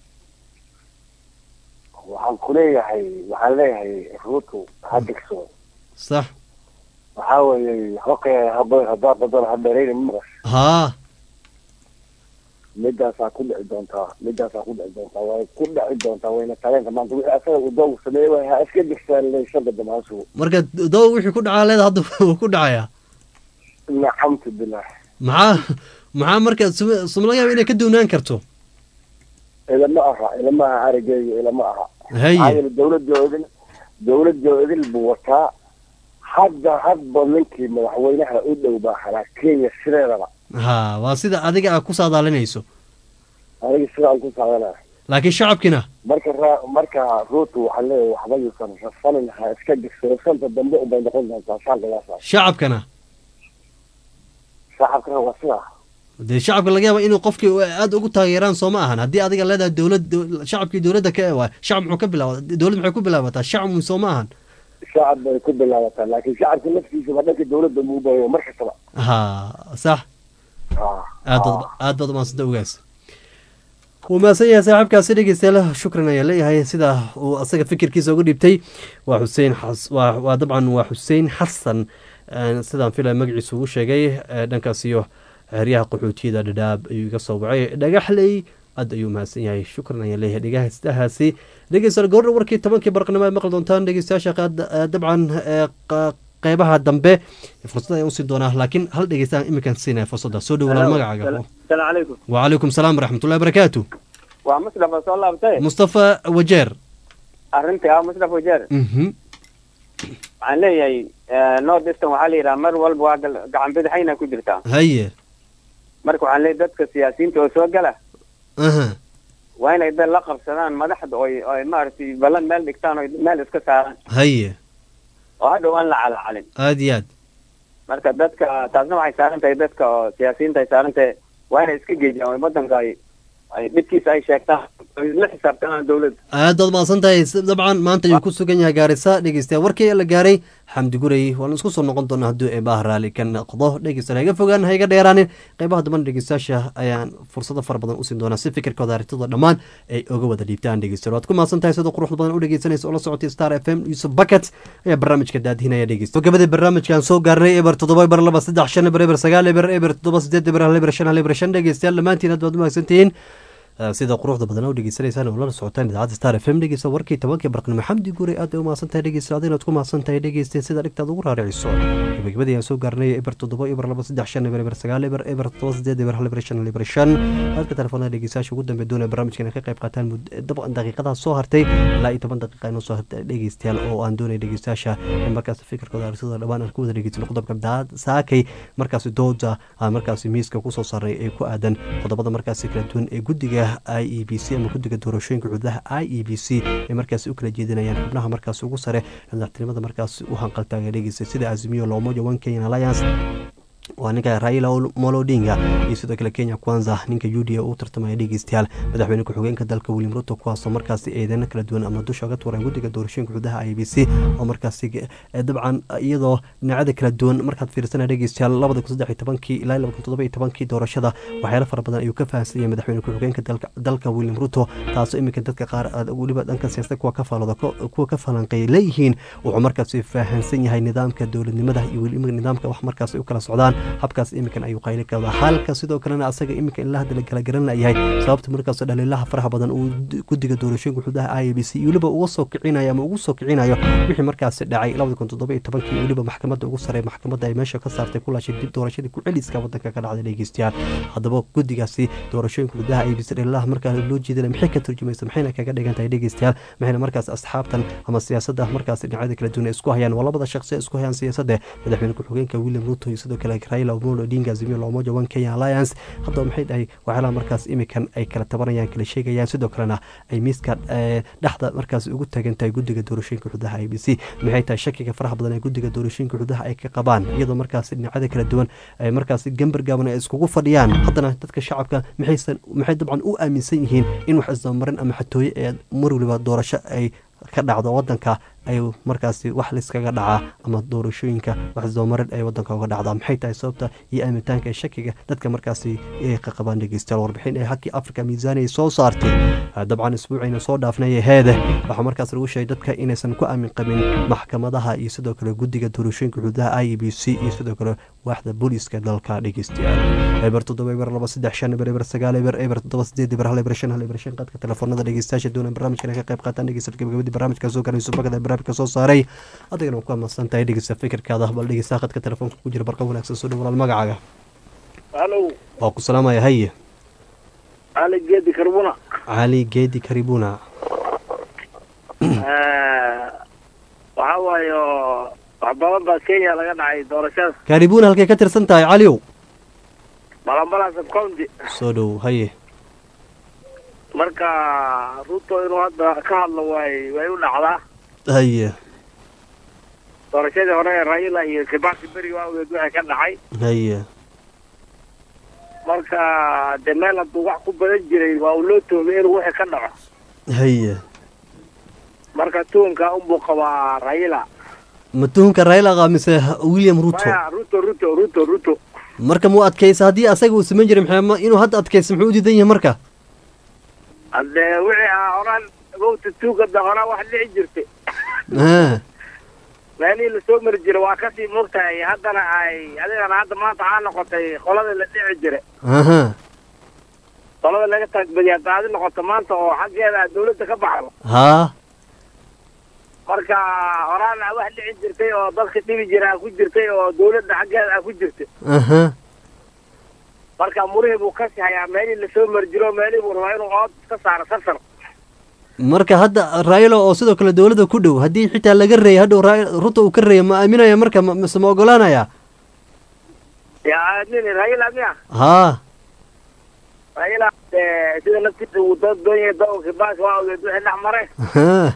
waxaan ku leeyahay waxaan leeyahay ruutu ha degso sax waxaa weeye hoqe haba hadaa badan ha dheerayna maqas haa midaasaa ku dhici doontaa midaasaa ku dhici doontaa way ku dhici doontaa wayna taleenka maanta wixii asaga uu doogu sameeyey way ha iska degsaa le shanta damaasu marka dow wixii ku dhacaa leeda hadda wuu ku dhacayaa nacamtu bilah maxaa maxaa marka sum- suma laga yaaba inay ka duwnaan karto ilama aha ilama aha arigeyga ilama aha Haye. maxaa yeele dawladoo idil dawladoo idil buu wataa hadda hadba ninkii madaxweynaha u dhow baa halaa kenya sideedaba ha waa sida adiga aad ku saadaalinayso aniga sidaan ku saadanaa laakiin shacabkina marka ra- marka ruutu waxaan leeyahay waxba yuusan rafanin ha iska digso rafanta dambe unbay noqon doontaa shaanqigaasa shacabkana shacabkana waa sidaa dee shacabka laga yaaba inuu qofkii aad ugu taageeraan soo ma ahan haddii adiga leedahay dowlad dow- shacabkii dowladda ka waay shacab muxuu ka bilaaba dowlad maxay ku bilaabataa shacab soo ma ahan shacab bay ku bilaabataa laakiin shacabka laftiisa waa dhanka dowladda muu bayo mar kastaba ha sax Ah, aad baad aad baad umaadsanta ogaas wuu mahadsan yahay saaxiibkaasi dhegeystayaal shukran ayaa leeyahay sida uu asaga fikirkiisa ugu dhiibtay waa xuseen xas waa waa dabcan waa xuseen xasan een, sidaan filaya magaciisa ugu sheegay ee, dhankaas iyo xeryaha qaxootiyada dhadhaab ayuu iga soo wacay dhagaxley aad ayuu mahadsan yahay shukran ayaa leeyahay dhegahaystahaasi dhegeystayaal gabadha warkii tobankii barqnimo ay maqli doontaan dhegeystayaasha qaad- ee, dabcan ee, qa- qeybaha dambe fursad ayaan usii doonaa laakiin hal dhegeystaan iminkan siinaya fursadda soo dhow walaal magacaaga salaamu calaykum وعليكم السلام ورحمة الله وبركاته waa mustafa soo laabtay مصطفى وجير arrintii ah mustafa wajeer مهم. waxaan leeyahay north eastern waxaa la yidhaha mar walba waa gal- gacan bidixayna ku jirtaa هيا marka waxaan leeyahay dadka siyaasiyiinta oo soo gala أها waa inay dad la qabsadaan madaxda oy oy maaragtay ballan meel dhigtaan oy meel iska saaraan هيا oo hadhow aan la calacalin آدياد marka dadka taasna waxay saaran tahay dadka oo siyaasiyiinta ay saaran tahay waa inay iska geejiyaan oo waddanka ay ay dhibkiisa ay sheegtaan oy la xisaabtamaan dawladda aad baad mahadsan tahay S- dabcan maanta ayuu ku sugan yahay gaarisa dhegeystayaa warkii la gaaray xamdi guray waan isku soo noqon doonaa hadduu eebaha raalli ka noqdo dhegeystayaal ha iga fogaan ha iga dheeraanin qeybaha damban dhegeystayaasha ayaan fursado fara badan usiin doonaa si fikirkooda aragtida dhammaan ay oga wada dhiibtaan dhegeystayaal waad ku mahadsan tahay sida quruxda badan u dhegeysanaysa oo la socotay star f m yusuf bucket ayaa barnaamijka daadihinaya dhegeysta gabadii barnaamijkan soo gaarnay eber toddoba eber laba saddex shan eber eber sagaal eber eber toddoba sideed eber hal eber shan hal eber shan dhegeystayaal dhammaantiin aad baad u mahadsantihiin Uh, sida quruxda badan u dhegeysanaysaan oo lala socotaan idaacadda star f m dhegeysta warkii tobankii barqnimo xamdi guure aad bay u mahadsan tahay dhegeysta adinaad ku mahadsan tahay dhegeysteen sida dhigtaad ugu raariciso gabagabadii aan soo gaarnay eber toddoba eber laba saddex shan eber eber sagaal eber eber toddoba sideed eber hal eber shan hal eber shan halka telefoonada dhegeystayaasha ugu dambe doonaya barnaamijkan ay ka qayb qaataan mud- dabcan daqiiqadaha soo hartay ilaa iyo toban daqiiqa inoo soo hartay dhegeystayaal oo aan doonaya dhegeystayaasha in markaas fikirkooda aragtida dhammaan aan ku wada dhegeysano qodobka daad saakay markaasi dooda aan markaasi miiska kusoo saaray ee ku aadan qodobada markaasi kala duwan ee guddiga i e b c ama guddiga doorashooyinka xuduudaha i e b c ay markaasi u kala jeedinayaan xubnaha markaasi ugu sare ee madaxtinimada markaasi u hanqaltaaga dhegeysa sida azimiyo loomoja one kenyan alliance waa ninka raila molo odinga iyo sidoo kale kenya kwanza ninka u d a u tartamaya dhegeystayaal madaxweyne ku-xigeenka dalka william ruto kuwaasoo markaasi eedeyno kala duwan ama dusha uga tuuran guddiga doorashooyinka xuduudaha i b c oo markaasi eh, dabcan iyadoo dhinacyada kala duwan markaad fiirsana dhegeystayaal labada kun saddex iyo tobankii ilaa labada kun toddoba iyo tobankii doorashada waxyaalo fara badan ayuu ka fahansan yahay madaxweyne ku-xigeenka dalka dalka william ruto taasoo iminka dadka qaar aad weliba dhanka siyaasada kuwa ka faalooda kuwa ka falanqeey leeyihiin wuxuu markaasi fahansan yahay nidaamka dowladnimada iyo weliba nidaamka wax markaasi u kala socdaan habkaas iminkan ayuu qayli ka wadaa halka sidoo kalena asaga iminka in la hadla kala garan layahay sababta markaas dhaliilaha faraha badan uu guddiga doorashooyinka xuduudaha i b c weliba uga soo kicinayo ama ugu soo kicinayo wixii markaasi dhacay labada kun toddoba iyo tobankii weliba maxkamadda ugu sare maxkamadda ay meesha ka saartay ku laashay dib doorashadii ku celiska wadanka ka dhacday dhegeystayaal haddaba guddigaasi doorashooyinka xuduudaha i b c dhaliilaha markaa loo jeedinaya maxay ka turjumaysa maxayna kaga dhigan tahay dhegeystayaal maxayna markaas asxaabtan ama siyaasadda markaas dhinacyada kala duwan ay isku hayaan waa labada shaqsi ee isku hayaan siyaasadda madaxweyne ku-xigeenka william ruto iyo sidoo kale raila raila omolo odinga azimio la umoja one kenya alliance haddaba maxay dhahay waxyaalaha markaas imikan ay kala tabanayaan kala sheegayaan sidoo kalena ay miiska eh, dhexda markaas ugu tagan tahay guddiga doorashooyinka xududaha i b c maxay tahay shakiga faraha badan ee guddiga doorashooyinka xududaha ay ka qabaan iyadoo markaas dhinacyada kala duwan ay markaas gambar gaaban ay iskugu fadhiyaan haddana dadka shacabka maxaysan maxay dabcan u aaminsan yihiin in wax isdabamarin ama xatooye ee mar waliba doorasho ay ka dhacdo wadanka ay markaasi wax liskaga dhacaa ama doorashooyinka wax isdabamarin ay wadanka uga dhacdaa maxay tahay sababta iyo aamitaanka ee shakiga dadka markaasi ay ka qabaan dhegeystayaal warbixin ee hakii africa miisaani ay soo saartay Ah, dabcan isbuuciina soo dhaafnay ee heede waxaa markaas lagu sheegay dadka inaysan ku aamin qabin maxkamadaha iyo sidoo kale guddiga doorashooyinka xududaha i e b c iyo sidoo kale waaxda booliiska dalka dhegeystayaal eber toddoba eber laba saddex shan eber eber sagaal eber eber toddoba sideed eber hal eber shan hal eber shan qadka telefoonada dhegeystayaasha doona barnaamijkan ay ka qayb qaataan dhegeysta gabagabadii barnaamijka soo garan subagada ee barnaamijka soo saaray adigana waa ku amaadsan tahay dhegeysta fikirkaada bal dhegeysta qadka telefoonka ku jira barqa wanaagsan soo dhow walaal magacaaga halo waa ku salaamaya haye ali geedi karbuna cali geedi karibuna waxa waaye oo wax badan baa kenya laga dhacay doorashada karibuna halkay ka tirsan tahay caliow balanbalan subcounty soo dhow haye marka ruto inuu hadda ka hadlo way way u dhacdaa haye doorashadii hore ee raila iyo kibaki beri waageed waxay ka dhacay haye marka de meel hadduu wax ku badan jiray waa uu loo toomay inuu wixii ka dhaco haye marka tuunka unbuu qabaa raila ma tuhunka raila qaa mise william ruto maya ruto ruto ruto ruto marka muu adkaysa haddii asaga uu samayn jiray maxay ma- inuu hadda adkaysa muxuu u diidan yahay marka hadde wixii ah horaan gowta tuuga da horaan wax dhici jirtay Ah, meelihii lasoo mari jiray waa kasii moogtahay haddana ay adigana hadda maanta waxaa noqotay qoladii la dhici jiray aha qolada laga taagbadiya hadda adi noqoto maanta oo xaggeeda aad dawladda ka baxdo haa marka horaan aa wax dhici jirtay oo dadka dhibi jira aa ku jirtay oo dawladda xaggeeda aa ku jirtay aha marka murihii buu kasi hayaa meelihii lasoo mari jiro meelihii buu rabaa inuu ood ka saaro safar marka hadda raila oo sidoo kale dowladda ku dhow haddii xitaa laga reeyay hadhow Ra- ruto uu ka reeya ma aaminaya marka ma- mise ma ogolaanaya yaa aadnini raila miya haa raila eh, sida naftiisa uu dood doon yahay doonka kibaki waa ogeed wixii dhex maray ha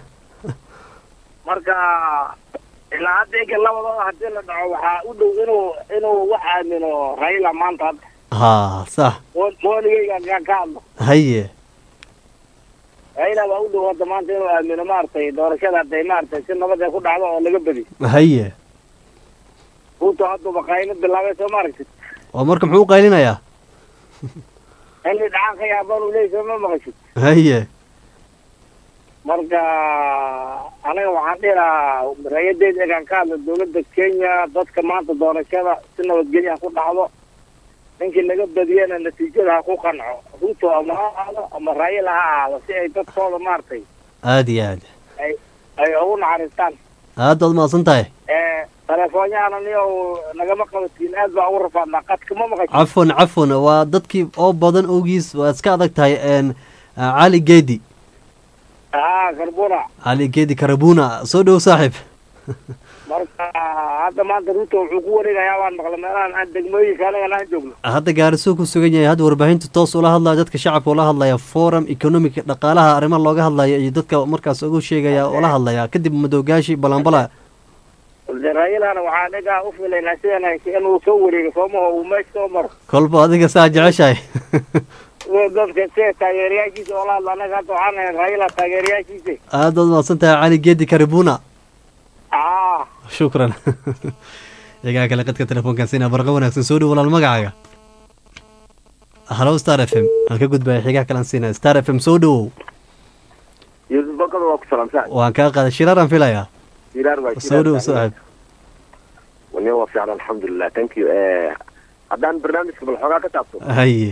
marka ilaa hadda ega labadooda hadii la dhaco waxaa u dhow inuu inuu wax aamino raila maanta hadda haa sax Mo- mooligeyga kaan ka hadlo haye raila baa u dhow hadda maanta inuu aamino maaragtay doorashada hadday maaragtay si nabad ay ku dhacdo oo laga bedi haye ruto hadduuba qaylo bilaabay soo maaragtid oo marka muxuu u qaylinayaa xilli dhacaan ka yaabaan uu leeyahy soo ma maqashid haye marka aniga waxaan dhihi lahaa raayadeed egaan ka hadla dawladda kenya dadka maanta doorashada si nabadgelyo ha ku dhacdo ninkii laga badiyana natiijada ha ku qanco ruto ama ha ahaado ama raayila ha ahaado si ay dadkooda maaragtay aada iyo aad ay ay ugu naxariistaan aad baad mahadsan tahay ee telefoonyahana niyow nagama qabatiin aad baa ugu rafaadnaa qadka ma maqashin cafwan cafwan waa dadkii oo badan ogiis waa iska adag tahay n cali geedi haa karbuna cali geedi karabuna soo dhow saaxiib marka hadda maanta ruto wuxuu ku wareegayaa waan maqla meelahan aan degmooyinka anigana aan joogno hadda gaarisuu ku sugan yahay hadda warbaahinta toos ula hadlaya dadka shacabka ula hadlaya forum economic dhaqaalaha arrimaha looga hadlaya iyo dadka markaas ugu sheegaya ula hadlaya kadib madowgaashi balanbala de raayilana waxaa aniga u filaynaa sidan hayse inuu soo wareego soomaho uu meesha soo maro kolba adiga saa jeceshahay Sida dadka sida taageerayaashiisa oo la hadla anaga hadda waxaan nahay raayila taageerayaashiisa aad baad mahadsan tahay cali geedi karabuna aa shukran iyagaa kale qadka telefoonkan sina barqa wanaagsan soo dhow walaal magacaaga halo star f m aan ka gudbaya xigaa kalan siina star f m soo dhowow yuusuf bakada waa ku salaamsan waan kaa qaaday shiraaraan filayaa jiraar waa soo dhow saaxiib wani waa fiican alxamdulilah thank you eh, haddaan barnaamijka bal xoogaa ka taabto haye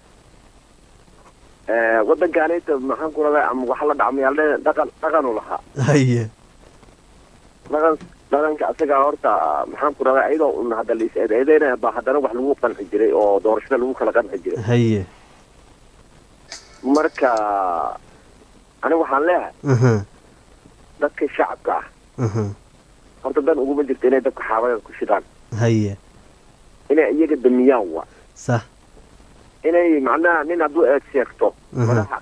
eh, waddankaanayta maxaan ku radaa ama waxa la dhacmayaaldhe dhaqan dhaqanu lahaa haye dhaqan dhaqanka asaga horta maxaan ku radaa iyadoo un hadda la is eedeynaya baa haddana wax lagu qanci jiray oo doorashada lagu kala qanci jiray haye marka aniga waxaan leeyahay aha dadka shacabka ah aha horta dan uguma jirto inay dadka xaabada ku shidaan haye inay iyaga damiyaan wa sax inay macnaha nin hadduu eed sheegto Mhm. madaxa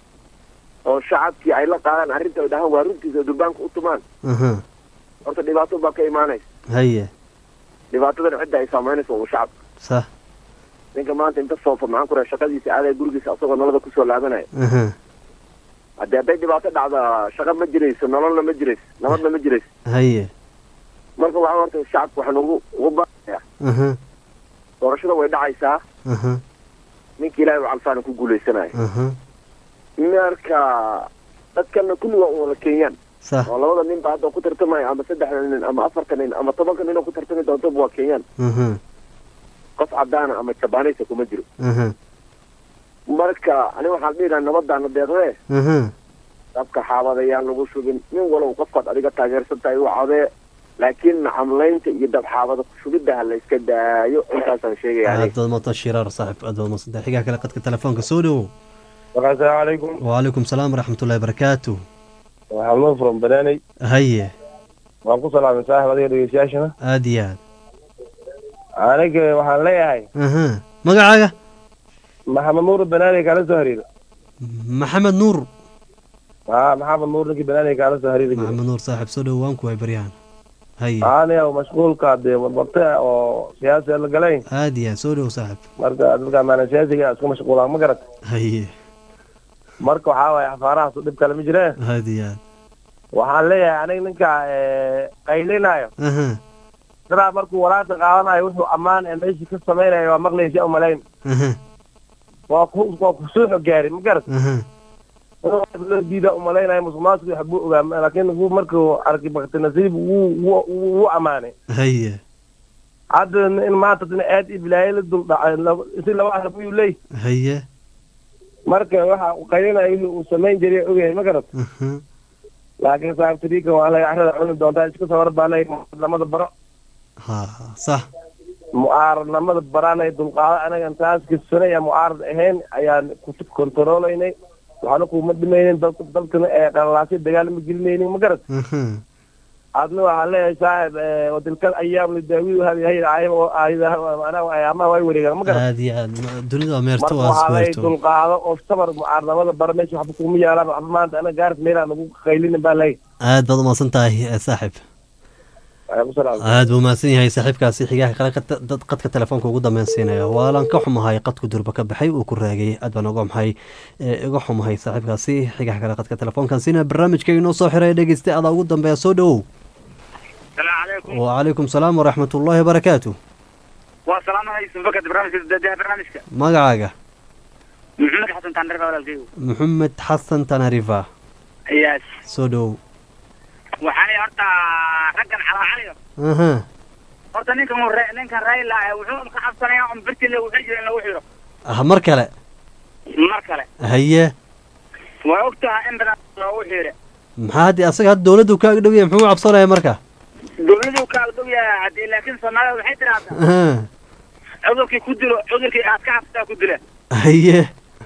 oo shacabkii ay la qaadaan arrinta ay dhahaan waa runtiisa durbaanka u tumaan aha horta dhibaato baa ka imaanaysa haye dhibaatadana cidda ay saameynaysa waa shacabka sax ninka maanta inta soofa maxaan ku raha shaqadiisa aadaya gurigiisa asagoo noloda kusoo laabanaya aha haddii hadday dhibaato dhacda shaqa ma jirayso nololna ma jirayso nabadna ma jirayso haye marka waxaa horta shacabka waxaan ugu ugu baaqayaa aha doorashada way dhacaysaa aha ninka ilaahay u calfaana ku guuleysanaya aha marka dadkana kulli waa wada kenyaan sax oo labada nin ba hadda ku tartamaya ama saddexda nin ama afarta nin ama tobanka nin oo ku tartami doontaba waa kenyaan aha qof cadaana ama jabaanaysa kuma jiro aha marka ani waxaan dhihi lahaa nabadaana deeqdee aha dabka xaabadayaan lagu shubin nin walow qofkaad adiga taageersan tahay u cadee laakiin nacamlaynta iyo dabxaabada kushubidda ha la iska daayo intaasaan sheegaya aad aniga baad maanta shiraar saaxib aad baad maanta xigaa kale qadka telefoonka soo dhowow asalaamu calaykum wacalaykum salaam waraxmatullahi barakaatu waxaa noo furan banaanay haye waan ku salaamay saaxib adiga dhegeystayaashana aad iyo aad aniga waxaan leeyahay aha magacaaga maxamed nuur banaanay kaala soo hariiro maxamed nuur haa maxamed nuur ninkii banaanay kaala soo hariiri jiray maxamed nuur saaxib soo dhowow waan ku waay baryahan haye aniga mashquulka dee warbarte oo siyaasi la galay aad iyo aad soo dhowow saaxib marka dadka maana siyaasiga isku mashquulaan ma garat haye marka waxaa waaye xafaarahaas dhib kale ma jiree aad iyo aad waxaan leeyahay aniga ninka eh, qaylinayo aha dadaa markuu walaanta qaadanayo wuxuu ammaan ee meeshii ka samaynayo waa maqlaysa umalayn aha waa ku waa kusuuxo gaari ma garat aha loo diida umalaynayo musuqmaasuku wax buu ogaa laakiin wuu markuu arkay bakti nasiib wuu wuu wuu ammaanay haye hadda in maanta dina aad iyo bilaayo la dul dhacay laba- si laba arab ayuu leey haye marka waxa uu qaylinayo wixii uu samayn jiray ogahay ma garat aha laakiin saabtiriika waa laga carrada cuni doontaa iska soo hor baa leeyahay mucaaradnimada baro ha sax mucaaradnimada baraanay dulqaado anagan taas kisanaya mucaarad ahayn ayaan ku kontaroolaynay waxaana kuma dhimaynin dalka dalkana ee qalalaasyo dagaal ma gelinaynin ma garat aha adna waxaan leeyahay saaxib eh, watilkal ayaam lidaawidu hadihay ayaamaha way wareegaan ma garat aad iyo aad dunida waa meerto marka waa waxaa lay ismeerto dulqaado oo sabar mucaaradnimada bara meesha waxba kuma yaalaan waxba maanta ana gaaris meelaan lagu qaylinin baa lay aad baad umahadsan tahay eh, saaxib aad buu mahadsan yahay saaxiibkaasi xigaha kale qad- dad qadka telefoonka ugu dambeyn siinaya waalan ka xumahay qadku durba ka baxay uu ku raagay aad baan uga xumahay eh, uga xumahay saaxiibkaasi xigaha kale qadka telefoonkan siinaya barnaamijka inoo soo xiray dhegeysta adaa ugu dambeeya soo dhowow السلام عليكم وعليكم السلام ورحمة الله وبركاته والسلام عليكم فكرة برنامج ده برنامجك magacaaga محمد حسن تنرفة ولا الكيو maxamed xasan tanarifa ياس soo dhowow وحالي هرتا رجل على علي aha هرتا نينكا مر نينكا رايلا وحوم كحبسنا يا ام برتي اللي وحجر اللي وحيرو ah mar kale مركلة haye وقتها ان بنا وحيرة maxaa haddii asaga hadda dowladdu kaaga dhow yahay muxuu u cabsanaya marka دولدي وكاغدو يا عدي لكن سمعنا وحي ترى aha عذركي كدلو عذركي aad ka xabtaa ku dila haye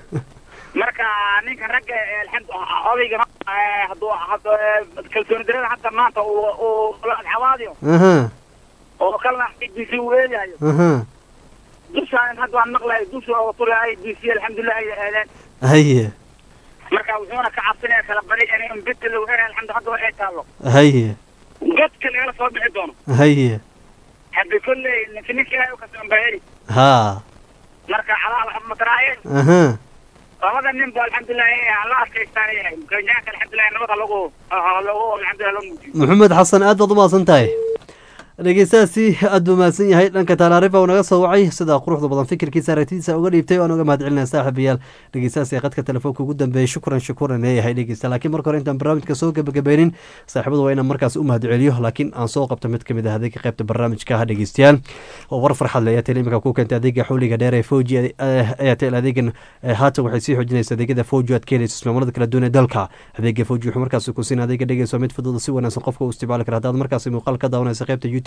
marka ninka ragga alxamdu odayga hadduu hadduu kalsooni darada hadda maanta uu uu la xawaadiyo aha oo kalena IDC uu eedayo aha dushaan hadda waan maqlahay dusha oo tulay IDC alxamdulilah ay aadaan haye marka wuxuuna ka cabsanaya kala bari inay umbita lagu heray alxamdu hadda waxay taallo haye godka lagala soo bixi doono haye hadda kolley ninka ninka ilaahay u kasoo baheri haa marka calaa waxba mataraayeen aha labada nin ba alxamdulilah la adkaystaan yahay kenyaanka alxamdulilah nabada lagu lagu alxamdulilah loo muujiyo maxamed xasan aad baad u mahadsan tahay dhegeystahaasi aad buu mahadsan yahay dhanka taalaarifa uu naga soo wacay sida quruxda badan fikirkiisa aragtidiisa uga dhiibtay waan uga mahad celinaya saaxiibayaal dhegeystahaasi qadka telefoonka ugu dambeeyay shukran shukuran leeyahay dhegeysta laakiin marka hore intaan barnaamijka soo gebagabeynin saaxiibadu waa inaan markaas u mahad celiyo laakiin aan soo qabto mid kamid ah adeega qaybta barnaamijka ha dhegeystayaal oo war farxad leh airtel imika ku keentay adeega xawliga dheer ee foji airtel adeegan eh, haatan waxay sii xoojinaysa adeegyada foji aad ka helayso ismaamullada kala duwan ee dalka adeega foji wuxuu markaas ku siin adeega dhegeyso mid fudud oo si wanaagsan qofka u isticmaali kara haddaad markaas muuqaal ka daawanaysa qaybta youtube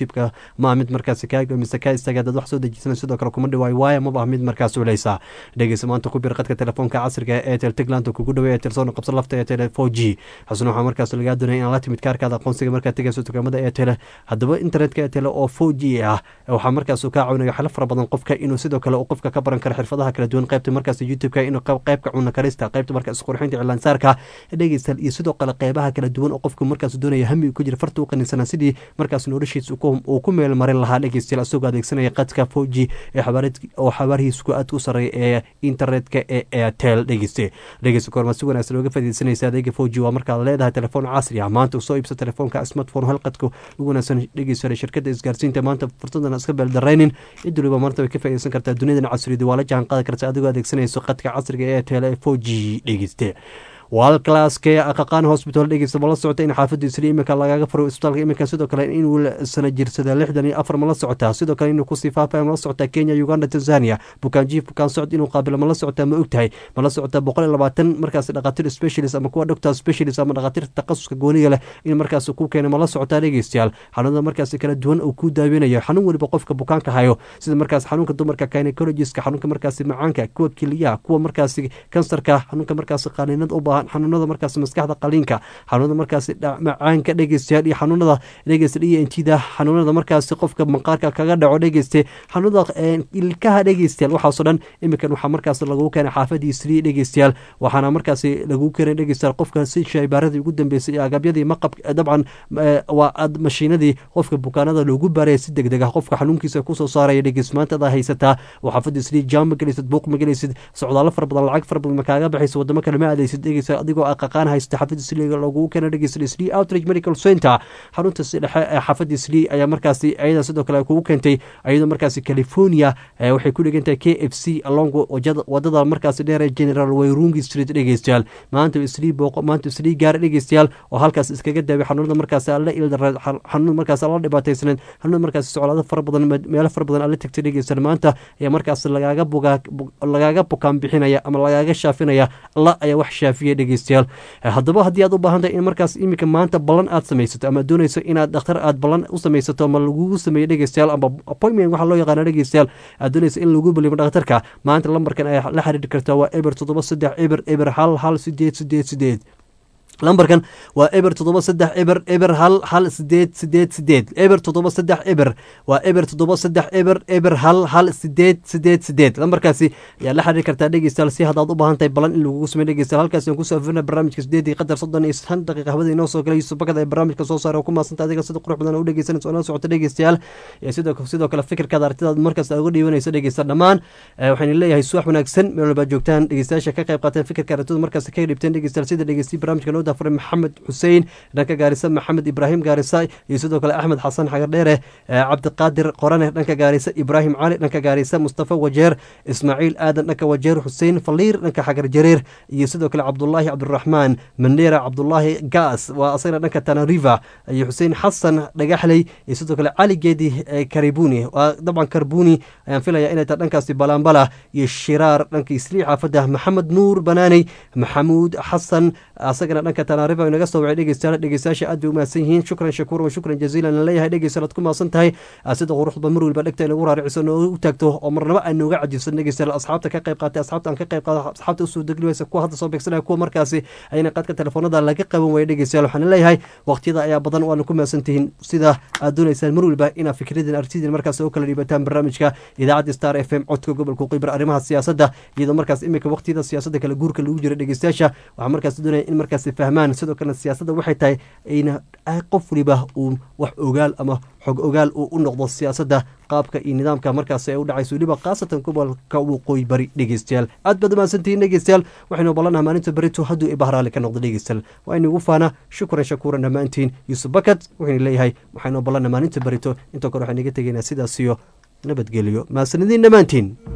youtube-ka ma ah mid markaasi kaa mise kaa istaaga dad wax soo dejisana sidoo kale kuma dhawaayo waayo maba ah mid markaas culeysa dhegeysa maanta ku bir qadka telefoonka casriga ee etel tigland kugu dhawey etel soona qabsa lafta etel four g xusna waxaa markaas lagaa doonaya in la timid kaarkaada aqoonsiga markaad tegayso dukaamada etel haddaba internetka etel oo four g ah waxaa markaas uu kaa caawinaya xalo fara badan qofka inuu sidoo kale uu qofka ka baran karo xirfadaha kala duwan qaybta markaas youtube-ka inuu qaybka cuna karista qaybta markaas qurxinta cilaansaarka dhegeystayaal iyo sidoo kale qeybaha kala duwan oo qofku markaas doonaya hami ku jira farta u qaninsana sidii markaas noloshiisa uu ku meel marin lahaa dhegeystayaal isagoo adeegsanaya qadka four g ee oo xabaarihiisku aad u sareeya ee internetka ee airtel dhegeyste dhegeysta koormaa si wanaagsan looga faaideysanaysa adeega four g waa markaad leedahay telefoon casri ah maanta soo iibsa telefoonka smartphone halqadka ugu wanaagsan dhegeysta shirkada isgaarsiinta maanta fursadan iska beeldaraynin cid waliba maanta way ka faaideysan kartaa duniyadan casriyada waa la jahan qaadi karta adigoo adeegsanayso qadka casriga ee airtel ee four g dhegeyste walclasskee aqaqaan hosbital dhegeysta ma la socota in xaafadda isli iminka lagaga furo isbitaalka iminka sidoo kale inuu sana jirsada lixdan iyo afar ma la socotaa sidoo kale inuu kusii faafaya ma la socotaa kenya uganda tanzania bukaanjiif bukaan socod inuu qaabilo ma la socotaa ma ogtahay ma la socotaa boqol iyo labaatan markaas dhakhaatiir specialist ama kuwa doctor specialist ama dhakhaatiirta takhasuska gooniga leh in markaas ku keena ma la socotaa dhegeystayaal xanuunada markaas kala duwan uu ku daaweynayo xanuun weliba qofka bukaanka hayo sida markaas xanuunka dumarka gynecologiska xanuunka markaasi macaanka kuwa keliyaha kuwa markaasi kansarka xanuunka markaasi qaniinada u baahan xanuunada markaas maskaxda qaliinka xanuunada markaas macaanka dhegeystayaal iyo xanuunada dhegeysta d n t da xanuunada markaasi qofka maqaarka kaga dhaco dhegeyste xanuunada ilkaha dhegeystayaal waxaasoo dhan iminkan waxaa markaas lagu keenay xaafadii sri dhegeystayaal waxaana markaasi lagu keenay dhegeystayaal qofka si shaybaaradii ugu dambeysay agabyadii maqab dabcan waa mashiinadii qofka bukaanada loogu baaraya si deg deg ah qofka xanuunkiisa kusoo saaraya dhegeys maanta adaa haysataa oo xaafadii sri jaam ma gelaysid buuq ma gelaysid socdaalo fara badan lacag fara badan ma kaaga baxaysa wadamo kale ma aadaysid dhegeysa adigoo aqaqaan haysta xaafadda sli lagu keena dhegeysta sli outrage medical center xarunta si dhexe ee xaafadda sli ayaa markaasi ayada sidoo kale kugu keentay ayadoo markaasi california waxay ku dhegantahay k f c along wadada markaasi dheer ee general wayrungi street dhegeystayaal maanta sli booqo maanta sli gaar dhegeystayaal oo halkaas iskaga daaway xanuunada markaasi alla ildara xanuun markaas alla dhibaataysaneed xanuun markaasi soclaado fara badan meelo fara badan alla tagtay dhegeystayaal maanta ayaa markaas lagaaga bugaa lagaaga bukaan bixinaya ama lagaaga shaafinaya alla ayaa wax shaafiya dhegeystayaal haddaba haddii aad u baahantahay in markaas iminka maanta ballan aad samaysato ama doonayso inaad dhakhtar aad ballan u samaysato ama lagugu sameeyo dhegeystayaal ama appointment waxaa loo yaqaana dhegeystayaal aad doonayso in lagu balimo dhakhtarka maanta lambarkan ayaa la xiriiri kartaa waa eber toddoba saddex eber eber hal hal sideed sideed sideed lambarkan waa eber toddoba saddex eber eber hal hal sideed sideed sideed eber toddoba saddex eber waa eber toddoba saddex eber eber hal hal sideed sideed sideed lambarkaasi ayaa la xiriiri kartaa dhegeystayaal si haddaad u baahan tahay balan in lagugu sameyo dhegeystayaal halkaasi aan kusoo afirna barnaamijka sideedii qadar soddon iyo shan daqiiqa hawada inoo soo galay yusuf bakada ee barnaamijka soo saara oo ku maasanta adiga sida qurux badan oo u dhegeysanaysa oo nala socota dhegeystayaal sidoo sidoo kale fikirkaada artidaad markaas uga dhiibanayso dhegeysta dhammaan waxaan leeyahay suwax wanaagsan meel walbaad joogtaan dhegeystayaasha ka qayb qaateen fikirka aragtida markaas ka dhibteen dhegeystayaal sida dhegeystiyi barnaamijka noo dafuray maxamed xuseen dhanka gaarisa maxamed ibraahim gaarisa iyo sidoo kale axmed xasan xagardheere cabdiqaadir qorane dhanka gaarisa ibraahim cali dhanka gaarisa mustafa wajeer ismaaciil aadan dhanka wajeer xuseen faliir dhanka xagar jareer iyo sidoo kale cabdulaahi cabdiraxmaan mandera cabdulaahi gaas waa asagana dhanka tanariva iyo xuseen xasan dhagaxley iyo sidoo kale cali geedi karibuni waa dabcan karbuni ayaan filaya inay tahay dhankaasi balaambala iyo shiraar dhanka isrii xaafada maxamed nuur banaaney maxamuud xasan asagana dhanka tanariva inaga soo wacay dhegeystayaal dhegeystayaasha aad bay umahadsan yihiin shukran shakuur wa shukran jaziilan aan leeyahay dhegeystayaal aad ku mahadsan tahay sida quruxda mar weliba dhegta inagu raariciso noogu taagto oo marnaba aan nooga cajisan dhegeystayaal asxaabta ka qayb qaatay asxaabta aan ka qayb qaada asxaabta usoo degli waysa kuwa hadda soo beegsanaya kuwa markaasi ayna qadka telefoonada laga qaban waya dhegeystayaal waxaan leeyahay waqtiyada ayaa badan waana ku mahadsan tihiin sida aad doonaysaan mar weliba inaad fikradin artidin markaas oo kala dhiibataan barnaamijka idaacadda star f m codka gobolka qibar arrimaha siyaasadda iyadoo markaas iminka waqtiyada siyaasadda kala guurka lagu jira dhegeystayaasha waxaa markaas doonaya in markaasi fahmaan sidoo kalena siyaasadda waxay tahay ayna qof waliba uu wax ogaal ama xog ogaal uu u noqdo siyaasadda qaabka iyo nidaamka markaas ay u dhacayso weliba khaasatan gobolka waqooyi bari dhegeystayaal aad baad umahadsantihiin dhegeystayaal waxaynu ballannaha maalinta berito hadduu ibahraali ka noqdo dhegeystayaal waa inagu faana shukran shakuuran dhammaantiin yuusuf bakad waxaynu leeyahay waxaynu ballannaha maalinta berito intoo kale waxaan iga tegaynaa sidaas iyo nabadgelyo mahadsanidin dhammaantiin